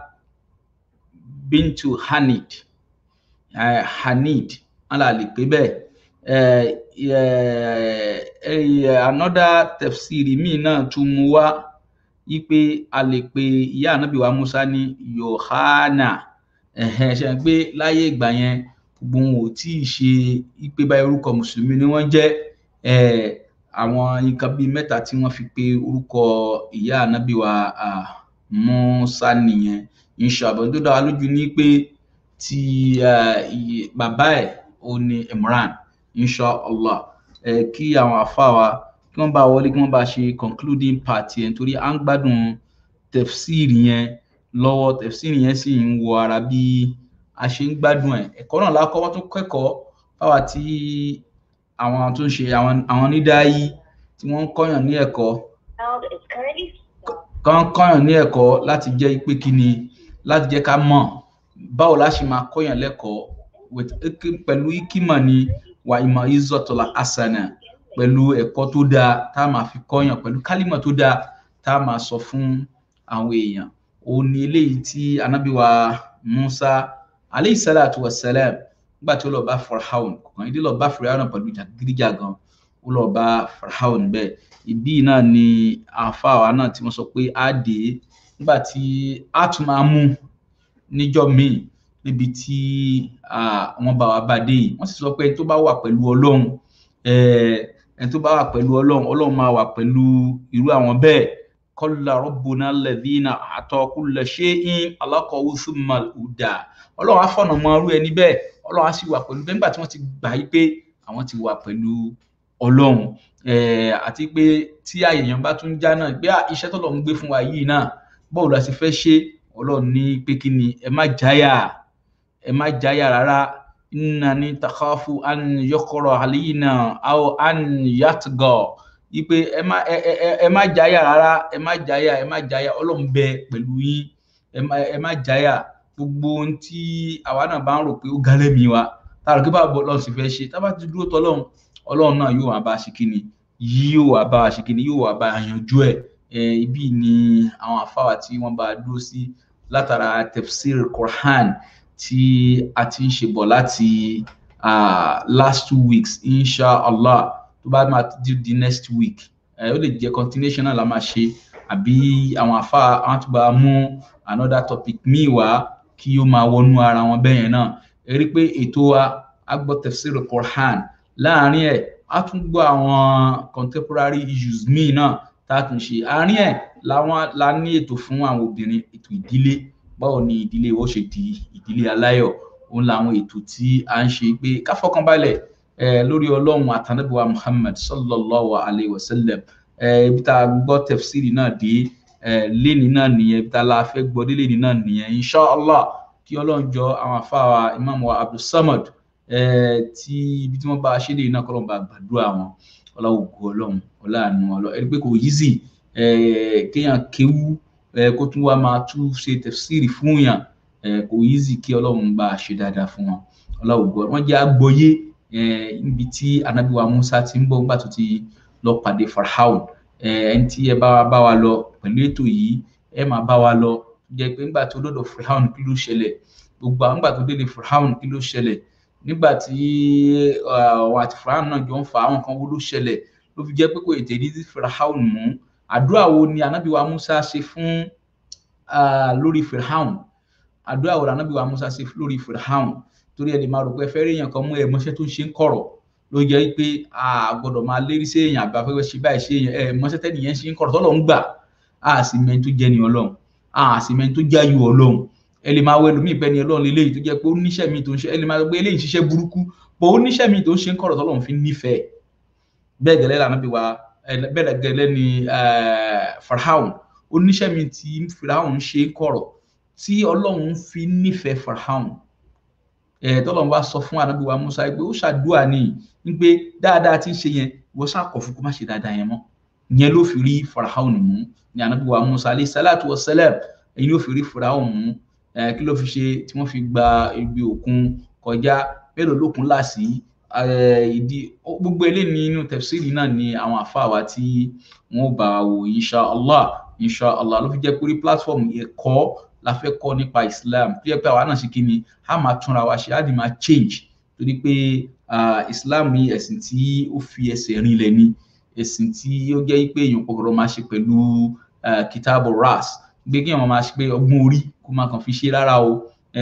bintu Hanid eh, Hanid wọ́n là lè pè bẹ́ẹ̀ eh, eh, eh, another tafsiri míì náà tún mú wá wípé a lè pe ìyá ànábì wa Musa ní Yohana ẹ̀hẹ́n ṣe ń pé láyé ìgbà yẹn gbogbo wọn ò tí ì ṣe wípé báyìí orúkọ mùsùlùmí ni wọ́n jẹ́ eh, àwọn nǹkan bíi mẹ́ta tí wọ́n fi pe orúkọ ìyá ànábì wa ah, Musa nìyẹn inshallah tó dá wa lójú ní pé ti ah, iye- bàbá ẹ̀ ó ní Imran inshallah eh, kí àwọn àfa wa kí wọ́n bá wọlé kí wọ́n bá ṣe concluding part yẹn torí à ń gbádùn tefsiri yẹn lọ́wọ́ tefsiri yẹn sì ń wọ ara bí a ṣe ń gbádùn ẹ̀ ẹ̀kọ́ náà lákọ́ wọ́n tún kẹ́kọ̀ọ́ fáwa tí àwọn tó ń ṣe àwọn àwọn onídàáyí tí wọ́n ń kọ́yàn ní ẹ̀kọ́ kán kọ́yàn ní ẹ̀kọ́ láti jẹ́ pé kí ni láti jẹ́ ká mọ̀ báwo la ṣe máa kọ́yàn lẹ́kọ̀ọ́ with iki- pẹ̀lú ikímọ̀ ni wà ìmọ̀ izọ̀tọ̀lá asana pẹ̀lú ẹ̀kọ́ tó dáa tá a máa fi kọ́yàn pẹ̀lú kálímọ̀ tó dáa tá a máa sọ fún àwọn èèyàn òun ni eléyìí tí anábìwa Musa aleyhi salatu wa salam nígbà tí ó lọ bá Farhaun kọ̀ọ̀kan ìdí lọ bá Farhaun pẹ̀lú jàgídíjàgan ó lọ bá Farhaun bẹ́ẹ̀ ibí náà ni àáfàá náà tí wọ́n sọ pé á dé nígbà tí á tún máa mú níjọ́ míì níbi tí ah, wọ́n bá wa bá dé yìí wọ́n sì sọ pé ẹni tó bá wà pẹ̀lú Ọlọ́run eh, ẹni tó bá wà pẹ̀lú Ọlọ́run Ọlọ́run máa wà pẹ̀lú irú àwọn bẹ́ẹ̀ qala rabbuna alladhina a'ta kulla shay'in alaqahu thumma al-huda Ọlọ́run á fọ̀nà mọ irú ẹni bẹ́ẹ̀ Ọlọ́run á sì wà pẹ̀lú bẹ́ẹ̀ nígbà tí wọ́n ti gbà yí pé àwọn ti wà pẹ̀lú Ọlọ́run eh, àti pé tí àyèyàn bá tún já náà pé ah, iṣẹ́ tọ́lọ́run gbé fún wa yìí náà báwo la ṣe fẹ́ ṣe Ọlọ́run ní pé kí ni ẹ má jáyà ẹ má jáyà rárá innani takhafu an yuqra alayna aw an yatgha ipe ẹ má ẹ ẹ ẹ- ẹ má jáyà rárá ẹ má jáyà ẹ má jáyà Ọlọ́run bẹ pẹ̀lú yín ẹ má ẹ má jáyà gbogbo ohun tí àwa náà bá ń rò pé ó ga lẹ́mìí wa tá a rò pé báwo Ọlọ́run sì fẹ́ ṣe tá a bá ti dúró tọ́lọ́run Ọlọ́run náà yóò wá bá a ṣe kí ni yóò wá bá a ṣe kí ni yóò wá bá a yanjú ẹ̀ Eh, ibi ni àwọn àfáwà tí wọ́n bá a dúró sí látara tefsir Quran tí a ti ń ṣe bọ̀ láti ah, last two weeks inshallah tó bá máa di di next week eh, ó lè jẹ́ continuation náà la máa ṣe àbí àwọn àfa àwọn tó bá mú another topic míì wá kí ó máa wọnú ara wọn bẹ́ẹ̀ yẹn náà ẹ rí i pé ètò wa a gbọ́ tafsir Qur'an láàrin ẹ̀ a tún gbọ́ àwọn contemporary issues míì náà tá a tún ṣe àárín ẹ̀ làwọn la ní ètò fún àwọn obìnrin ètò ìdílé báwo ni ìdílé ó ṣe di ìdílé aláyọ̀ òun làwọn ètò tí a ń ṣe pé ká fọkànbalẹ̀ eh, lórí ọlọ́run àtànábíwá Muhammad sallallahu alayhi wa sallam eh, ibi tá a gbọ́ tafsiri náà dé eh, léni náà nìyẹn ibi tá a la fẹ́ gbọ́ dé léni náà nìyẹn inshallah kí ọlọ́run jọ àwọn afáwa imam wa abdulsamad eh, tí ibi tí wọ́n bá a ṣe lè iná kọ́lọ́n bá gbàdúrà wọn ọlọ́wọ́gbọ́ ọlọ́run ọláàánú ọlọ́run ẹni pé kò yízì eh, kéèyàn kéwú eh, kó tún wá máa tún ṣe tafsiri fún yàn eh, kò yízì kí ọlọ́run bá a ṣe dáadáa fún wọn ọlọ́wọ́gbọ́ wọn jẹ́ àgbọ́yé eh, níbi tí anabiwa musa ti ń bọ̀ nígbà tó ti lọ pàdé farhaun ẹni tí ẹ bá wa bá wa lọ pẹ̀lú ètò yìí ẹ máa bá wa lọ jẹ́ pé nígbà tó dọ̀dọ̀ farhaun kí ló ṣẹlẹ̀ gbogbo àwọn nígbà tó délé farhaun kí ló ṣẹlẹ̀ nígbà tí àwọn àti farhaun náà jọ ń fa àwọn kan wo ló ṣẹlẹ̀ ló fi jẹ́ pé kò ètè ní farhaun mú àdúrà wo ni anabiwa musa ṣe fún lórí farhaun àdúrà wo ni anabiwa musa ṣe lórí farhaun torí ẹni máa rò pé fẹ́ẹ́ rí èèyàn kan mú ẹ mọ́ṣẹ́ tó ń ṣe ń kọ̀rọ̀ ló jẹ́ pé a gbọ́dọ̀ máa lérí sí èèyàn àbá fẹ́fẹ́ ṣe báyìí ṣe èèyàn ẹ mọ́ṣẹ́ tẹ́nì yẹn ṣe ń kọ̀rọ̀ tọ́lọ̀ ń gbà a sì mẹ́ni tó jẹ́ ni ọlọ́run a sì mẹ́ni tó jẹ́ ayò ọlọ́run ẹ lè máa wọ ẹlòmíì pẹ́ ni ọlọ́run lélẹ́yìí tó jẹ́ pé ó níṣẹ́ mi tó ń ṣe ẹ lè máa gbé eléyìí ṣiṣẹ́ burúkú bó ó níṣẹ́ mi tó ń ṣe ń kọ̀rọ̀ tọ́lọ́run fi nífẹ̀ẹ́ bẹ́ẹ̀ gẹ́lẹ́ lànà bí wa bẹ́ẹ̀ gẹ́lẹ́ ni farhaun oníṣẹ́ mi tí farhaun ṣe ń kọ̀rọ̀ tí ọlọ́run fi nífẹ̀ẹ́ farhaun tọ́lọ́run wá sọ fún ànábì wa Musa pé ó ṣàdúrà ní pé dáadáa tí ń ṣe yẹn wọ́n ṣàkọ̀ fún kó má ṣe dáadáa yẹn mọ́ yẹn ló fi rí Fáráò mú ní ànábì wa Musa alayhi salatu wa salam èyí ló fi rí Fáráò mú kí ló fi ṣe tí wọ́n fi gba ibi òkun kọjá mélòó lókun láàsì ìdí gbogbo eléyìí nínú tafsiri náà ni àwọn àfáà wa tí wọ́n bá wò insha Allah insha Allah ló fi jẹ́ pé orí platform ẹ̀kọ́ la fẹ́ kọ́ nípa islam tó yẹ pé àwa náà ṣe kí ni a máa túnra wa ṣe á di máa change torí pé islam ní ẹ̀sìn tí ó fi ẹsẹ̀ rinlẹ̀ ni ẹ̀sìn tí ó jẹ́ pé èèyàn kọ̀ọ̀rọ̀ máa ṣe pẹ̀lú kitabu ras gbé kí èèyàn máa ṣe pé ọgbọ́n orí kó máa kàn fi ṣe rárá o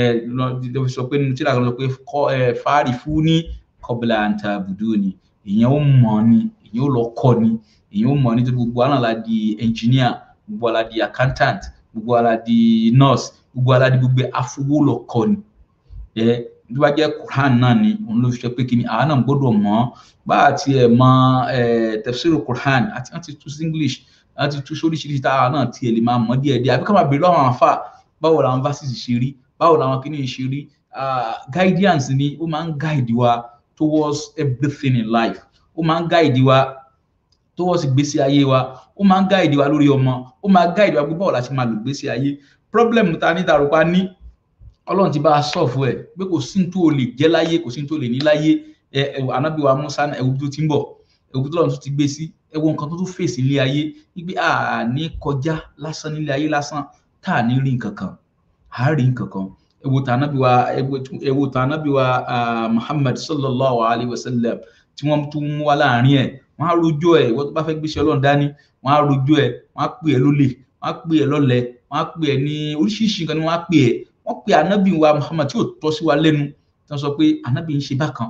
lọ fi sọ pé nínú tíra kan sọ pé fáàrí fún ní qabla an ta'buduni èèyàn ó mọ̀ ni èèyàn ó lọ kọ́ ni èèyàn ó mọ̀ nítorí gbogbo àná la di engineer gbogbo àná la di accountant gbogbo ara di nurse gbogbo ara di gbogbo afowólọkọ ni ẹ tó bá jẹ́ quran náà ni òun ló fi ṣe pé kí ni àwa náà gbọ́dọ̀ mọ̀ bá a tiẹ̀ mọ̀ ẹ tafsir quran àti àti tú sí english àti tú sóríṣiríṣi táwa náà tiẹ̀ lè máa mọ̀ díẹ̀ díẹ̀ àbí ká máa béèrè lọ́wọ́ àwọn afa báwo làwọn verses ṣe rí báwo làwọn kìíní ṣe rí guidance ni ó máa ń guide wa towards everything in life ó máa ń guide wa towards ìgbésí ayé wa ó máa ń gáìdì wa lórí ọmọ ó máa gáìdì wa gbogbo ọ̀la ṣe máa lò gbèsè ayé problem ta ní tarùpá ní ọlọ́run ti bá a sọ̀fù ẹ̀ pé kò sí tó o lè jẹ́ láyé kò sí tó o lè ní láyé ẹ ẹ ànábì wa Musa ẹ̀wù tó ti ń bọ̀ ẹ̀wù tó lọ́run tó ti gbé sí ẹ̀wù nǹkan tó tún fèsì ilé ayé wípé a ní kọjá lásán nílé ayé lásán tá a ní rí nǹkan kan a rí nǹkan kan ẹ̀wù tá ànábì wa ẹ̀wù tá ànábì wa Muhammad sallallahu alayhi wa sallam tí wọ́n tún mú wa láàrin ẹ̀ wọ́n á rojọ́ ẹ̀ ìwọ́n tó bá fẹ́ gbéṣẹ́ ọlọ́run dání wọ́n á rojọ́ ẹ̀ wọ́n á pè ẹ́ lólè wọ́n á pè ẹ́ lọ́lẹ̀ wọ́n á pè ẹ́ ní oríṣiríṣi nǹkan ni wọ́n á pè ẹ́ wọ́n pe anabi wa Muhammad tí ò tọ́ sí wa lẹ́nu tí wọ́n sọ pé anabi ń ṣe bákan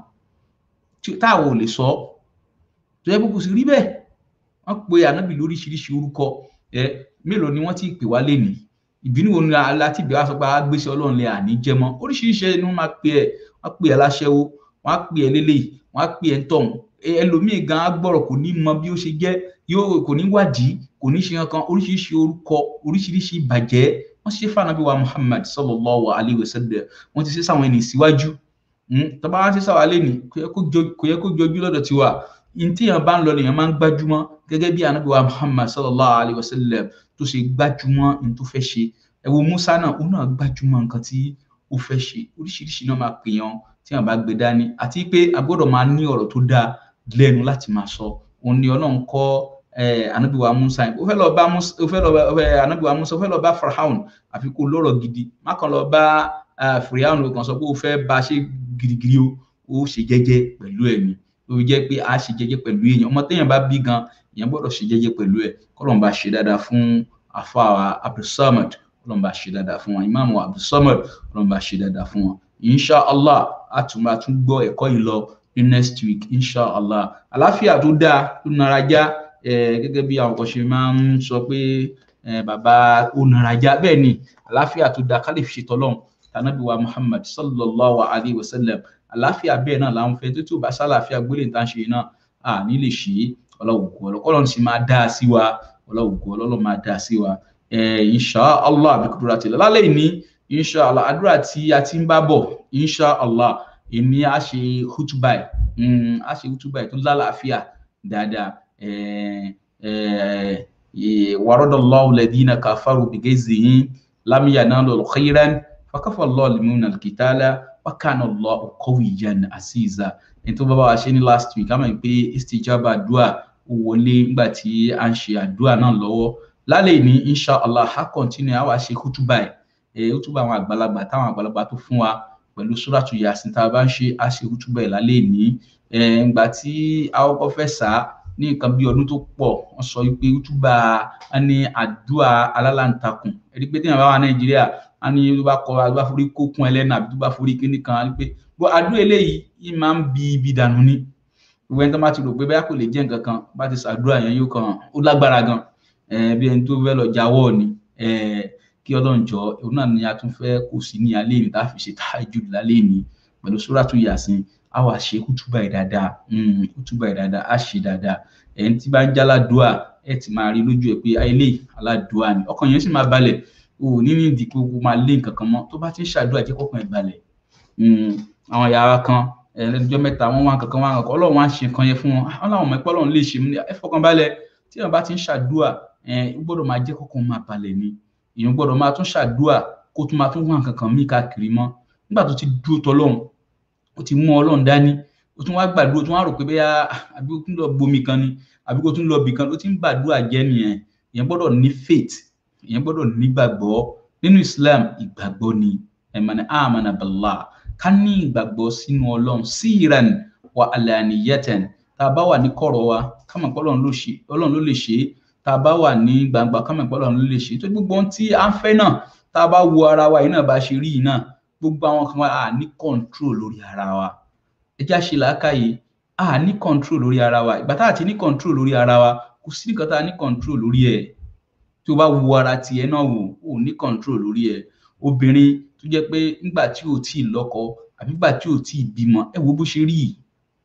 táwọn ò lè sọ tó yẹ kó sì rí bẹ́ẹ̀ wọ́n pe anabi lóríṣiríṣi orúkọ ẹ mélòó ni wọ́n ti pè wá lénìí ìbínú wo ni aláti bẹ̀rẹ̀ wá sọ pé agbésẹ̀ ọlọ́run lè àní jẹ mọ́ oríṣiríṣi ni wọ́n máa pè ẹ́ wọ́n pè ẹ́ láṣẹ́wó wọ́n á pè ẹ́ lélẹ́yìí wọ́n á pè ẹ́ tọ̀hún ẹlòmíì gan agbọ́rọ̀ kò ní mọ bí ó ṣe jẹ́ yóò kò ní wádìí kò ní ṣe kankan oríṣiríṣi orúkọ oríṣiríṣi ìbàjẹ́ wọ́n ṣe fànàbí wa Muhammad sallallahu alayhi wa sallam wọ́n ti ṣe sáwọn ẹni síwájú tọ́ba wá ṣe sáwọn alẹ́ ni kò yẹ kó jọjú lọ́dọ̀ tiwa ntìyàn bá ń lọ lèèyàn máa ń gbájúmọ́ gẹ́gẹ́ bí anabi wa Muhammad sallallahu alayhi wa sallam tó ṣe gbájúmọ́ ní tó fẹ́ ṣe ẹ wo Musa náà ó náà gbájúmọ́ nǹkan tí ó fẹ́ ṣe oríṣiríṣi náà máa pèèyàn tí wọn bá gbé dání àti pé a gbọ́dọ̀ máa ní ọ̀rọ̀ tó dáa lẹ́nu láti máa sọ òun ni Ọlọ́run kọ́ anabiwa Musa ó fẹ́ lọ bá ó fẹ́ lọ bá anabiwa Musa ó fẹ́ lọ bá Firaun àfi kó lọ́rọ̀ gidi má kàn lọ bá Firaun ó kàn sọ pé ó fẹ́ bá ṣe girigiri o ó ṣe jẹ́jẹ́ pẹ̀lú ẹ̀mí ó jẹ́ pé a ṣe jẹ́jẹ́ pẹ̀lú èèyàn ọmọ téèyàn bá bí gan èèyàn gbọ́dọ̀ ṣe jẹ́jẹ́ pẹ̀lú ẹ̀ kọ́lọ́n bá ṣe dáadáa fún àfáà Abdulsamad kọ́lọ́n bá ṣe dáadáa fún wọn ìmáàmù Abdulsamad kọ́lọ́n bá ṣe dáadáa fún wọn insha allah a tún máa tún gbọ́ ẹ̀kọ́ yìí lọ ní next week inshallah àláfíà tó dáa tó nara já eh, gẹ́gẹ́ bí àwọn kan ṣe máa ń sọ pé eh, bàbá ó nara já bẹ́ẹ̀ ni àláfíà tó dáa ká lè fi ṣètò ọlọ́run tànàbí wa muhammad sallallahu alayhi wa sallam àláfíà bẹ́ẹ̀ náà là ń fẹ́ tó tí ò bá sálàáfíà gbélé tá à ń ṣe náà à ní lè ṣe é ọlọ́wùkú ọlọ́kọ́lọ́run sì máa dá a sí wa ọlọ́wùkú ọlọ́run máa dá a sí wa eh, inshallah àbíkúdúrà tìlẹ̀ lálẹ́ ìní inshallah àdúrà tí a ti ń bá bọ̀ inshallah èmi á ṣe hutubai mm, á ṣe hutubai tó lálàáfíà dáadáa eh, eh, eh, waradallahu alladhina kafaru bigayzihim lam yanalu khayran fakafa Allahu al-mu'minina al-qitala wa kana Allahu qawiyyan aziza ẹni tó bá bá wa ṣe ní last week á mọ̀ pé istijaba àdúrà ó wọlé nígbà tí a ń ṣe àdúrà náà lọ́wọ́ lálẹ́ ní inshallah á continue á wá ṣe hutubai ẹ̀ hutuba àwọn àgbàlagbà táwọn àgbàlagbà tó fún wa pẹ̀lú sóràtú yasin tá a bá ń ṣe á ṣe hútúbà ẹ̀ lálẹ́ ní ìgbà tí a kọ́kọ́ fẹ́ sá ní nǹkan bí ọdún tó pọ̀ wọ́n sọ pé hútúbà á ní àdúrà alálàǹtakùn ẹ̀rí pé téèyàn bá wà nàìjíríà á ní tó bá kọ tó bá forí kókun ẹlẹ́nà àbí tó bá forí kíní kan á ní pé bó àdúrà eléyìí yìí máa ń bi ibi dànù ni gbogbo ẹni tó bá ti rò pé bẹ́ẹ̀ kò lè jẹ́ nǹkan kan bá ti ṣàdúrà yẹn yóò kàn ó lágbára gan bí ẹni tó fẹ́ lọ jáwọ́ ni kí ọlọ́run jọ òun náà ni a tún fẹ́ kó sí ní alẹ́ ìní tá a fi ṣe tahajjud lálẹ́ ìní pẹ̀lú sóràtú yasin a wà ṣe kútúbà ẹ̀ dáadáa kútúbà ẹ̀ dáadáa a ṣe dáadáa ẹ̀yìn tí bá ń já aládùá ẹ̀ ti máa rí lójú ẹ̀ pé ilé aládùá ni ọkàn yẹn sì máa balẹ̀ o ò ní ní ìdí pé o máa lé nǹkan kan mọ́ tó bá ti ń ṣàdúrà jẹ́ kọ́kàn ẹ̀ balẹ̀ àwọn yàrá kan ẹlẹ́jọ́ mẹ́ta wọ́n wá kankan wá kankan ọlọ́run wá ṣe nǹkan yẹn fún wọn wọn làwọn ọmọ ẹ̀pọ̀ ọlọ́run lè ṣe mú ẹ fọkàn balẹ̀ tí wọn bá ti ń ṣàdúrà ẹ gbọ́dọ̀ máa jẹ́ kọ́kàn máa balẹ̀ ni èèyàn gbọ́dọ̀ máa tún ṣàdúà kó tún máa tún wá nǹkan kan mí káàkiri mọ́ nígbà tó ti dúró tọlọ́run ó ti mú ọlọ́run dání ó tún wá gbàdúrà ó tún wá rò pé bẹ́ẹ̀ àbí ó tún lọ gbomi kan ni àbí kó tún lọ bì kan ó ti ń gbàdúrà jẹ́ nìyẹn èèyàn gbọ́dọ̀ ní faith èèyàn gbọ́dọ̀ nígbàgbọ́ nínú Islam ìgbàgbọ́ ni ẹ̀mọ̀nà àmàna billah ká ní ìgbàgbọ́ sínú ọlọ́run síran wa alaniyatan tá a bá wà ní kọ̀rọ̀ wa ká mọ̀ pé ọlọ́run ló lè ṣe é tá a bá wà ní gbangba kámọ̀ ìpọ́lọ̀ ló lè ṣe tó gbogbo ohun tí a ń fẹ́ náà tá a bá wo ara wa yìí náà bá ṣe rí yìí náà gbogbo àwọn kan a ní control lórí ara wa ẹ já ṣe làákàyè a ní control lórí ara wa ìgbà tá a ti ní control lórí ara wa kò sí nǹkan tá a ní control lórí ẹ̀ tí o bá wo ara tiẹ̀ náà wò ó ní control lórí ẹ̀ obìnrin tó jẹ́ pé nígbà tí o tí ì lọ́kọ àbí nígbà tí o tí ì bímọ ẹ wo bó ṣe rí yìí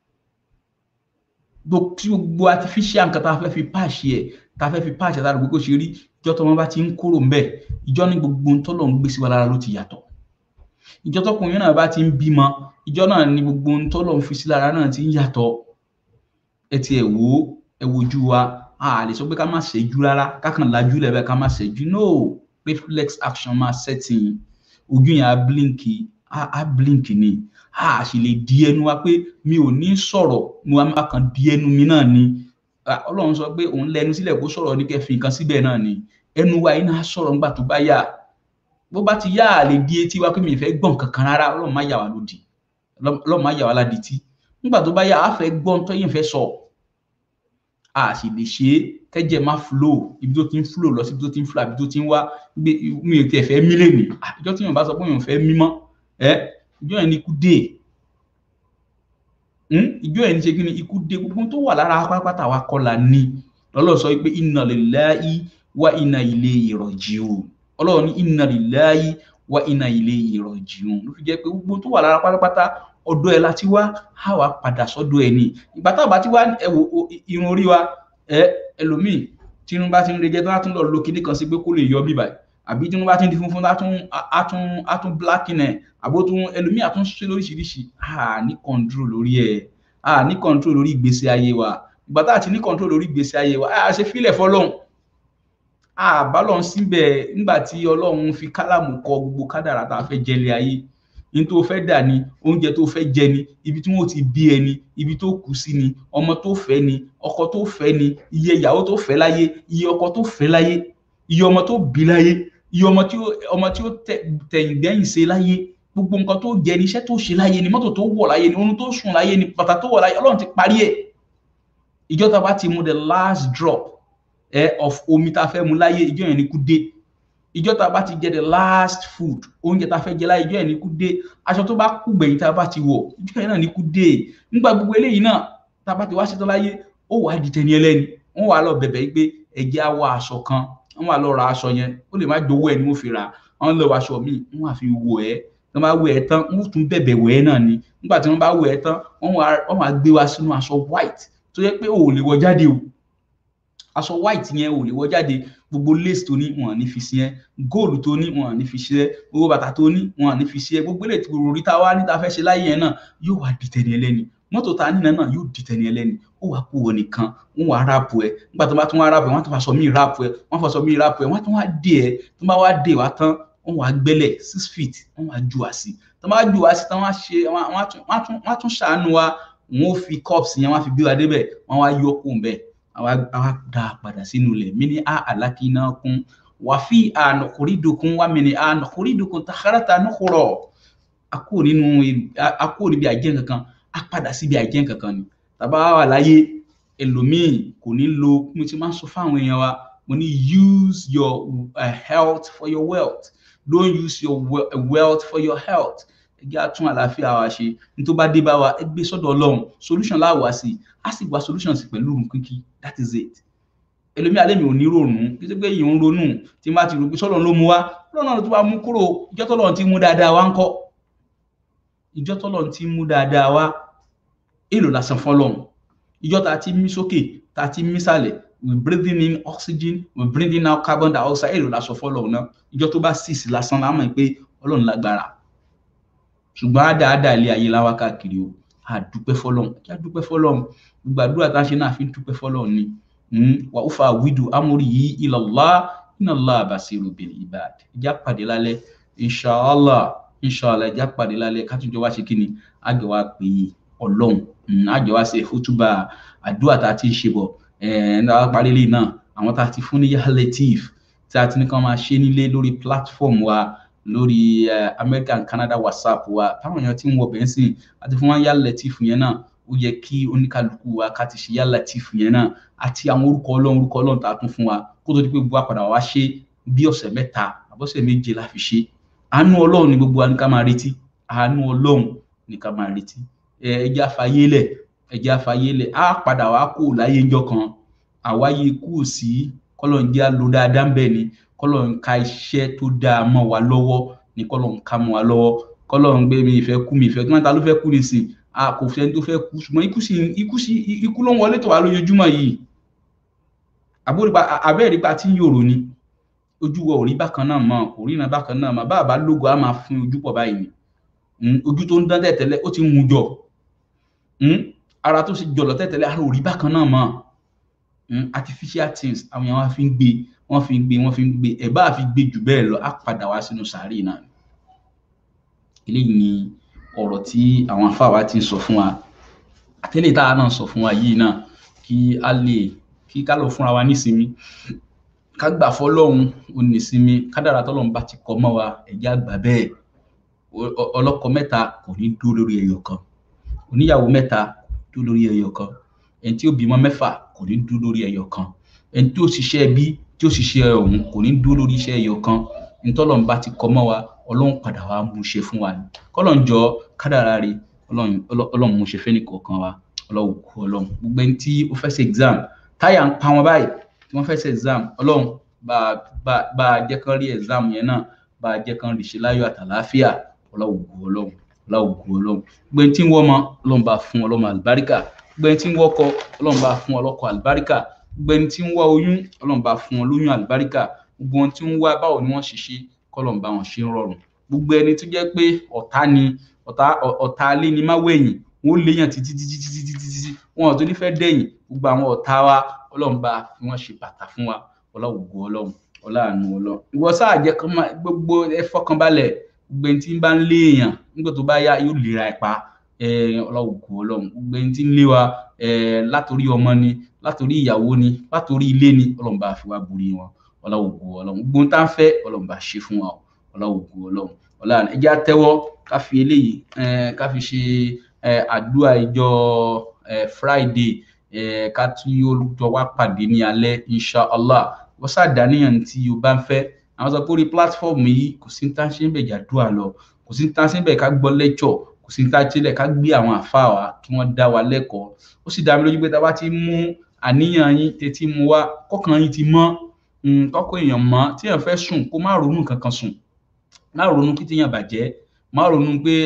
tí gbogbo artificial nǹkan tá a fẹ́ fi páàṣì ẹ̀ tá a fẹ́ fi páàṣì àtàrà gbogbo ṣe rí ìjọ tó wọn bá ti ń kúrò ńbẹ̀ ìjọ ní gbogbo ohun tọ́lọ̀ ń gbé sí wa lára ló ti yàtọ̀ ìjọ tọkùnrin náà bá ti ń bímọ ìjọ náà ní gbogbo ohun tọ́lọ̀ ń fi sí lára náà ti ń yàtọ̀ ẹ ti ẹ̀ wò ó ẹ wojú wa a lè sọ pé ká má ṣẹ́jú rárá kákan lajú lẹ̀ bẹ́ẹ̀ ká má ṣẹ́jú no reflex action máa setting ojú yẹn á blink á blink ni a sì lè di ẹnu wa pé mi ò ní sọ̀rọ̀ mo máa kàn di ẹnu mi náà ni ọlọ́run sọ pé òun lẹnu sílẹ̀ kó sọ̀rọ̀ ní kẹfì nǹkan síbẹ̀ náà ni ẹnu wa yìí náà sọ̀rọ̀ nígbà tó bá yà bó bá ti yá à lè di etí wa pé mi ì fẹ́ gbọ́n kankan rárá ọlọ́run má yà wá lódì ọlọ́run má yà wá ládìtì nígbà tó bá yá a fẹ́ gbọ́n tó yẹn fẹ́ sọ a sì lè ṣe é kẹ́jẹ́ má flow ibi tó ti ń flow lọ sí ibi tó ti ń flow àbí tó ti ń wá mi ò tiẹ̀ fẹ́ mí lè nì ìjọ tí yóò bá sọ pé yóò fẹ́ mí mọ́ ẹ ìjọ yẹn ni ikú dé ìjọ yẹn ni ṣe kí ni ikú dé gbogbo tó wà lára pátápátá wa kọ́ la ní lọ́lọ́ sọ pé inna lillahi wa inna ilayhi raji'un ọlọ́run ní inna lillahi wa inna ilayhi raji'un ló fi jẹ́ pé gbogbo tó wà lára pátápátá ọ̀dọ̀ ẹ̀ láti wá á wá padà sọ́dọ̀ ẹ̀ ni ìgbà tá a bá ti wá ẹ wo irun orí wa ẹ ẹlòmíì tí irun bá ti ń rejẹ tó bá tún lọ lo kinní kan sí pé kó lè yọ bíbà àbí tí irun bá ti ń di funfun á tún á tún á tún blacking ẹ àbó tún ẹlòmíì á tún ṣe lóríṣiríṣi à ní control lórí ẹ à ní control lórí ìgbésí ayé wa ìgbà tá a ti ní control lórí ìgbésí ayé wa a ṣe fílẹ̀ fọlọ́hún àbálọ̀ síbẹ̀ nígbà tí ọlọ́run fi kálámù kọ gbogbo kádàrà tá a fẹ́ jẹlé ayé ní tó fẹ́ dà ní oúnjẹ tó fẹ́ jẹ ni ibi tí wọ́n ti bí ẹni ibi tó kù sí ni ọmọ tó fẹ́ ni ọkọ tó fẹ́ ni iye ìyàwó tó fẹ́ láyé iye ọkọ tó fẹ́ láyé iye ọmọ tó bí láyé iye ọmọ tí ó ọmọ tí ó tẹ̀yìn gbẹ̀yìn ṣe láyé gbogbo nǹkan tó jẹ ni iṣẹ́ tó ṣe láyé ni mọ́tò tó wọ̀ láyé ni oorun tó sùn láyé ni bàtà tó wọ̀ láyé ọlọ́run ti parí ẹ̀ ìjọba bá ti mu the last drop eh, of omi tá a fẹ́ mu láyé ìjọ yẹn ni kú dé ìjọ tá a bá ti jẹ the last food oúnjẹ tá a fẹ́ jẹ láyé ìjọ yẹn ní kú dé aṣọ tó bá kú gbẹ̀yìn tá a bá ti wọ̀ ìjọ yẹn náà ní kú dé nígbà gbogbo eléyìí náà tá a bá ti wá ṣetán láyé ó wàá di tẹni ẹlẹ́ni wọ́n wàá lọ bẹ̀bẹ̀ yìí pé ẹ̀jẹ̀ á wọ aṣọ kan wọ́n wàá lọ ra aṣọ yẹn ó lè má jowó ẹ̀ ni wọ́n fi rà wọ́n lọ aṣọ míì wọ́n wàá fi wọ̀ ẹ́ tí wọ́n bá wẹ̀ ẹ́ tán wọ́n tún bẹ̀bẹ̀ wẹ̀ ẹ́ náà ni nígbà tí wọ́n bá wẹ̀ ẹ́ tán wọ́n wàá gbé wa sínú aṣọ white tó yẹ pé o ò lè wọ jáde o aṣọ white yẹn ò lè wọ jáde gbogbo lace tó ní wọn ní fi sí ẹ góòlù tó ní wọn ní fi sí ẹ gbogbo bàtà tó ní wọn ní fi sí ẹ gbogbo ilé tí orí ta wá níta fẹ́ ṣe láyé yẹn náà yóò wá di tẹni ẹlẹ́ni mọ́tò ta nínà náà yóò di tẹni ẹlẹ́ni ó wàá kó wọ nìkan wọn wàá ráàpù ẹ nígbà tó bá tún wá ráàpù ẹ wọn tún fàṣọ míì ráàpù ẹ wọn fàṣọ míì ráàpù ẹ wọn tún wá dé ẹ tó bá wá dé wá tán wọn wàá gbẹ́lẹ̀ six feet wọn wàá ju àsì tó bá ju àsì tán wọn á ṣe wọn á tún ṣàánú wa wọn ó fi cups yẹn wọn á fi gbé wa débẹ̀ wọn wá yọ kó bẹ́ẹ̀ àwa àwa dá a padà sínú ilẹ̀ mí ní a àlákínà kún wàfí ànàkórídòkun wà mí ní ànàkórídòkun tàkàràtà nìkúrọ̀ akó nínú akó níbi àjẹ́ kankan a padà síbi àjẹ́ kankan ni tàbá wà láyé ẹlòmíì kò ní lo mo ti máa ń sọ fáwọn èèyàn wa mo ní use your uh, health for your wealth don't use your wealth for your health ẹ jẹ́ àtún àlàáfíà wa ṣe ní tó bá dé bá wa ẹ gbé sọ́dọ̀ ọlọ́run solution láwàá sí a sì gba solution sí pẹ̀lú òrùn kíkí that is it ẹlòmíà lèmi ò ní ronú kí tó gbé yìí ń ronú tí n bá ti rò pé sọ́dọ̀ ló mú wá lọ́nà tó bá mú kúrò ìjọ tọ́lọ̀ ti mú dáadáa wá ń kọ́ ìjọ tọ́lọ̀ ti mú dáadáa wá èlò lásán fọlọ́run ìjọ tá a ti mí sókè tá a ti mí sàlẹ̀ we breathing in oxygen we breathing out carbon dioxide èlò lásán fọlọ́run náà ìjọ tó bá sì sí lásán lámọ̀ pé ọlọ́run lágbára ṣùgbọ́n àdáadáa ilé ayé láwá káàkiri o àdúpẹ́ fọlọ́run kí a dúpẹ́ fọlọ́run gbogbo àdúrà tá a ṣe náà fi ń dúpẹ́ fọlọ́run ni wà ó fa àwídù amórí yìí ilallah inallah basiru bil ibad ìjà pàdé lálẹ́ inshallah inshallah ìjà pàdé lálẹ́ kátúnjọ wá ṣe kí ni àjọ wa pè é ọlọ́run àjọ wa ṣe fútúbà àdúrà tá a ti ń ṣe bọ̀ ẹ̀ẹ́dá parí lè náà àwọn tá a ti fún ní yahoo latif tí a ti ní kàn máa ṣe nílé lórí platform wa lórí uh, america and canada whatsapp wa táwọn èèyàn ti ń wọ bẹ́ẹ̀ sìn àti fún wọn yá lẹ́tìfù yẹn náà ó yẹ kí oníkálukú wa ká ti ṣe yá lẹ́tìfù yẹn náà àti àwọn orúkọ ọlọ́run orúkọ ọlọ́run tá a tún fún wa kó tó di pé gbogbo àpàdà wa ṣe bí ọ̀sẹ̀ mẹ́ta àbọ̀sẹ̀ méje la fi ṣe àánú ọlọ́run ni gbogbo wa ní ká máa retí àánú ọlọ́run ní ká máa retí ẹ ẹjẹ́ àfàyélẹ̀ ẹjẹ́ àfàyélẹ̀ á padà wá kó láyé ńjọ́ kan àwáyé kú sí kọ́lọ̀ ń jẹ́ àlò dáadáa ń bẹ̀ ni kọlọ ń ka iṣẹ́ tó dáa mọ́ wa lọ́wọ́ ní kọlọ ń ka mọ́ wa lọ́wọ́ kọlọ ń gbé mi ìfẹ́ kú mi ìfẹ́ kí wọn ta ló fẹ́ kú nísìn a kò fẹ́ tó fẹ́ kú ṣùgbọ́n ikú sì ikú sì ikú ló ń wọlé tó wà lójoojúmọ́ yìí àbúrò abẹ́rẹ́ pa tí ń yòrò ni ojú wa ò rí bákan náà mọ́ kò rí iná bákan náà mọ́ bá àbá lógo á máa fún ojú pọ̀ báyìí ni ojú tó ń dán tẹ̀tẹ̀lẹ̀ ó ti ń hun jọ ara tó sì jọlọ tẹ̀tẹ̀lẹ̀ ara ò rí bákan náà mọ́ artificial things àwọn èèyàn wa fi ń gbé wọ́n fi ń gbé wọ́n fi ń gbé ẹ̀ bá fi gbé jù bẹ́ẹ̀ lọ á padà wá sínú sàárè náà eléyìí ni ọ̀rọ̀ tí àwọn afáwa ti ń sọ fún wa àtẹ́lẹ̀ tá a náà sọ fún wa yìí náà kí a lè kí ká lọ fúnra wa nísinmi ká gbà fọlọ́hún onísinmi kádàrà tọ́lọ́hún bá ti kọ́ mọ́ wa ẹ̀já gbà bẹ́ẹ̀ ọlọ́kọ mẹ́ta kò ní dúró lórí ẹyọ kan oníyàwó mẹ́ta dúró lórí ẹyọ kan ẹni tí ó bímọ mẹ́fà kò ní dúró lórí ẹyọ kan ẹni tí ó ṣiṣẹ́ bí tí ó ṣiṣẹ́ ọ̀hún kò ní dúró lórí iṣẹ́ ẹyọ kan ntọ́lọ́n bá ti kọ́ mọ́ wa ọlọ́run padà wá mú ṣe fún wa ni kọ́lọ́n jọ kádàrá rí ọlọ́run mú ṣe fẹ́ni kọ̀ọ̀kan wa ọlọ́run kú ọlọ́run gbogbo ẹni tí ó fẹ́ ṣe exam táyà ń pa wọn báyìí tí wọ́n fẹ́ ṣe exam ọlọ́run bá a jẹ́ kán rí exam yẹn náà bá a jẹ́ kán rí ṣe láyọ̀ àtàláfíà ọlọ́run kú ọlọ́run ọlọ́run kú ọlọ́run gbogbo ẹni tí ń wọ́ ọmọ ọlọ́run bá fún ọlọ́mọ àlùbáríkà gbogbo ẹni tí ń wọ́kọ ọlọ́run bá fún ọlọ́kọ àlùbáríkà gbogbo ẹni tí ń wá oyún ọlọ́run bá fún wọn lóyún àlùbáríkà gbogbo wọn tí ń wá báwo ni wọ́n ṣe ṣe kọ́lọ́run bá wọn ṣe ń rọrùn gbogbo ẹni tó jẹ́ pé ọ̀tá ni ọ̀tá ọ̀tá alé ni má wẹ̀yìn wọn ó léyàn títí títí títí títí títí wọn ò tó ní fẹ́ dẹ̀yìn gbogbo àwọn ọ̀tá wa ọlọ́run bá fi wọ́n ṣe bàtà fún wa ọlọ́wùgbò ọlọ́run ọláàánú ọlọ́run ìwọ sáà jẹ́ kán máa gbogbo ẹ fọkànbalẹ̀ gbogbo ẹni tí ń bá ń lé èèyàn nígbà tó bá yá yóò lera ẹ̀ pa ọlọ́wùgbò ọlọ́run gbogbo ẹni tí ń lé wa látòrí ọmọ ni látòrí ìyàwó ni látòrí ilé ni ọlọ́run bá fi wá borí wọn ọlọ́wùgbò ọlọ́run gbogbo tá ń fẹ́ ọlọ́run bá ṣe fún wa ọlọ́wùgbò ọlọ́run ọlọ́run ẹjẹ́ àtẹ́wọ́ ká fi eléyìí ká fi ṣe àdúrà ìjọ friday ká tún yóò jọ wá pàdé ní alẹ́ insha allah wọ́n ṣàdáníyàn tí o bá ń fẹ́ àwọn sọ pé orí platform yìí kò sí ní tá a ṣe ń bẹ̀ jàdúrà lọ kò sí ní tá a ṣe ń bẹ̀ ká gbọ́ lecture kò sí ní tá a ṣe ń bẹ̀ ká gbé àwọn àfáà wa kí wọ́n dá wa lẹ́kọ̀ọ́ ó sì dá mi lójú pé tá a bá ti mú àníyàn yín tètè mú wá kọ́kàn yín ti mọ́ kọ́kọ́ èèyàn mọ́ tí èèyàn fẹ́ sùn kó má ronú kankan sùn má ronú kí téèyàn bàjẹ́ má ronú pé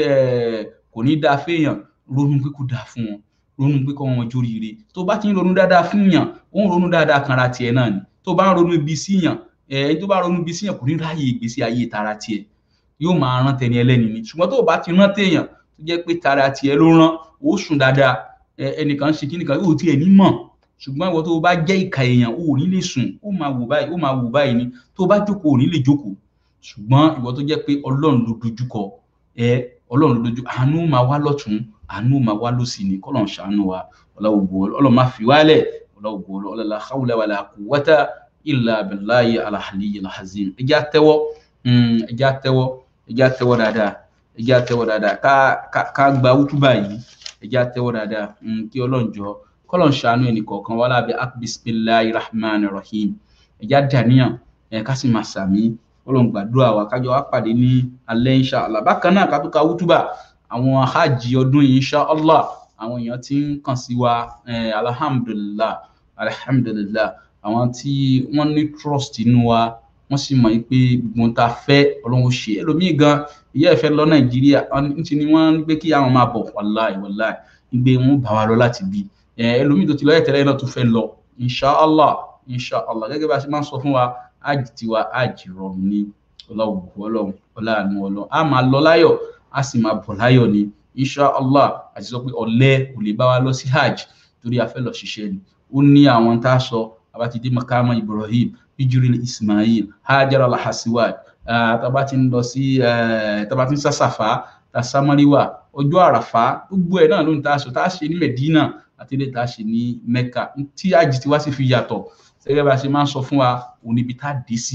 kò ní dáa féèyàn ronú pé kò dáa fún wọn ronú pé kọ́ wọn jóríire tó bá ti ń ronú dáadáa fún yàn ó ń ronú dáadáa kanra tiẹ̀ náà ni tó bá ń ronú ibi sí yàn ẹni tó bá ronú ibi sí yàn kò ní ráàyè ìgbésí ayé tara tiẹ̀ yóò máa rán tẹni ẹlẹ́ni ni ṣùgbọ́n tó bá ti rán téèyàn tó jẹ́ pé tara tiẹ̀ ló rán ó sùn dáadáa ẹnìkan ṣe kíníkan yóò tiẹ̀ ní mọ̀ ṣùgbọ́n ìwọ tó bá jẹ́ ìka èèyàn ò ní lè sùn ó máa wò báyìí ó máa wò báyìí ni tó bá jókòó ò ní lè jókòó ṣùgbọ́n ìwọ tó jẹ́ pé ọlọ́run ló dojúkọ ẹ ọlọ́run ló dojú àánú máa wá lọ́tún àánú máa wá lọ́sì ni kọ́lọ́n ṣàánú wa ọlọ́wọ́gbọ́ ọlọ́run máa fi wálẹ̀ ọlọ́wọ́gbọ́ ọlọ́lá hawla wala quwwata illa billahi alahali alhazim ẹjẹ́ àtẹ́wọ́ ẹjẹ́ àtẹ́wọ́ ẹjẹ́ àtẹ́wọ́ dáadáa ẹjẹ́ àtẹ́wọ́ dáadáa ká gba wútúbà yìí ẹjẹ́ àtẹ́wọ́ dáadáa kí ọlọ́run jọ kọlọ́n ṣàánú ẹnì kọ̀ọ̀kan wà lábẹ́ bisimilahi rahman rahim ẹ̀já dàníyàn ẹ̀ ká sì máa sàmí kọlọ́n gbàdúrà wa kájọ wá pàdé ní alẹ́ insha allah bákan náà kátó ka wútúbà àwọn hajj ọdún yìí insha allah àwọn èèyàn ti ń kàn sí wa alhamdulillah alhamdulillah àwọn tí wọ́n ní trust inú wa wọ́n sì mọ̀ pé gbogbo ta fẹ́ ọlọ́run ṣe ẹlòmíì gan ìyá ìfẹ́ lọ nàìjíríà ní ni wọ́n ń gbé kí àwọn máa bọ̀ wàláì wàláì gbé wọn bá wa lọ láti bí ẹlòmíì tó ti lọ ẹ̀tẹ̀lẹ́ náà tó fẹ́ lọ inshàlá inshàlá gẹ́gẹ́ bá a ṣe máa ń sọ fún wa ájì tiwa ájì rọrùn ní ọlọ́wùkú ọlọ́run ọláàánú ọlọ́run a máa lọ láyọ̀ a sì máa bọ̀ láyọ̀ ní inshàlá àti sọ pé ọ̀lẹ kò lè bá wa lọ sí hajj torí a fẹ́ lọ ṣiṣẹ́ ni ó ní àwọn tá a sọ abatide makama ibrahim bijiril ismail hajar alhasiwad taba ti ń lọ sí taba ti ń sàṣàfà tasamariwa ọjọ́ àràfà gbogbo ẹ̀ náà ló ń ta aṣọ tá a ṣe ní medina àti ilé tá a ṣe ní mecca tí àjì tí wá sì fi yàtọ̀ gẹ́gẹ́ bá a ṣe máa ń sọ fún wa òun níbi tá a dé sí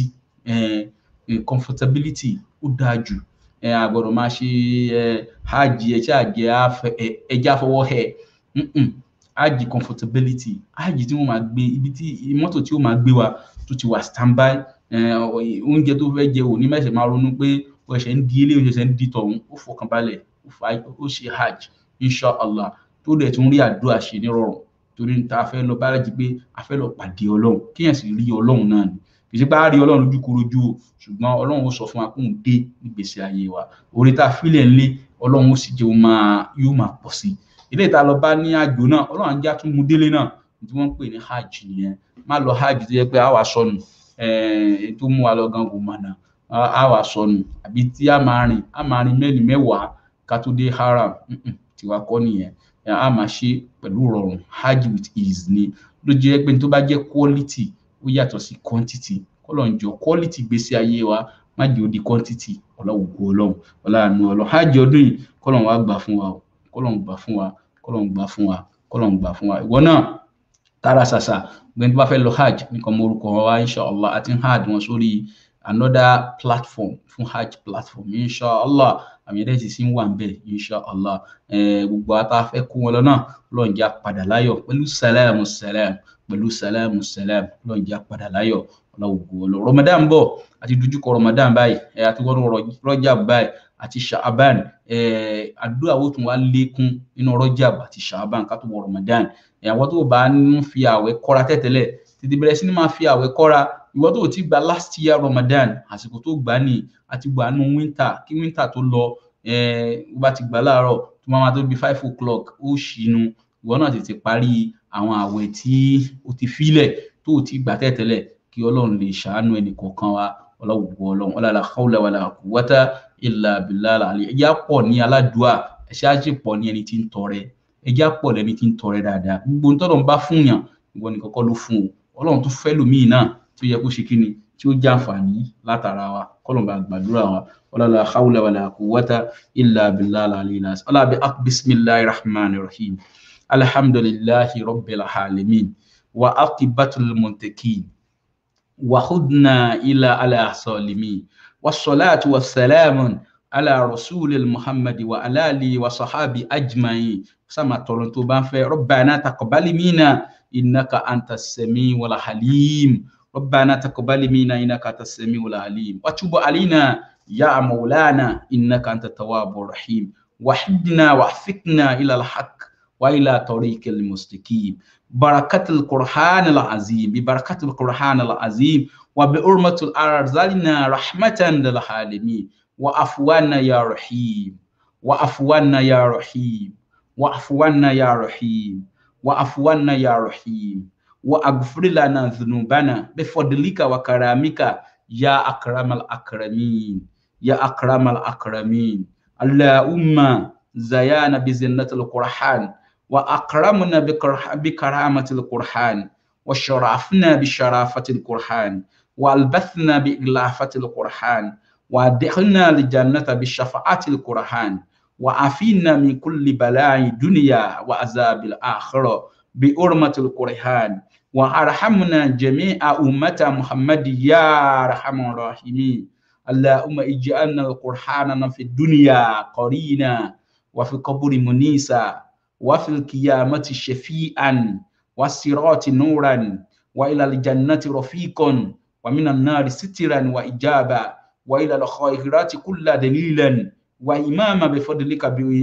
comfortability ó dáa jù a gbọ́dọ̀ máa ṣe hajj ẹ̀ṣẹ́ àjẹ́ ẹja fọwọ́ hẹ̀ hajj comfortability hajj tí wọ́n máa gbé ibi tí mọ́tò tí ó máa gbé wa tó ti wà standby oúnjẹ tó fẹ́ jẹ òní mẹ́sẹ̀ máa ronú pé ó ṣẹ̀ ń di ilé oúnjẹ ṣẹ̀ ń di tọ̀hún ó fọkàn balẹ̀ ó ṣe hajj inshallah tó dẹ̀ tún rí àdúrà ṣe nírọ̀rùn torí ta fẹ́ lọ bá rẹ̀jì pé a fẹ́ lọ pàdé ọlọ́run kéèyàn sì rí ọlọ́run náà ni kì í ṣe bá rí ọlọ́run lójú korojú o ṣùgbọ́n ọlọ́run ó sọ fún wa kóun dé nígbèsè ayé wa orí tá a fílẹ̀ ńlé ọlọ́run ó sì jẹ́ yóò máa pọ̀ sí ilé ìta lọ bá ní àjò náà ọlọ́run ajá tún mú délé náà tí wọ́n ń pè ní hajj nìyẹn má lọ hajj tó yẹ pé a wà sọnù tó mú wa lọ gan kò mọ̀nà a wà sọnù àbí tí a máa rìn a máa rìn mẹ́rin mẹ́wàá ká tó dé haram tiwa kọ́ nìyẹn a máa ṣe pẹ̀lú rọrùn hajj with ease ni ló jẹ́ pé tó bá jẹ́ quality ó yàtọ̀ sí quantity kọ́lọ̀ ń jọ quality gbèsè ayé wa má jẹ́ ó di quantity ọlọ́wùkú ọlọ́run ọlọ́run ọlọ́run hajj ọdún yìí kọ́lọ̀ wa gbà fún wa kọ́lọ̀ ń gbà fún wa kọ́lọ̀ ń gbà fún wa kọ́lọ̀ ń gbà fún wa ìwọ náà tara ṣàṣà gbẹ̀ni tó bá fẹ́ lọ hajj nìkan mo orúkọ wa inshallah àti hajj wọn sórí another platform fún hajj platform inshallah àmì ẹ̀dẹ́ sì sí ń wà ń bẹ̀ inshallah gbogbo ata fẹ́ kó wọn lọ náà lọ́njà padà láyọ̀ pẹ̀lú sàlámù sàlámù pẹ̀lú sàlámù sàlámù lọ́njà padà láyọ̀ ọlọ́wọ́gbọ́ ọlọ́ ramadan bọ̀ àti dojúkọ ramadan báyìí àti wọ́n rọ́jà báyìí àti sha'aban àdúrà wo tún wá lékún nínú rọ́jà àti sha'aban ká tó wọ ramadan àwọn tó bá ń fi àwẹ̀ kọ́ra tẹ́tẹ́lẹ̀ tètè bẹ̀rẹ̀ sí ni máa fi àwẹ̀ kọ́ra ìwọ tó ti gba last year ramadan àsìkò tó gbà ní àti gbà nù winter kí winter tó lọ ó bá ti gbà láàárọ̀ tó máa tó bí five o'clock ó ṣìnú ìwọ náà tètè parí àwọn àwẹ̀ tí o ti filẹ̀ tó o ti gbà tẹ́tẹ́lẹ̀ kí ọlọ́run lè ṣàánú ẹnì kọ̀ọ̀kan wa ọlọ́wọ́ ọlọ́run ọlọ́la hawla wàlà quwwata illa billah àlè ẹjẹ́ pọ̀ ní aládùúà ẹ̀ṣẹ́ àjẹ́ pọ̀ ní ẹni tí ń tọrẹ ẹjẹ́ pọ̀ lẹ́ni tí ń tọrẹ dáadáa gbogbo ntọ́lọ́run bá fún yàn ìwọ nìkan kọ́ ló fún o ọlọ́run tó fẹ́ lòmíì náà tó yẹ kó ṣe kí ni tí ó jẹ́ àǹfààní látara wa kọ́lọ̀mbà gbàdúrà wa ọlọ́la hawla wàlà quwwata illa billah àlè ọlọ́bi bisimilahi rahman rahim alhamdulillahi rabbil alamin wa aqibatul muntakin وخذنا إلى على الظالمين والصلاة والسلام على رسول محمد وعلى آله وصحابه أجمعين سما تورنتو بان ربنا تقبل منا إنك أنت السميع والحليم ربنا تقبل منا إنك أنت السميع العليم وتب علينا يا مولانا إنك أنت التواب الرحيم وحدنا وحفظنا إلى الحق وإلى طريق المستقيم بركة القرآن العظيم ببركة القرآن العظيم وبأرمة الأرزالنا رحمة للعالمين وعفوانا يا رحيم وعفوانا يا رحيم وعفوانا يا رحيم وعفوانا يا رحيم واغفر لنا ذنوبنا بفضلك وكرامك يا أكرم الأكرمين يا أكرم الأكرمين اللهم زيانا بزنة القرآن وأكرمنا بكرامة القرآن وشرفنا بشرافة القرآن والبثنا بإغلافة القرآن وادخلنا الجنة بشفاعة القرآن وعافينا من كل بلاء الدنيا وعذاب الآخرة بأرمة القرآن وارحمنا جميع أمة محمد يا أرحم الراحمين اللهم اجعلنا القرآن في الدنيا قرينا وفي القبر منيسا وفي القيامة شفيعا والصراط نورا وإلى الجنة رفيقا ومن النار سترا وإجابا وإلى الخيرات كل دليلا وإماما بفضلك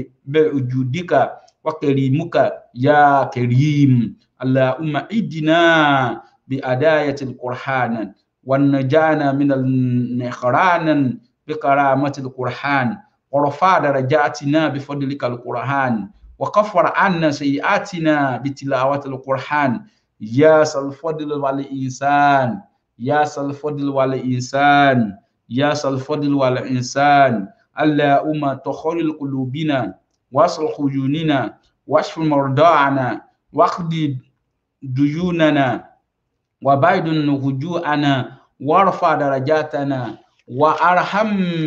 بوجودك وكريمك يا كريم اللهم ادنا بأداية القرآن ونجانا من النخران بكرامة القرآن ورفع درجاتنا بفضلك القرآن وكفر عنا سيئاتنا بتلاوة القرآن يا الفضل والإنسان يا الفضل والإنسان يا الفضل والإنسان اللهم تخرج قلوبنا واصلح عيوننا واشف مرضانا واقض ديوننا وبعد هجوءنا وارفع درجاتنا وارحم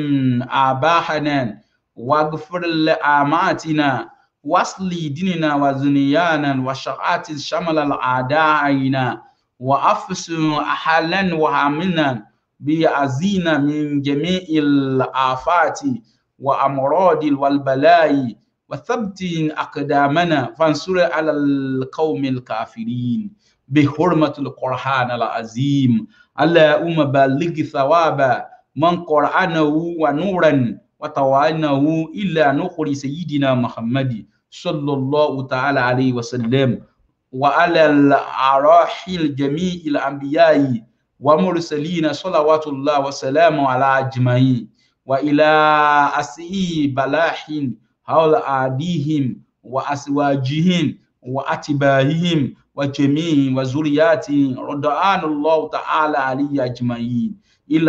آباءنا واغفر لأماتنا واصلي ديننا وزنيانا وشقات شمل الأعدائنا وأفس أحلا وعملنا بيعزينا من جميع الآفات وأمراض والبلاء وثبت أقدامنا فانصر على القوم الكافرين بحرمة القرآن العظيم اللهم بلغ ثواب من قرآنه ونورا وتوالنه إلا نخر سيدنا محمد صلى الله تعالى عليه وسلم وعلى الأراحل جميع الأنبياء ومرسلين صلوات الله وسلامه على أجمعين وإلى أسئي بلاحٍ حول أعديهم وأزواجهم وأتباعهم وجميع وذرياتهم رضوان الله تعالى عليه أجمعين إلى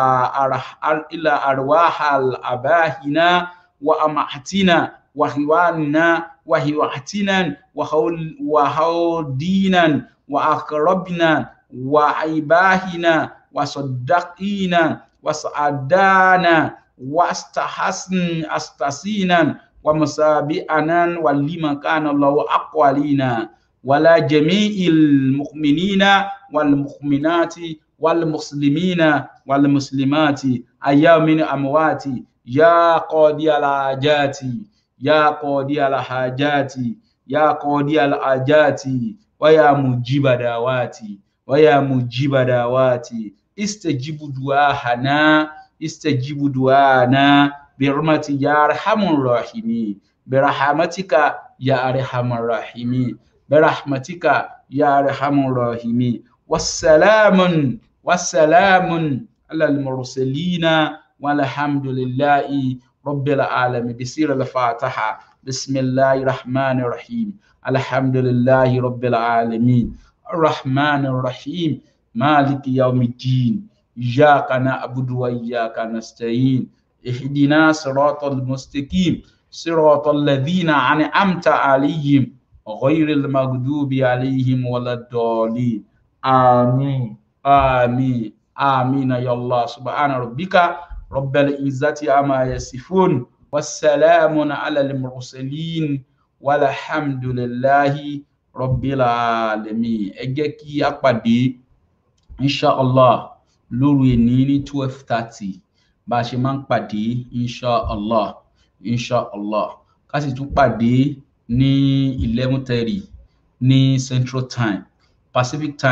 إلى أرواح الأباهنا وأمهاتنا وإخواننا وإخواتنا وهودينا وأقربنا وعباهنا وصدقينا وسعدانا واستحسن استسينا ومسابئنا ولما كان الله أقوالنا ولا جميع المؤمنين والمؤمنات والمسلمين والمسلمات أيام من أموات يا قاضي الحاجات يا قاضي الحاجات يا قاضي الحاجات ويا مجيب دعواتي ويا مجيب دعواتي استجب دعاءنا استجب دعانا برحمتك يا ارحم الراحمين برحمتك يا ارحم الراحمين برحمتك يا ارحم الراحمين والسلام والسلام على المرسلين والحمد لله رب العالمين بسير الفاتحة بسم الله الرحمن الرحيم الحمد لله رب العالمين الرحمن الرحيم مالك يوم الدين إياك نعبد وإياك نستعين اهدنا صراط المستقيم صراط الذين أنعمت عليهم غير المغضوب عليهم ولا الضالين آمين آمين آمين يا الله سبحان ربك رب العزة عما يصفون والسلام على المرسلين والحمد لله رب العالمين ẹ jẹ́ kí a pàdé inshallah lóru èní ní twelve thirty bá a ṣe máa ń pàdé inshallah inshallah ká sì tún pàdé ní eleven thirty ní central time pacific time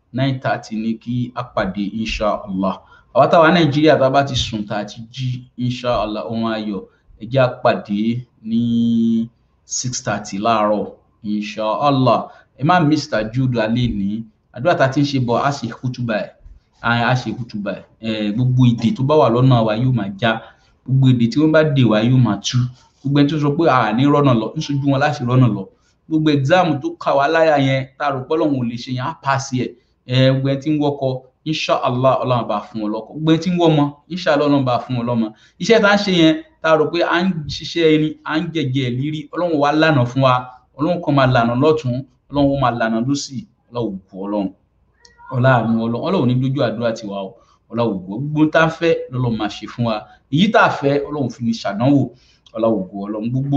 nine thirty ní kí a pàdé inshallah àwa táwa nàìjíríà tá a bá ti sùn tá a ti jí inshallah ohun ayọ̀ ẹ jẹ́ a pàdé ní six thirty láàárọ̀ inshallah ẹ má miss tajud alẹ́ ní àdúrà tá a ti ń ṣe bọ̀ á ṣe kútùbà ẹ̀ á ṣe kútùbà ẹ̀ gbogbo ìdè tó bá wà lọ́nà wa yóò máa já gbogbo èdè tí wọ́n bá dè wá yóò máa tú gbogbo ẹni tó sọ pé àní rọ́nà lọ níṣojú wọn láti rọ́nà lọ gbogbo ẹ̀gzáàmù tó kà wá láyà yẹn tá a rò pé ọlọ́run ò lè ṣe yẹn á paasi ẹ̀ ẹ̀ gbogbo ẹni tí ń wọ́kọ inshallah ọlọ́run bá fún wọn lọ́kọ gbogbo ẹni tí ń wọ́mọ inshallah ọlọ́run bá fún wọn lọ́mọ iṣẹ́ tá a ń ṣe yẹn tá a rò pé à ń ṣiṣẹ́ ẹni à ń jẹjẹ lírí ọlọ́run wa lànà fún wa ọlọ́run kan máa lànà lọ́tún ọlọ́run máa lànà lọ́sì ọlọ́run kù ọlọ́run ọlọ́run ọlọ́run ọlọ́run ní lójú àdúrà tiwa o ọlọ́run gbọ́ gbogbo tá a fẹ́ lọ́lọ́run máa ṣe fún wa èyí tá a fẹ́ ọlọ́run fi ní ṣàdánwò ọlọ́run gbọ́ ọlọ́run gbogbo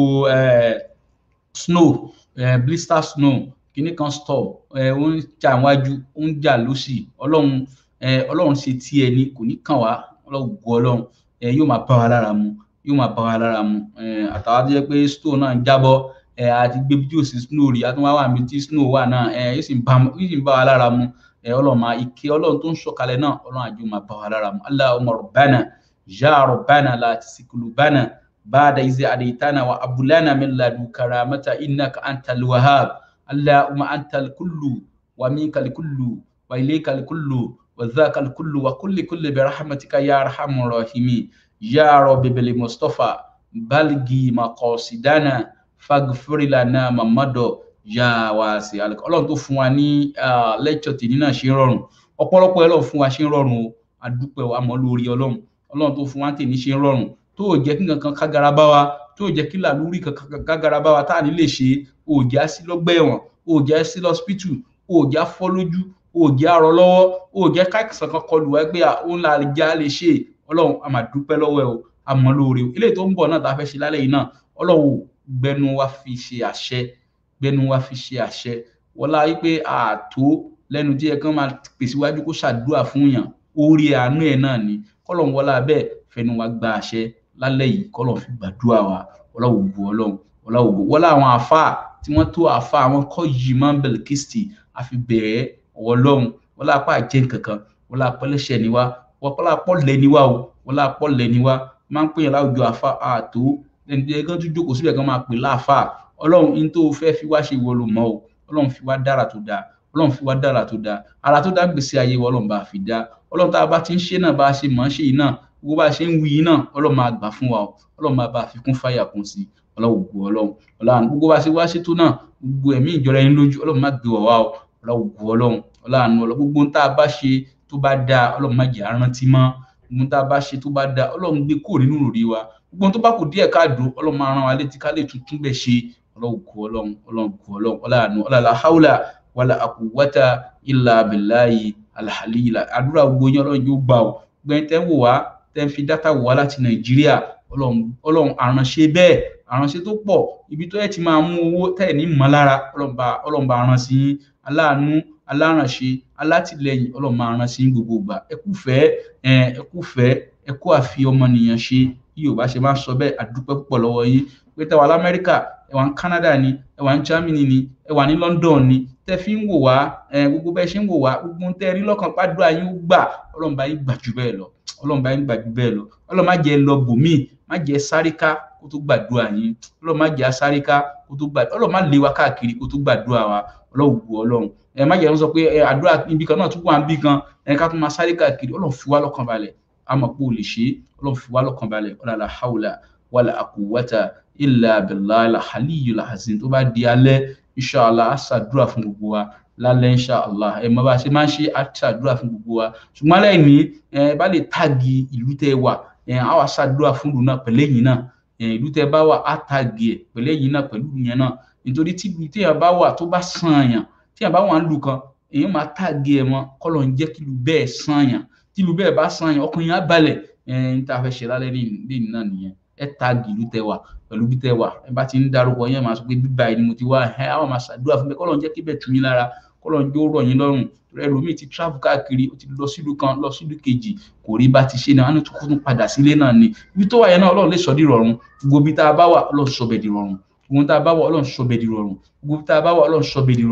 snow blister snow kìíní kan storm ó ń jà wájú ó ń jà lọ́sì ọlọ́run ọlọ́run ṣe tí ẹni kò ní kàn wá ọlọ́run gbọ́ ọlọ́run yóò máa bá wa lára mu yóò máa bá wa lára mu àtàwọn tó jẹ́ pé snow náà ń jábọ́ àti gbé bí yóò sí snow rí àtúnwá wà mí tí snow wà náà yóò sì ń bá wa lára mu ọlọ́run máa ike ọlọ́run tó ń sọ̀kalẹ̀ náà ọlọ́run àjò máa bá wa lára mu Allahumma rabbana ya rabbana la tuzigh qulubana ba'da idh hadaytana wa hab lana min ladunka rahmatan innaka antal wahhab Allahumma antal kullu wa minkal kullu wa ilaykal kullu wa dhakal kullu wa kulli kulli bi rahmatika ya arhamar rahimin ya rabbi bil mustafa balgi maqasidana faghfir lana mamado ya wa sí alẹ Ọlọ́run tó fún wa ní lẹ́kṣọ̀ tèmi náà ṣe ń rọrùn ọ̀pọ̀lọpọ̀ ẹ lọ fún wa ṣe ń rọrùn o àdúpẹ́ wa mọ́ lórí Ọlọ́run Ọlọ́run tó fún wa tèmi ṣe ń rọrùn tó ò jẹ́ kí nǹkan kágara bá wa tó ò jẹ́ kí làlúrí kankan kágara bá wa tá à ní lè ṣe ò jẹ́ á sí lọ́gbà ẹ̀wọ̀n ò jẹ́ á sí lọ́spítù ò jẹ́ á fọ́ lójú ò jẹ́ á rọ lọ́wọ́ ò jẹ́ káìsàn kan kọlù wá pé òun là já lè ṣe Ọlọ́run a máa dúpẹ́ lọ́wọ́ ẹ o a mọ́ lórí o eléyìí tó ń bọ̀ náà tá a fẹ́ ṣe lálẹ́ yìí náà Ọlọ́run gbẹnu wa fi ṣe àṣẹ gbẹnu wa fi ṣe àṣẹ wọlá wípé ààtó lẹ́nu tí ẹ kàn máa pèsèwájú kó ṣàdúrà fún yàn orí àánú ẹ náà ni kọlọ̀ ń wọlá bẹ́ẹ̀ fẹnu wa gba àṣẹ lálẹ́ yìí kọlọ̀ fi gbàdúrà wa wọlá ògbó ọlọ́run wọlá ògbó wọlá àwọn àáfàá tí wọ́n tó àáfàá àwọn kọ́ yìí máa ń bẹ̀rẹ̀ kristi àfi bẹ̀rẹ̀ ọlọ́run wọlá apá àjẹ́ nkankan wọlá apọ́lẹ́sẹ̀ ni wa wọlá apọ́lẹ̀ ni wa o wọlá apọ́lẹ̀ ni wa máa ń pè yàn láwùjọ àáfàá ààtó ẹni tí ẹ kàn tún jókòó síbẹ̀ kan máa pè láàfàá ọlọ́run in tó fẹ́ fi wá ṣe ìwọ ló mọ̀ o ọlọ́run fi wá dára tó dáa ọlọ́run fi wá dára tó dáa ara tó dá gbèsè ayé wa ọlọ́run bá fi dá ọlọ́run tá a bá ti ń ṣe náà bá a ṣe mọ̀ ń ṣe yìí náà gbogbo bá a ṣe ń wí yìí náà ọlọ́run máa gbà fún wa o ọlọ́run máa bá a fi kún fáyà kún sí ọlọ́run ògùn ọlọ́run ọlọ́run gbogbo bá a ṣe wá ṣètò náà gbogbo ẹ̀mí ìjọra ẹni lójú ọlọ́run má gbé wà wá o ọlọ́run ògùn ọlọ́run ọlọ́run ọlọ́run gbogbo tá a bá ṣe tó bá dáa ọlọ́run má jẹ́ arántí mọ́ gbogbo tá a bá ṣe tó bá dáa ọlọ́run gbé kúrò nínú òrí wa gbogbo tó bá kù díẹ̀ káàdó ọlọ́run máa rán wa létí ká lè tuntun bẹ̀ ṣe ọlọ́run kú ọlọ́run ọlọ́run kú ọlọ́run ọlọ́run ọlọ́run haúlà wàlà àkùwátà ìlà abìláyì alhàlìlà àdúrà gbogbo yín ọlọ́run yóò gbà ó gbẹ̀yìn tẹ́ ń wò wá tẹ́ ń fi dátà wò wá láti nàìjíríà ọlọ́run àránṣe bẹ́ẹ̀ àránṣe tó pọ̀ ibi tó yẹ ti máa mú owó tẹ̀ ní mọ́lára ọlọ́run bá rán sí yín aláàánú alárànṣe alátìlẹyìn ọlọ́run máa rán sí yín gbogbo ìgbà ẹ kú fẹ́ ẹ kú fẹ́ ẹ kú àfi ọmọnìyàn ṣe yìí ò bá ṣe máa sọ bẹ́ẹ̀ àdúpẹ́ púpọ̀ lọ́wọ́ yín pé tẹ́wà lamẹ́ríkà ẹ wà ní Canada ni ẹ wà ní Germany ni ẹ wà ní London ni tẹ́ fi ń wò wá gbogbo bẹ́ẹ̀ ṣe ń wò wá gbogbo tẹ́ rí lọ́kàn pàdúrà yín ó gbà ọlọ́run bá yín gbà jù bẹ́ẹ̀ lọ ọlọ́run bá yín gbà jù bẹ́ẹ̀ lọ ọlọ́run má jẹ́ lọ bòmíì má jẹ́ sáríká kó tó gbàdúrà yín ọlọ́run má jẹ́ sáríká kó tó gbàdúrà ọlọ́run má lé wa káàkiri kó tó gbàdúrà wa ọlọ́run gbọ́ ọlọ́run ẹ má jẹ́ ń sọ pé àdúrà ibi kan náà tún wà níbi kan ẹ ká tún máa sáré káàkiri ọlọ́run fi wá lọ́kàn balẹ̀ àmọ́ pé o lè ṣe ọlọ́run fi wá lọ́kàn balẹ̀ ọlọ́run haula wàlà àkùwátà illa billahi al-aliyyil azim tó bá di alẹ́ inshallah á ṣàdúrà fún gbogbo wa lálẹ́ inshallah ẹ mọ bá a ṣe máa ń ṣe á ṣàdúrà fún gbogbo wa ṣùgbọ́n lẹ́yìn ní ẹ bá lè tàgì ìlú tẹ́ wà ẹ á wà ṣàdúrà fún ìlú náà pẹ̀lẹ́ yìí náà ẹ ìlú tẹ́ bá wà á tàgì ẹ pẹ̀lẹ́ yìí náà pẹ̀lú yẹn náà nítorí tí ìlú téèyàn bá wà tó bá sàn yàn téèyàn bá wà ń lù kan èèyàn máa tàgì ẹ mọ kọ́lọ̀ ń jẹ́ kí ìlú bẹ́ẹ̀ sàn yàn tí ìlú bẹ́ẹ̀ bá sàn yàn ọkàn yẹn á balẹ̀ ẹ ń tá a fẹ́ ṣe lálẹ́ lẹ́yìn náà nìyẹn ẹ tagi ìlú tẹ wà pẹ̀lú bí tẹ wà ẹ bá ti ń darúgbọ yẹn máa sọ pé bíbá yìí ni mo ti wá ẹ àwọn máa ṣàdúrà fún mi kọ́ ló ń jẹ́ kí bẹ́ẹ̀ tù yín lára kọ́ ló ń jó rọ̀ yín lọ́rùn ẹlòmíì ti travel káàkiri ó ti lọ sílùú kan lọ sílùú kejì kò rí bá ti ṣe náà wọn tún tún padà sílé náà ni ibi tó wà yẹn náà ọlọ́run lè sọ di rọrùn gbogbo ibi tá a bá wà ọlọ́run sọ bẹ́ẹ̀ di rọrùn gbogbo tá a bá wà ọlọ́run sọ bẹ́ẹ̀ di rọrùn gbogbo tá a bá wà ọlọ́run sọ bẹ́ẹ̀ di rọrùn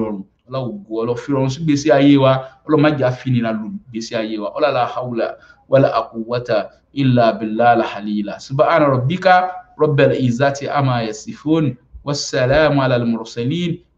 ọlọ́wọ́ ọlọ́ fi rọrùn sí gbèsè ayé wa ọlọ́mọ ajá finira lu gbèsè ayé wa ọlọ́la hawla wala aquwwata illa billahi alhalila subhana rabbika rabbil izzati ama yasifun wassalamu ala al-mursalin